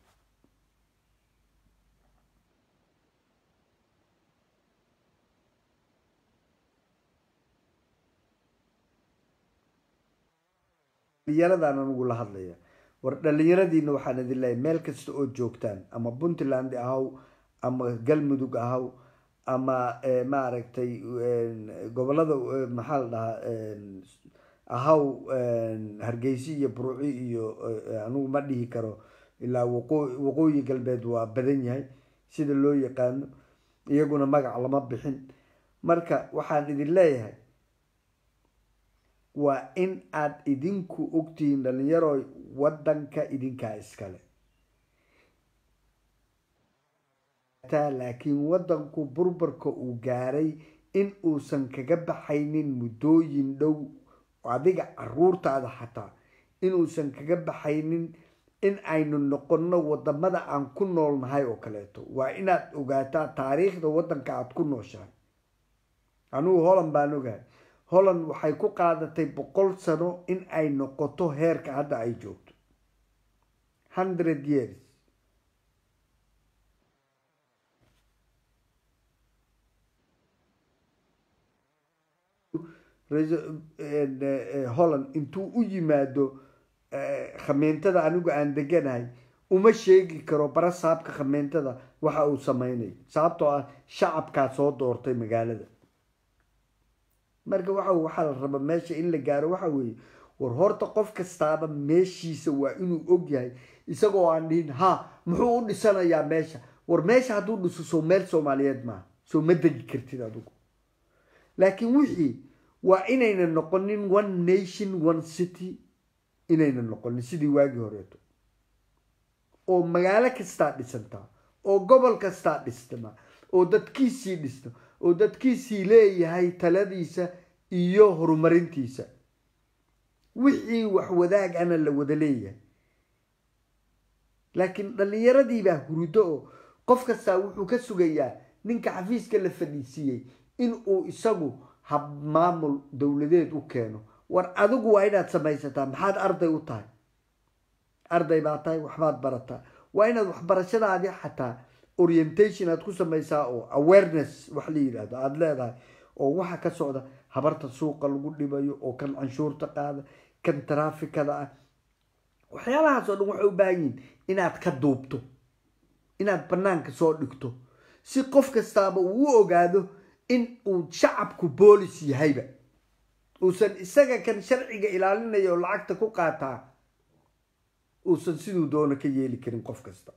dhalinyaradaan anugu la hadlaya war dhalinyaradiina waxaan idin leeyahay meel kasta oo joogtaan ama puntland ahaw ama galmudug ahaw ama maaragtay gobolada maxaa la dhahaa ahaw hargeysi iyo burci iyo anigu ma dhihi karo ilaa waqo waqooyi galbeed waa badan yahay sida loo yaqaano iyaguna magac lama bixin marka waxaan idin leeyahay waa in aad idinku ogtihiin dhalinyaro wadanka idinkaa iskale laakiin wadanku burburka uu gaaray in uusan kaga baxaynin muddooyin dhow adiga caruurtaada xataa inuusan kaga baxaynin in aynu noqonno wadamada aan ku noolnahay oo kaleeto waa inaad ogaataa taariikhda wadanka aada ku nooshahay anigu holland baan ogahay holland waxay ku qaadatay boqol sano in ay noqoto heerka hadda ay joogto hundred years holland intuu u yimaado khameentada anigu aan deganahay uma sheegi karo bara saabka khameentada waxa uu sameynayo sababtoo ah shacabkaa soo doortay magaalada marka waxa waxaa la raba meesha in la gaaro waxa weeye war horta qof kastaaba meeshiisa waa inuu ogyahay isagoo aan dhihin ha muxuu u dhisanayaa meesha war meesha hadduu dhiso soo meel soomaaliyeed maaha soo ma degi kartid adigu laakiin wixii waa inayna noqonin one nation one city inayna noqonin sidii waagii horeeto oo magaalo kastaa dhisantaa oo gobol kastaa dhistama oo dadkiisii dhisto oo dadkiisii leeyahay taladiisa iyo horumarintiisa wixii wax wadaag ana la wada leeyahay laakiin dhallinyaradii baa hurdo oo qof kastaa wuxuu ka sugayaa ninka xafiiska la fadhiisiiyey in uu isagu hab maamul dowladeed u keeno war adigu waa inaad samaysataa maxaad arday u tahay arday baa tahay waxbaad barataa waa inaad waxbarashadaadii xataa orientation aad ku samaysaa oo awareness wax la yidhaahdo aada leedahay oo waxa ka socda habarta suuqa lagu dhibayo oo kan canshuurta qaada kan taraafikada ah waxyaalahaas oo dhan waxay u baahan yihin inaad ka duubto inaad banaanka soo dhigto si qof kastaaba uu u ogaado in uu shacabku boolis yahayba uusan isaga kan sharciga ilaalinaya oo lacagta ku qaataa uusan siduu doono ka yeeli karin qof kasta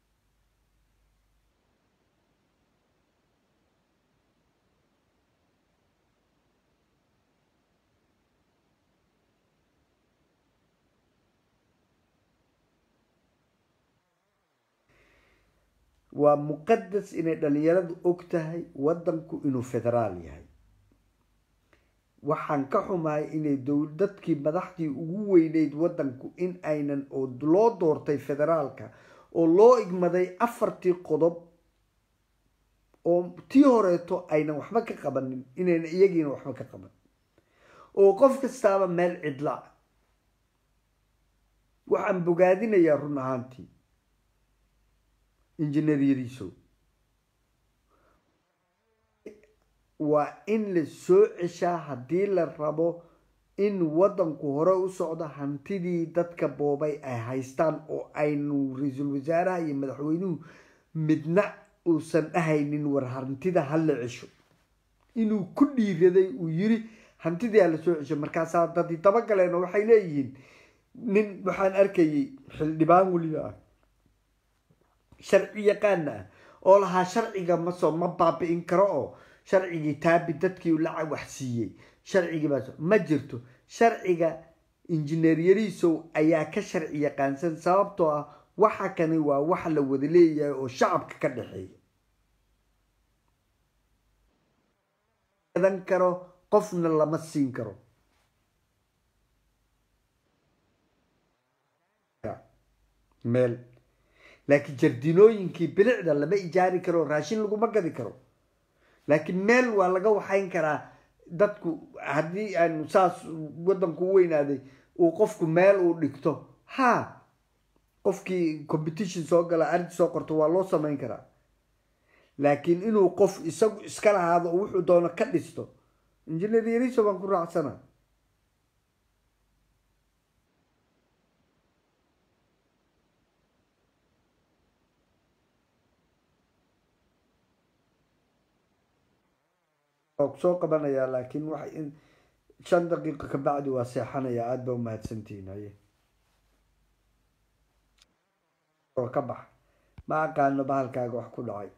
waa muqadas inay dhalinyaradu og tahay wadanku inuu federaal yahay waxaan ka xumahay inay dadkii madaxdii ugu weyneyd wadanku in aynan oo loo doortay federaalka oo loo igmaday afartii qodob oo tii horeeto aynan waxba ka qabanin inayna iyagiina waxba ka qaban oo qof kastaaba meel cidla waxaan bogaadinayaa run ahaantii injineer yariisow waa in la soo ceshaa haddii la rabo in waddanku hore u socdo hantidii dadka boobay ay haystaan oo aynu ra-iisul wasaaraha iyo madaxweynuhu midna uusan dhahaynin war hantida hala cesho inuu ku dhiiraday uu yiri hantidii hala soo cesho markaasaa dadii dabagaleen oo waxay leeyihiin nin waxaan arkayay xildhibaan weliba ah sharci yaqaana ah oo lahaa sharciga masoo ma baabi'in karo oo sharcigii taabi dadkii lacag wax siiyey sharcigii baa ma jirto sharciga injineer yariisow ayaa ka sharci yaqaansan sababtoo ah waxa kani waa wax la wada leeyahay oo shacabka ka dhexeeya gadan karo qofna lama siin karo meel laakiin jardinooyinkii bilicda lama ijaari karo raashin laguma gadi karo laakiin meel waa laga waxayn karaa dadku haddii aanu saas waddanku u weynaaday uu qofku meel uu dhigto ha qofkii competition soo gala arrinti soo qorto waa loo samayn karaa laakiin inuu qof isagu iska lahaado oo wuxuu doono ka dhisto injineer yariso baan ku raacsana waa kusoo qabanayaa laakiin waxa in shan daqiiqo ka bacdi waa seexanaya aada ba umahadsantihiin haye oo ka bax ma aqaano bahalkaaga wax ku dhacay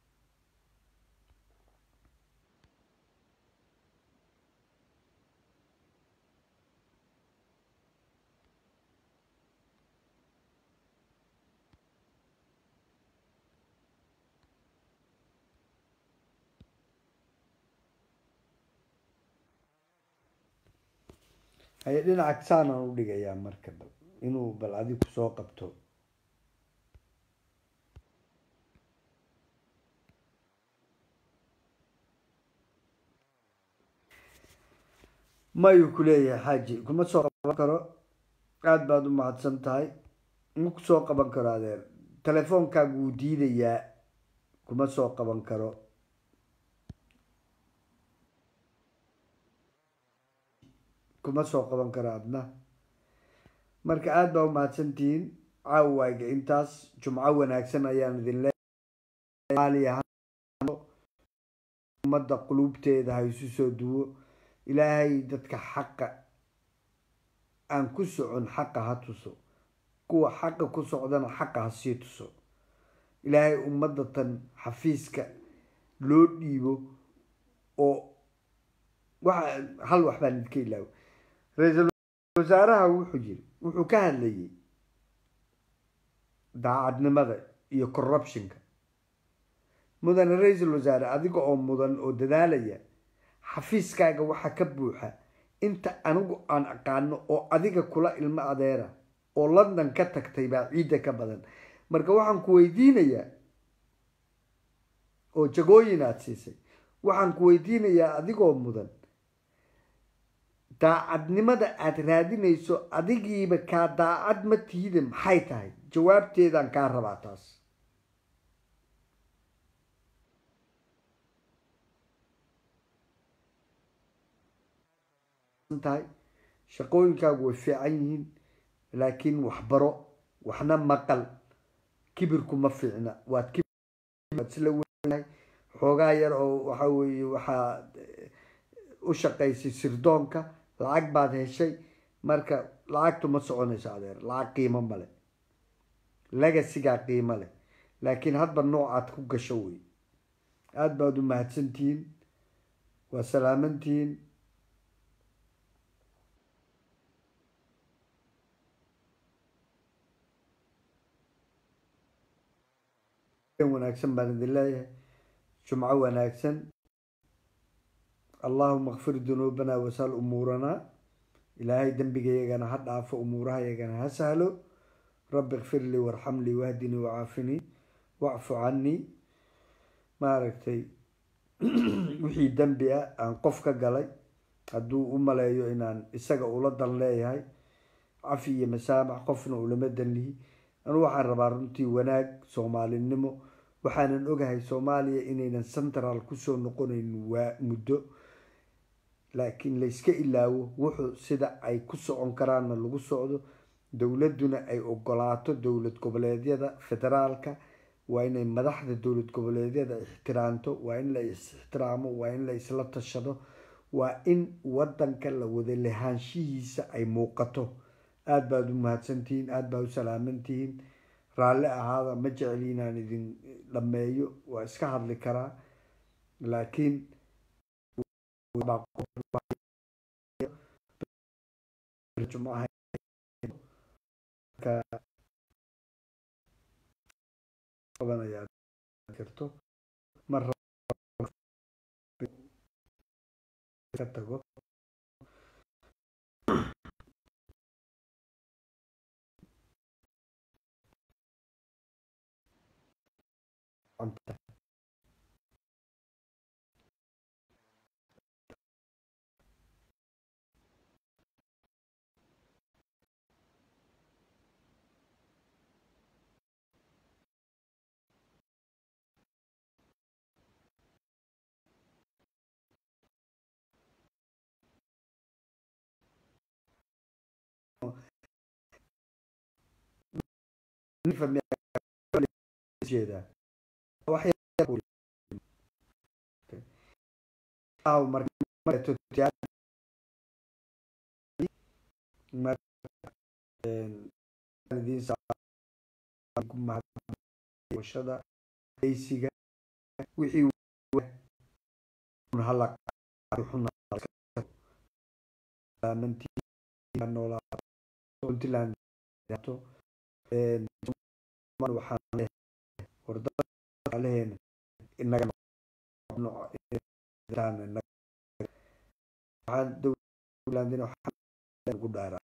haye dhinaca saanaan u dhigayaa marka bal inuu bal adig kusoo qabto mayuu ku leeyahay xaaji kuma soo qaban karo aada baad u mahadsan tahay ma kusoo qaban karo adeer telefoonkaagu wuu diidayaa kuma soo qaban karo kuma soo qaban karo adna marka aada baa umahadsantihiin caawayga intaas jumco wanaagsan ayaan idin leeyahay ummadda quluubteeda ha isu soo duwo ilaahay dadka xaqa aan ku socon xaqa ha tuso kuwa xaqa ku socdana xaqa ha sii tuso ilaahay ummadda tan xafiiska loo dhiibo oo waxa hal wax baan idinka ilaawo ra-iisul wasaaraha wuxuu yiri wuxuu ka hadlayay daacadnimada iyo corruptionka mudane ra-iisul wasaare adiga oo mudan oo dadaalaya xafiiskaaga waxaa ka buuxa inta anigu aan aqaano oo adiga kula ilmo adeera oo london ka tagtay baa ciidda ka badan marka waxaan ku weydiinayaa oo jagooyin aada siisay waxaan ku weydiinayaa adigoo mudan daacadnimada aada raadinayso adigiiba kaa daacad ma tihide maxay tahay jawaabteedaan kaa rabaa taas tahay shaqooyinkaagu way fiican yihiin laakiin waxbaro waxna maqal kibirku ma fiicna waad waad isla weynahay xoogaa yar oo waxa weeye waxaa u shaqaysay sirdoonka lacag baad heshay marka lacagtu ma soconayso adeer lacag qiimo male legasigaa qiimo leh laakiin hadba noocaad ku gasho wey aada baad u mahadsantihiin waa salaamantihiin wanaagsan baan idin leeyahay jumco wanaagsan allahuma kfir dunuubana wasal umuuranaa ilaahay dembigayagana ha dhaafo umuurahayagana ha sahlo rabbi kfir lii warxam lii wahdinii wacaafinii wacfu canii maaragtay wixii dembi ah aan qof ka galay hadduu u maleeyo inaan isaga ula dan leeyahay cafi iyo masaamax qofna ulama danlihi anu waxaan rabaa runtii wanaag soomaalinimo waxaanan ogahay soomaaliya inaynan central kusoo noqonayn waa muddo laakiin layska ilaawo wuxuu sida ay ku socon karaanna lagu socdo dowladuna ay ogolaato dowlad goboleedyada federaalka waa inay madaxda dowlad goboleedyada ixtiraamto waa in la is-ixtiraamo waa in la isla tashado waa in wadanka la wada lahaanshihiisa ay muuqato aada baad u mahadsantihiin aada baa u salaamantihiin raalli ahaada ma jeceli inaan idin dhameeyo waa iska hadli karaa laakiin jirto mar ka tago jeedaa wax marshada aysiga wixii hala noolaa puntland waxaan wardaleheena inaga waxaan dowlandina waxaan ugu dhaaraa